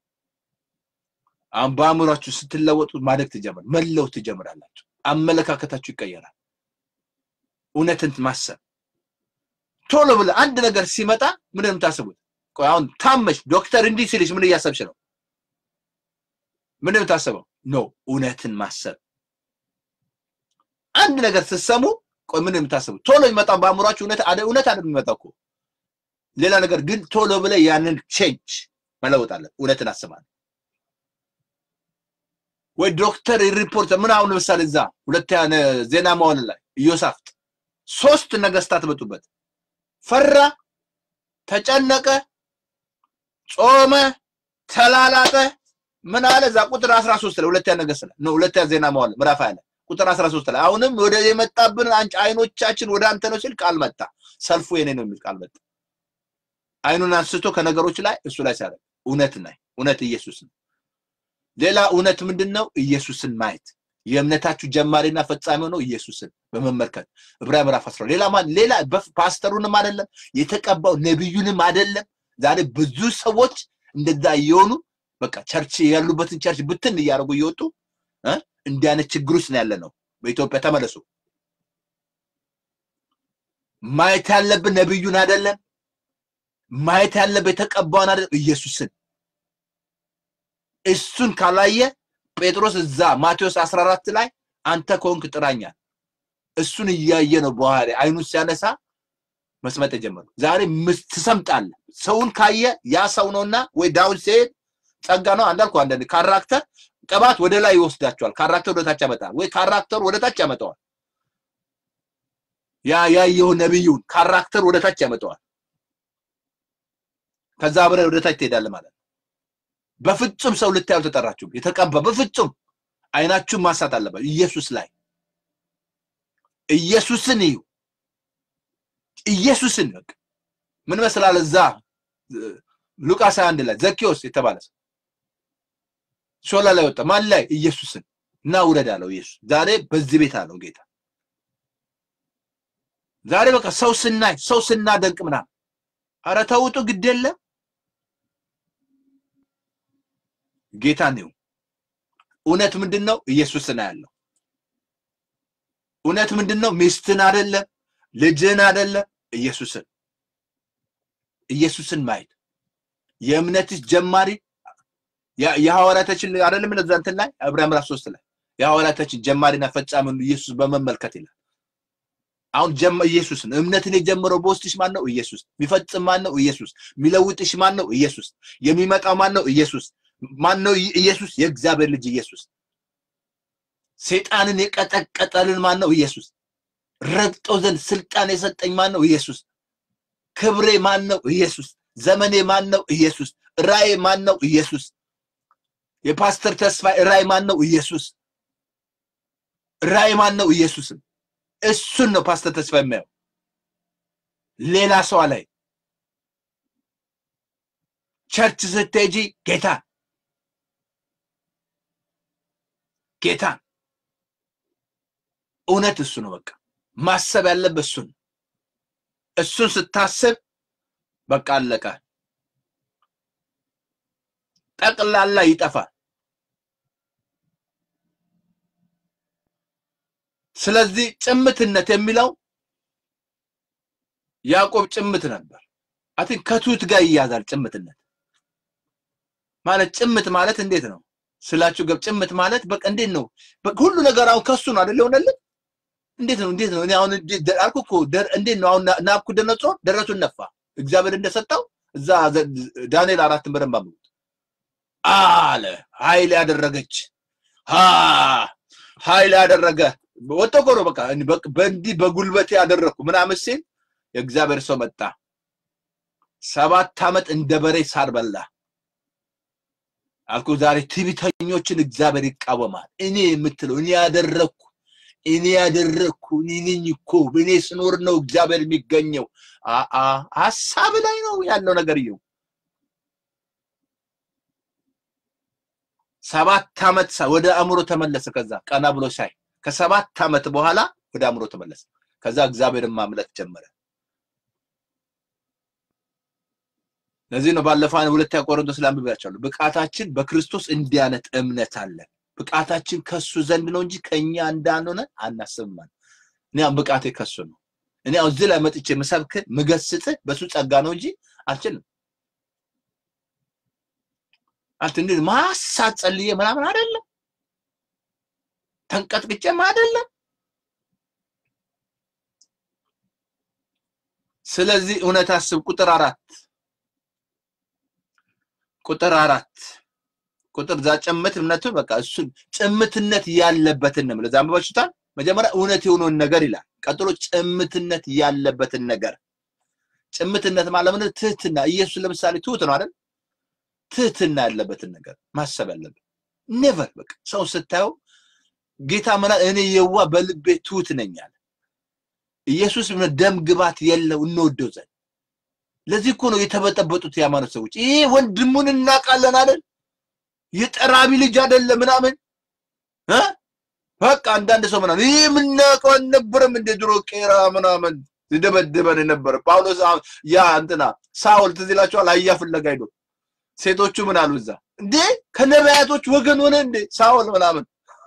አሁን በአእምሯችሁ ስትለወጡ ማደግ ትጀምር መለወጥ ትጀምራላችሁ። አመለካከታችሁ ይቀየራል። እውነትን ማሰብ ቶሎ ብለህ አንድ ነገር ሲመጣ ምን የምታስቡት? ቆይ አሁን ታመሽ ዶክተር እንዲህ ሲልሽ ምን እያሰብሽ ነው? ምን የምታስበው? ኖ እውነትን ማሰብ። አንድ ነገር ስትሰሙ ቆይ ምን የምታስቡት? ቶሎ የሚመጣው በአእምሯችሁ እውነት አደ እውነት አይደል የሚመጣው እኮ ሌላ ነገር ግን ቶሎ ብለህ ያንን ቼንጅ መለወጥ አለ። እውነትን አስባለሁ ወይ ዶክተር ሪፖርት ምን አሁን ለምሳሌ እዛ ሁለተኛ ነ- ዜና መዋዕል ላይ ኢዮሳፍጥ ሶስት ነገስታት መጡበት። ፈራ፣ ተጨነቀ፣ ጾመ፣ ተላላጠ። ምን አለ እዛ ቁጥር 13 ላይ ሁለተኛ ነገስት ላይ ነው ሁለተኛ ዜና መዋዕል ምዕራፍ 20 ላይ ቁጥር 13 ላይ አሁንም ወደ የመጣብን አንቺ አይኖቻችን ወደ አንተ ነው ሲል ቃል መጣ። ሰልፉ የኔ ነው የሚል ቃል መጣ። አይኑን አንስቶ ከነገሮች ላይ እሱ ላይ ሲያደርግ እውነት ናይ እውነት ኢየሱስ ነው። ሌላ እውነት ምንድን ነው? ኢየሱስን ማየት የእምነታችሁ ጀማሪና ፈጻሚ ነው ኢየሱስን በመመልከት ዕብራውያን ምዕራፍ 10 ሌላ ማን ሌላ በፍ- ፓስተሩንም አይደለም የተቀባው ነቢዩንም አይደለም። ዛሬ ብዙ ሰዎች እንደዛ እየሆኑ በቃ ቸርች ያሉበትን ቸርች ብትን እያደረጉ እየወጡ እ እንዲህ አይነት ችግር ውስጥ ነው ያለ ነው። በኢትዮጵያ ተመለሱ። ማየት ያለብን ነቢዩን አይደለም። ማየት ያለብን የተቀባውን አይደለም፣ ኢየሱስን እሱን ካላየ ጴጥሮስ እዛ ማቴዎስ 14 ላይ አንተ ከሆንክ ጥራኛል። እሱን እያየ ነው በኋላ አይኑን ሲያነሳ መስመጥ የጀመረው። ዛሬ ምስ- ትሰምጣለህ። ሰውን ካየ ያ ሰው ነውና ወይ ዳውን ሲሄድ ጸጋ ነው አንዳልኩ አንዳንድ ካራክተር ቅባት ወደ ላይ ይወስዳቸዋል። ካራክተር ወደ ታች ያመጣል፣ ወይ ካራክተር ወደ ታች ያመጣዋል። ያ ያየው ነብዩን ካራክተር ወደ ታች ያመጣዋል። ከዛ አብረህ ወደ ታች ትሄዳለህ ማለት ነው። በፍጹም ሰው ልታዩ ተጠራችሁ። የተቀባ በፍጹም አይናችሁን ማሳት አለበት ኢየሱስ ላይ ኢየሱስን እዩ። ኢየሱስን በቃ ምን መስላል እዛ እ፣ ሉቃስ 21 ላይ ዘኬዎስ የተባለ ሰው ሾላ ላይ ወጣ። ማን ላይ? ኢየሱስን እና ውረድ አለው ኢየሱስ። ዛሬ በዚህ ቤት አለው ጌታ። ዛሬ በቃ ሰው ስናይ ሰው ስናደንቅ ምናምን ኧረ ተውጡ ግድ የለም ጌታ ነው። እውነት ምንድን ነው? ኢየሱስን ያለው እውነት ምንድን ነው? ሚስትን አይደለም፣ ልጅን አይደለም፣ ኢየሱስን ኢየሱስን ማየት የእምነትሽ ጀማሪ ያ- የሐዋርያቶችን አይደለም ለዛ እንትን ላይ ዕብራውያን ምዕራፍ ሶስት ላይ የሐዋርያቶችን ጀማሪና ፈጻሚ ኢየሱስ በመመልከት ይላል። አሁን ጀመ ኢየሱስን እምነትን የጀመረው በውስጥሽ ማን ነው? ኢየሱስ። የሚፈጽም ማን ነው? ኢየሱስ። የሚለውጥሽ ማን ነው? ኢየሱስ። የሚመጣው ማን ነው? ኢየሱስ። ማን ነው? ኢየሱስ። የእግዚአብሔር ልጅ ኢየሱስ። ሰይጣንን የቀጠቀጠልን ማን ነው? ኢየሱስ። ረግጦ ዘንድ ስልጣን የሰጠኝ ማን ነው? ኢየሱስ። ክብሬ ማን ነው? ኢየሱስ። ዘመኔ ማን ነው? ኢየሱስ። ራእይ ማን ነው? ኢየሱስ። የፓስተር ተስፋ ራእይ ማን ነው? ኢየሱስ። ራእይ ማን ነው? ኢየሱስም እሱን ነው ፓስተር ተስፋ የሚያየው። ሌላ ሰው ላይ ቸርች ስትሄጂ ጌታ ጌታ እውነት እሱ ነው። በቃ ማሰብ ያለበት እሱን እሱን ስታስብ በቃ አለቀ። ጠቅላላ ይጠፋል። ስለዚህ ጭምትነት የሚለው ያዕቆብ ጭምት ነበር። አትን ከትሁት ጋር ይያዛል። ጭምትነት ማለት ጭምት ማለት እንዴት ነው ስላችሁ ገብ ጭምት ማለት በቃ እንዴት ነው በቃ ሁሉ ነገር አሁን ከሱ ነው አይደል የሆነልን እንዴት ነው እንዴት ነው እኔ አሁን እንዴት ደ- አልኩ እኮ ደር- እንዴት ነው አሁን ና- ናቡከደነፆር ደረቱን ነፋ እግዚአብሔር እንደሰጠው እዛ ዳንኤል አራትን በደንብ አንብቡት። አለ ኃይል ያደረገች ኃይል ያደረገ ወጥቶ ነው በቃ በእንዲህ በጉልበት ያደረግኩ ምናምን ሲል የእግዚአብሔር ሰው መጣ። ሰባት ዓመት እንደ በሬ ሳር በላ አልኩ። ዛሬ ትዕቢተኞችን እግዚአብሔር ይቃወማል። እኔ የምትለው እኔ ያደረግኩ እኔ ያደረግኩ እኔ ነኝ እኮ እኔ ስኖር ነው እግዚአብሔር የሚገኘው። ሀሳብ ላይ ነው ያለው ነገር ይው ሰባት ዓመት ወደ አእምሮ ተመለሰ። ከዛ ቀና ብሎ ሳይ ከሰባት ዓመት በኋላ ወደ አእምሮ ተመለሰ። ከዛ እግዚአብሔርን ማምለክ ጀመረ። ለዚህ ነው ባለፈው ሁለተኛ ቆሮንቶስ ላይ አንብቤያቸዋለሁ። ብቃታችን በክርስቶስ እንዲህ አይነት እምነት አለን። ብቃታችን ከሱ ዘንድ ነው እንጂ ከኛ እንዳንሆነ አናስብም። እኔ አሁን ብቃቴ ከሱ ነው። እኔ አሁን እዚህ ላይ መጥቼ ምሰብክ ምገስጽ በሱ ጸጋ ነው እንጂ አልችልም። አንተ እንዴ ማሳት ጸልዬ ምናምን አይደለም፣ ተንቀጥቅጬም አይደለም። ስለዚህ እውነት አስብ። ቁጥር አራት ቁጥር አራት ቁጥር ዛ ጭምት እምነቱ በቃ እሱ ጭምትነት ያለበትን ነው። ለዛ አንብባችሁታል። መጀመሪያ እውነት የሆነውን ነገር ይላል። ቀጥሎ ጭምትነት ያለበትን ነገር። ጭምትነት ማለት ምን? ትህትና። ኢየሱስ ለምሳሌ ትሁት ነው አይደል? ትህትና ያለበትን ነገር ማሰብ ያለበት ኔቨር በቃ ሰው ስታየው ጌታ ምና እኔ የዋ በልቤ ትሁት ነኝ አለ። ኢየሱስ ደም ግባት የለው እንወደው ዘንድ ለዚህ እኮ ነው የተበጠበጡት የሃይማኖት ሰዎች። ይሄ ወንድሙን እናውቃለን አይደል? የጠራቢ ልጅ አይደለ ምናምን እ በቃ አንዳንድ ሰው ምናምን ይሄ የምናውቀው አልነበረም እንደ ድሮ ቄራ ምናምን ይደበድበን የነበረ ጳውሎስ ያ እንትና ሳውል ትዝ ይላችኋል። አህያ ፍለጋ ሄዶ ሴቶቹ ምን አሉ እዛ እንዴ ከነቢያቶች ወገን ሆነ እንዴ ሳውል ምናምን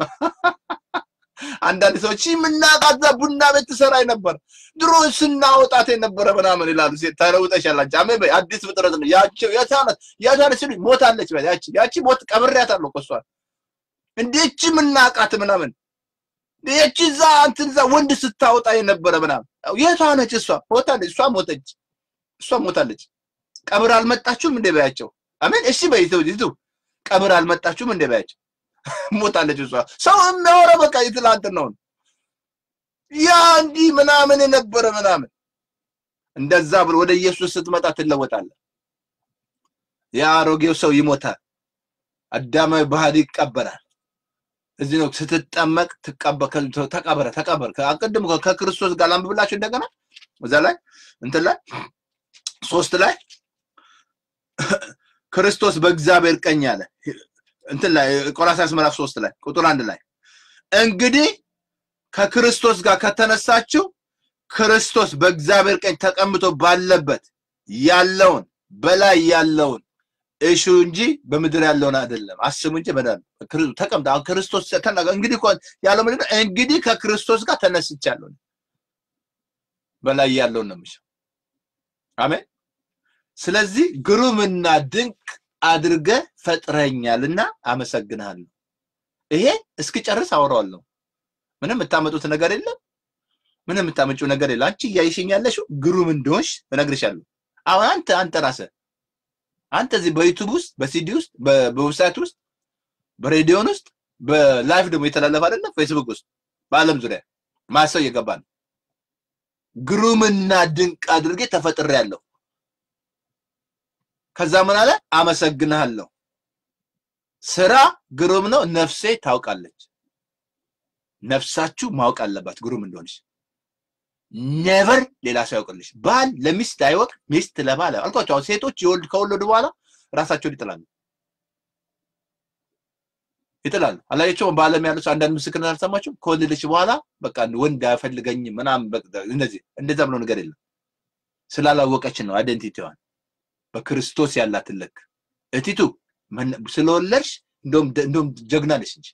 አንዳንድ ሰዎች የምናውቃት ቡና ቤት ትሰራ ነበር ድሮ ስናወጣት የነበረ ምናምን ይላሉ። ሴት ተለውጠሻል አንቺ አሜን በይ አዲስ ፍጥረት ነው ያቺ የታነት ያታነት ሲሉ ሞታለች በይ ያቺ ያቺ ሞት ቀብሬያታለሁ እኮ እሷን እንዴች የምናውቃት ምናምን ይቺ እዛ እንትን እዛ ወንድ ስታወጣ የነበረ ምናምን የቷ ነች እሷ ሞታለች እሷ ሞተች እሷ ሞታለች ቀብር አልመጣችሁም እንደ በያቸው አሜን እሺ በይ ይቱ ቀብር አልመጣችሁም እንደ በያቸው ሞታለች እሷ ሰው የሚያወራ በቃ የትላንትን ነው ያ እንዲህ ምናምን የነበረ ምናምን እንደዛ ብሎ ወደ ኢየሱስ ስትመጣ ትለወጣለህ የአሮጌው ሰው ይሞታል አዳማዊ ባህሪ ይቀበራል እዚህ ነው ስትጠመቅ ተቀበረ ተቀበር አቅድም ከክርስቶስ ጋር ላንብብላችሁ እንደገና እዛ ላይ እንትን ላይ ሶስት ላይ ክርስቶስ በእግዚአብሔር ቀኝ አለ እንትን ላይ ቆላስይስ ምዕራፍ ሶስት ላይ ቁጥር አንድ ላይ እንግዲህ ከክርስቶስ ጋር ከተነሳችሁ ክርስቶስ በእግዚአብሔር ቀኝ ተቀምጦ ባለበት ያለውን በላይ ያለውን እሹ እንጂ በምድር ያለውን አይደለም አስቡ እንጂ በዳል ተቀምጣ አሁን ክርስቶስ እንግዲህ ያለው ምንድን ነው? እንግዲህ ከክርስቶስ ጋር ተነስቻለሁ በላይ ያለውን ነው የምሻው። አሜን። ስለዚህ ግሩምና ድንቅ አድርገ ፈጥረኛልና አመሰግንሃለሁ። ይሄ እስክጨርስ አወራዋለሁ። ምንም የምታመጡት ነገር የለም። ምንም የምታመጪው ነገር የለም። አንቺ እያይሽኝ ያለሽው ግሩም እንደሆንሽ እነግርሻለሁ። አሁን አንተ አንተ ራስህ አንተ እዚህ በዩቱብ ውስጥ በሲዲ ውስጥ በዌብሳይት ውስጥ በሬዲዮን ውስጥ በላይቭ ደግሞ የተላለፈ አይደለም ፌስቡክ ውስጥ በአለም ዙሪያ ማሰው እየገባ ነው። ግሩምና ድንቅ አድርጌ ተፈጥሬያለሁ። ከዛ ምን አለ? አመሰግንሃለሁ። ስራ ግሩም ነው፣ ነፍሴ ታውቃለች። ነፍሳችሁ ማወቅ አለባት ግሩም እንደሆነች። ኔቨር ሌላ ሰው ያውቅልሽ። ባል ለሚስት አይወቅ፣ ሚስት ለባል አልኳቸው። አሁን ሴቶች የወልድ ከወለዱ በኋላ ራሳቸውን ይጥላሉ ይጥላሉ። አላያቸውም? በዓለም ያሉት አንዳንድ ምስክርነት አልሰማችሁም? ከወለደች በኋላ በቃ ወንድ አይፈልገኝም ምናምን እንደዚህ እንደዛ ብሎ ነገር የለም። ስላላወቀች ነው አይደንቲቲዋን በክርስቶስ ያላትን ልክ እቲቱ ስለወለድሽ እንደውም እንደውም ጀግና ነሽ እንጂ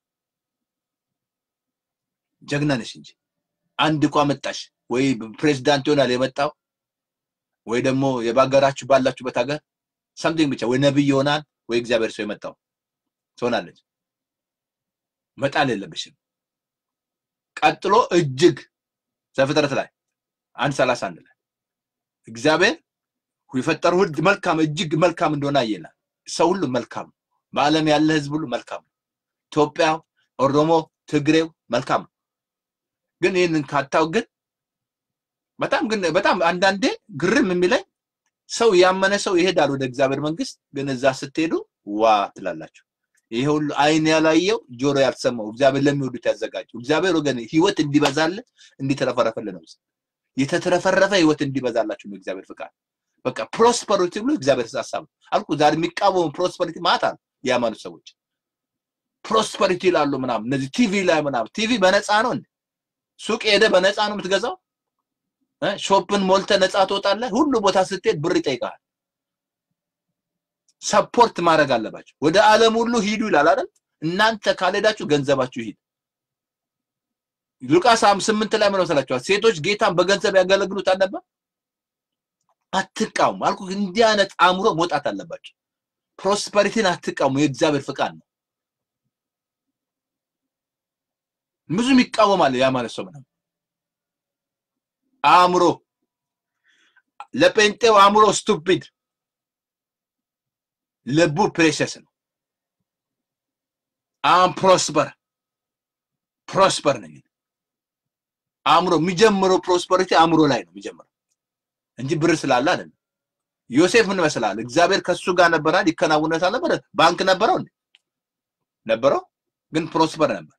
ጀግና ነሽ እንጂ አንድ እኮ መጣሽ ወይ ፕሬዝዳንት ይሆናል የመጣው ወይ ደግሞ የባገራችሁ ባላችሁበት ሀገር ሰምቲንግ ብቻ ወይ ነብይ ይሆናል ወይ እግዚአብሔር ሰው የመጣው ትሆናለች። መጣል የለብሽም። ቀጥሎ እጅግ ዘፍጥረት ላይ አንድ ሰላሳ አንድ ላይ እግዚአብሔር የፈጠረው ሁሉ መልካም እጅግ መልካም እንደሆነ አየናል። ሰው ሁሉ መልካም ነው። በዓለም ያለ ህዝብ ሁሉ መልካም ነው። ኢትዮጵያ፣ ኦሮሞ፣ ትግሬው መልካም ነው። ግን ይህንን ካታው ግን በጣም ግን በጣም አንዳንዴ ግርም የሚለኝ ሰው ያመነ ሰው ይሄዳል ወደ እግዚአብሔር መንግስት፣ ግን እዛ ስትሄዱ ዋ ትላላችሁ። ይሄ ሁሉ አይን ያላየው ጆሮ ያልሰማው እግዚአብሔር ለሚወዱት ያዘጋጀው እግዚአብሔር ወገን ህይወት እንዲበዛልን እንዲተረፈረፈልን ነው። የተትረፈረፈ ህይወት እንዲበዛላችሁ ነው እግዚአብሔር ፍቃድ። በቃ ፕሮስፐሪቲ ብሎ እግዚአብሔር ሀሳብ አልኩ። ዛሬ የሚቃወሙ ፕሮስፐሪቲ ማታ ነው የሃይማኖት ሰዎች ፕሮስፐሪቲ ይላሉ ምናምን። እነዚህ ቲቪ ላይ ምናምን ቲቪ በነፃ ነው እንዴ? ሱቅ ሄደ በነፃ ነው የምትገዛው? ሾፕን ሞልተ ነፃ ትወጣለህ። ሁሉ ቦታ ስትሄድ ብር ይጠይቃል። ሰፖርት ማድረግ አለባቸው። ወደ ዓለም ሁሉ ሂዱ ይላል አይደል? እናንተ ካልሄዳችሁ ገንዘባችሁ ይሂድ። ሉቃስ ስምንት ላይ ምን መሰላችኋል? ሴቶች ጌታን በገንዘብ ያገለግሉት አልነበር? አትቃሙ አልኩ። እንዲህ አይነት አእምሮ መውጣት አለባቸው። ፕሮስፐሪቲን አትቃሙ፣ የእግዚአብሔር ፍቃድ ነው። ብዙም ይቃወማል ያ ማለት ሰው ምናምን አእምሮ ለጴንጤው አእምሮ ስቱፒድ ልቡ ፕሬሸስ ነው። አም ፕሮስፐር ፕሮስፐር ነኝ አእምሮ የሚጀምረው ፕሮስፐሪቲ አእምሮ ላይ ነው የሚጀምረው እንጂ ብር ስላለ አይደለም። ዮሴፍ ምን ይመስላል? እግዚአብሔር ከሱ ጋር ነበራል፣ ይከናውነታል ነበር። ባንክ ነበረው እንዴ? ነበረው፣ ግን ፕሮስፐር ነበር።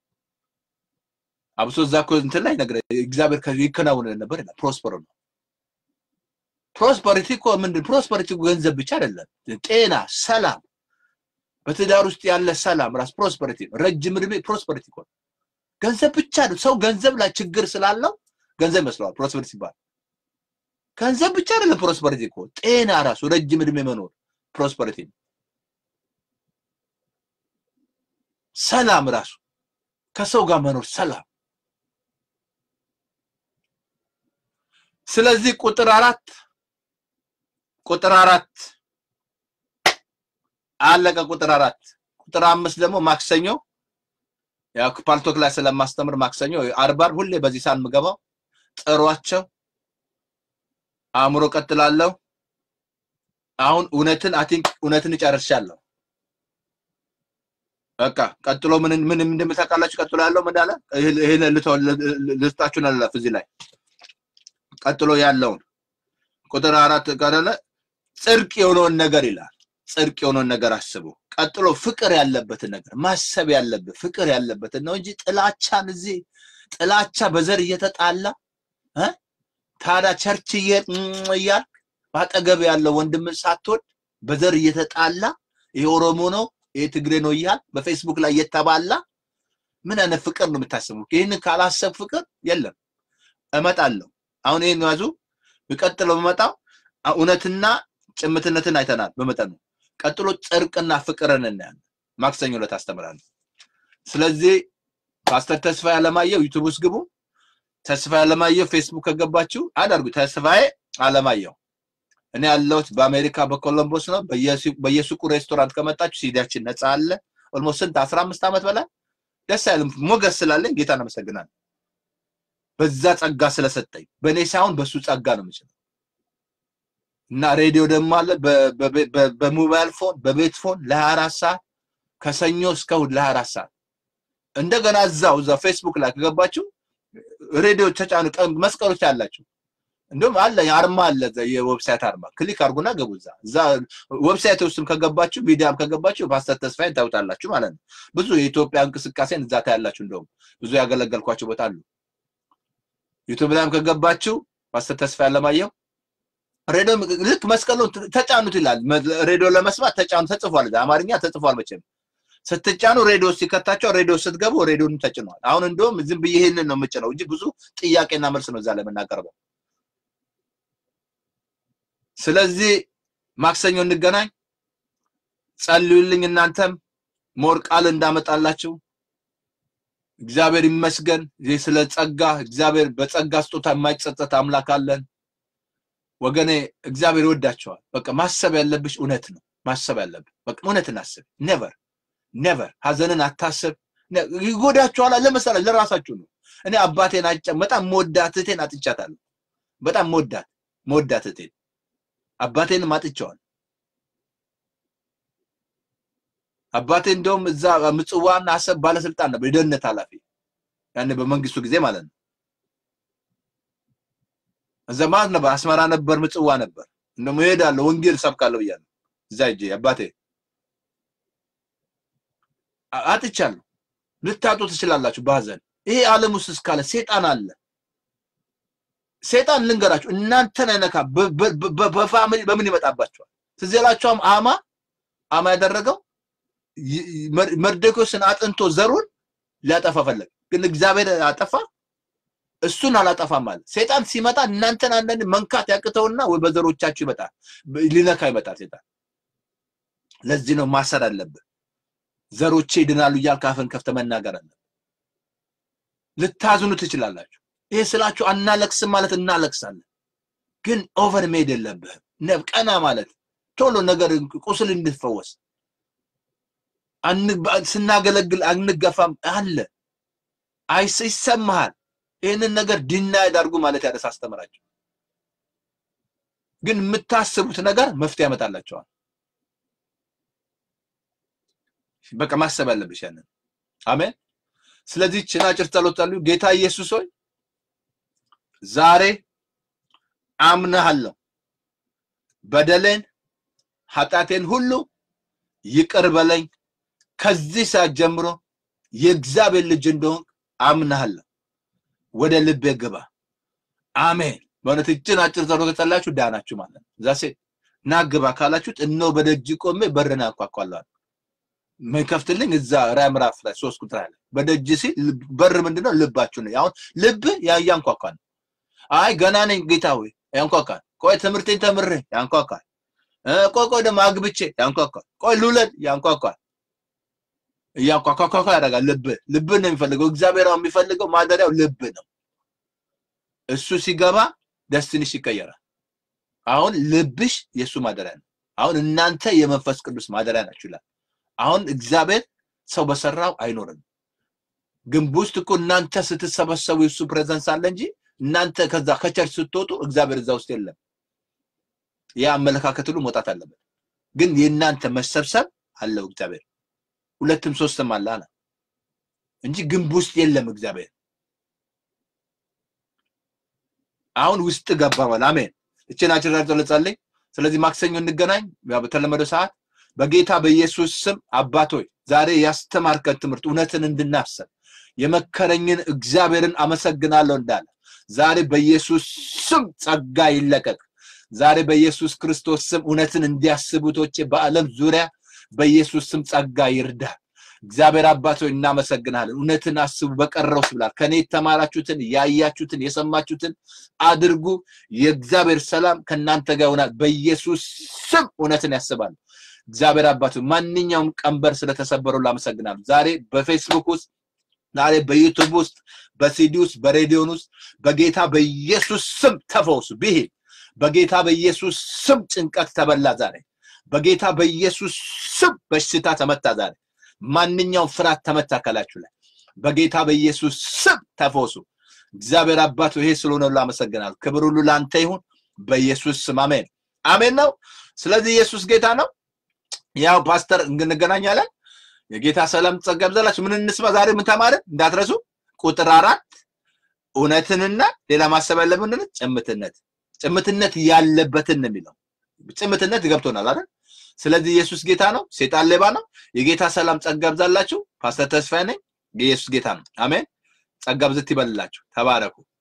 አብሶ እዛ እኮ እንትን ላይ ነገር እግዚአብሔር ይከናወን ነበር ይላል። ፕሮስፐር ነው። ፕሮስፐሪቲ እኮ ምንድን ፕሮስፐሪቲ ገንዘብ ብቻ አይደለም፣ ጤና፣ ሰላም፣ በትዳር ውስጥ ያለ ሰላም ራስ ፕሮስፐሪቲ ነው። ረጅም እድሜ ፕሮስፐሪቲ እኮ ነው። ገንዘብ ብቻ ነው። ሰው ገንዘብ ላይ ችግር ስላለው ገንዘብ ይመስለዋል ፕሮስፐሪቲ ሲባል። ገንዘብ ብቻ አይደለም ፕሮስፐሪቲ እኮ ጤና ራሱ ረጅም እድሜ መኖር ፕሮስፐሪቲ ነው። ሰላም ራሱ ከሰው ጋር መኖር ሰላም ስለዚህ ቁጥር አራት ቁጥር አራት አለቀ። ቁጥር አራት ቁጥር አምስት ደግሞ ማክሰኞ ያው ፓልቶክ ላይ ስለማስተምር ማክሰኞ አርብ አርብ ሁሌ በዚህ ሰዓት የምገባው ጥሯቸው። አእምሮ ቀጥላለሁ። አሁን እውነትን አይ ቲንክ እውነትን እጨርሻለሁ። በቃ ቀጥሎ ምን ምን እንደምታውቃላችሁ ቀጥሎ ያለው ምን አለ? ይሄን ልስጣችሁ ነው እዚህ ላይ ቀጥሎ ያለውን ቁጥር አራት ቀደለ ጽድቅ የሆነውን ነገር ይላል። ጽድቅ የሆነውን ነገር አስቡ። ቀጥሎ ፍቅር ያለበትን ነገር ማሰብ ያለብህ ፍቅር ያለበትን ነው እንጂ ጥላቻን እዚህ ጥላቻ በዘር እየተጣላ እ ታዲያ ቸርች እያልክ ባጠገብ ያለው ወንድም ሳትወድ በዘር እየተጣላ ይሄ ኦሮሞ ነው ይሄ ትግሬ ነው እያል በፌስቡክ ላይ እየተባላ ምን አይነት ፍቅር ነው የምታስቡ? ይህንን ካላሰብ ፍቅር የለም። እመጣለሁ አሁን ይሄን ያዙ። የሚቀጥለው በመጣው እውነትና ጭምትነትን አይተናል በመጠኑ። ቀጥሎ ጽድቅና ፍቅርን እናያለን። ማክሰኞ ዕለት አስተምራለሁ። ስለዚህ ፓስተር ተስፋዬ አለማየሁ ዩቲዩብ ውስጥ ግቡ። ተስፋዬ አለማየሁ ፌስቡክ ከገባችሁ አዳርጉ። ተስፋዬ አለማየሁ እኔ ያለሁት በአሜሪካ በኮሎምቦስ ነው። በየሱቁ ሬስቶራንት ከመጣችሁ ሲዲያችን ነፃ አለ። ኦልሞስት ስንት አስራ አምስት ዓመት በላይ ደስ አይልም። ሞገስ ስላለኝ ጌታን አመሰግናለሁ። በዛ ጸጋ ስለሰጠኝ በእኔ ሳይሆን በሱ ጸጋ ነው የምችለው። እና ሬዲዮ ደግሞ አለ በሞባይል ፎን በቤት ፎን ለ24 ሰዓት ከሰኞ እስከ እሑድ ለ24 ሰዓት እንደገና እዛው እዛ ፌስቡክ ላይ ከገባችሁ ሬዲዮ ተጫኑ መስቀሎች ያላችሁ እንዲሁም አለ አርማ አለ የዌብሳይት አርማ ክሊክ አድርጉና ገቡ እዛ እዛ ዌብሳይት ውስጥም ከገባችሁ ሚዲያም ከገባችሁ ፓስተር ተስፋዬን ታዩታላችሁ ማለት ነው። ብዙ የኢትዮጵያ እንቅስቃሴን እዛ ታያላችሁ። እንደውም ብዙ ያገለገልኳቸው ቦታ አሉ። ዩቱብ ላይም ከገባችሁ ፓስተር ተስፋዬ አለማየሁ ሬዲዮ ልክ መስቀሉን ተጫኑት ይላል። ሬዲዮ ለመስማት ተጫኑ ተጽፏል። አማርኛ ተጽፏል። መቼም ስትጫኑ ሬዲዮ ሲከታቸው ሬዲዮ ስትገቡ ሬዲዮንም ተጭኗል። አሁን እንደውም ዝም ብዬ ይህንን ነው የምጭነው እንጂ ብዙ ጥያቄና መልስ ነው እዛ ላይ የምናቀርበው። ስለዚህ ማክሰኞ እንገናኝ። ጸልዩልኝ። እናንተም ሞር ቃል እንዳመጣላችሁ እግዚአብሔር ይመስገን። ይህ ስለ ጸጋ እግዚአብሔር በጸጋ ስጦታ የማይጸጸት አምላክ አለን። ወገኔ እግዚአብሔር ይወዳቸዋል። በቃ ማሰብ ያለብሽ እውነት ነው። ማሰብ ያለብህ በቃ እውነትን አስብ። ኔቨር ኔቨር ሀዘንን አታስብ። ይጎዳቸዋል። ለምሳሌ ለራሳችሁ ነው። እኔ አባቴን አጨ በጣም መወዳት እህቴን አጥቻታለሁ። በጣም መወዳት መወዳት እህቴን አባቴንም አጥቼዋል። አባቴ እንደውም እዛ ምጽዋና አሰብ ባለስልጣን ነበር፣ የደህንነት ኃላፊ ያኔ በመንግስቱ ጊዜ ማለት ነው። እዛ ማለት ነበር፣ አስመራ ነበር፣ ምጽዋ ነበር። እንደውም እሄዳለሁ ወንጌል ሰብካለሁ ብያለሁ። እዛ ሂጄ አባቴ አጥቻለሁ። ልታጡ ትችላላችሁ በሀዘን ይሄ ዓለም ውስጥ እስካለ ሴጣን አለ። ሴጣን ልንገራችሁ እናንተን አይነካ በፋሚሊ በምን ይመጣባቸዋል? ትዝ ይላችኋል አማ አማ ያደረገው መርዶክዮስን አጥንቶ ዘሩን ሊያጠፋ ፈለገ፣ ግን እግዚአብሔር አጠፋ። እሱን አላጠፋም አለ። ሴጣን ሲመጣ እናንተን አንዳንድ መንካት ያቅተውና ወይ በዘሮቻችሁ ይመጣል፣ ሊነካ ይመጣል ሴጣን። ለዚህ ነው ማሰር አለብህ። ዘሮቼ ይድናሉ እያልክ አፍን ከፍተህ መናገር አለብህ። ልታዝኑ ትችላላችሁ። ይሄ ስላችሁ አናለቅስም ማለት እናለቅሳለን፣ ግን ኦቨር ሜድ የለብህም። ቀና ማለት ቶሎ ነገር ቁስል እንድትፈወስ ስናገለግል አንገፋም አለ አይስ ይሰማሃል። ይህንን ነገር ዲና ያዳርጉ ማለት ያደስ አስተምራቸው። ግን የምታስቡት ነገር መፍትሄ ያመጣላቸዋል። በቃ ማሰብ ያለብሽ ያንን። አሜን። ስለዚህ ችን አጭር ጸሎት አሉ። ጌታ ኢየሱስ ሆይ ዛሬ አምናሃለሁ፣ በደሌን ኃጢአቴን ሁሉ ይቅር በለኝ ከዚህ ሰዓት ጀምሮ የእግዚአብሔር ልጅ እንደሆን አምናለሁ። ወደ ልቤ ግባ። አሜን። በእውነት እችን አጭር ጸሎት ከጸላችሁ ዳናችሁ ማለት ነው። ዛሴ ና ግባ ካላችሁት እነሆ በደጅ ቆሜ በርን አንኳኳለሁ። የሚከፍትልኝ እዛ ራዕይ ምዕራፍ ላይ ሶስት ቁጥር አለ። በደጅ ሲል በር ምንድነው? ልባችሁ ነው። አሁን ልብ ያንኳኳል። አይ ገና ነኝ ጌታ ሆይ ያንኳኳል። ቆይ ትምህርቴን ተምሬ ያንኳኳል። ቆይ ቆይ ደግሞ አግብቼ ያንኳኳል። ቆይ ልውለድ ያንኳኳል። እያንኳኳኳ ያደርጋል። ልብ ልብ ነው የሚፈልገው። እግዚአብሔር የሚፈልገው ማደሪያው ልብ ነው። እሱ ሲገባ ደስትንሽ ይቀየራል። አሁን ልብሽ የእሱ ማደሪያ ነው። አሁን እናንተ የመንፈስ ቅዱስ ማደሪያ ናችሁ ይላል። አሁን እግዚአብሔር ሰው በሰራው አይኖርም። ግንብ ውስጥ እኮ እናንተ ስትሰበሰቡ የሱ ፕሬዘንስ አለ እንጂ እናንተ ከዛ ከቸርች ስትወጡ እግዚአብሔር እዛ ውስጥ የለም። ያ አመለካከት ሁሉ መውጣት አለበት። ግን የእናንተ መሰብሰብ አለው እግዚአብሔር ሁለትም ሶስትም አለ አለ እንጂ ግንብ ውስጥ የለም እግዚአብሔር። አሁን ውስጥ ገባ ማለት አሜን። እችን አጭር ልጸልይ። ስለዚህ ማክሰኞ እንገናኝ በተለመደው ሰዓት በጌታ በኢየሱስ ስም አባቶይ ዛሬ ያስተማርከን ትምህርት እውነትን እንድናስብ የመከረኝን እግዚአብሔርን አመሰግናለሁ እንዳለ ዛሬ በኢየሱስ ስም ጸጋ ይለቀቅ። ዛሬ በኢየሱስ ክርስቶስ ስም እውነትን እንዲያስቡቶቼ በዓለም ዙሪያ በኢየሱስ ስም ጸጋ ይርዳ። እግዚአብሔር አባት ሆይ እናመሰግናለን። እውነትን አስቡ በቀረው ብላል። ከኔ የተማራችሁትን ያያችሁትን የሰማችሁትን አድርጉ። የእግዚአብሔር ሰላም ከእናንተ ጋር ይሆናል። በኢየሱስ ስም እውነትን ያስባሉ። እግዚአብሔር አባት ማንኛውም ቀንበር ስለተሰበረው ላመሰግናለሁ። ዛሬ በፌስቡክ ውስጥ ዛሬ በዩቱብ ውስጥ በሲዲ ውስጥ በሬዲዮን ውስጥ በጌታ በኢየሱስ ስም ተፈውሱ። ብሂል በጌታ በኢየሱስ ስም ጭንቀት ተበላ ዛሬ በጌታ በኢየሱስ ስም በሽታ ተመታ ዛሬ ማንኛውም ፍርሃት ተመታ ከላችሁ ላይ በጌታ በኢየሱስ ስም ተፈወሱ። እግዚአብሔር አባት ይሄ ስለሆነ ሁሉ አመሰግናለሁ። ክብር ሁሉ ለአንተ ይሁን በኢየሱስ ስም አሜን፣ አሜን ነው። ስለዚህ ኢየሱስ ጌታ ነው። ያው ፓስተር እንገናኛለን። የጌታ ሰላም ጸጋ ይብዛላችሁ። ምን እንስማ ዛሬ ምን ተማርን እንዳትረሱ። ቁጥር አራት እውነትንና ሌላ ማሰብ ያለብን ጭምትነት ጭምትነት ያለበትን ነው የሚለው ጭምትነት ገብቶናል አይደል? ስለዚህ ኢየሱስ ጌታ ነው፣ ሴጣን ሌባ ነው። የጌታ ሰላም ጸጋ ይብዛላችሁ። ፓስተር ተስፋዬ ነኝ። የኢየሱስ ጌታ ነው። አሜን። ጸጋ ብዝት ይበልላችሁ። ተባረኩ።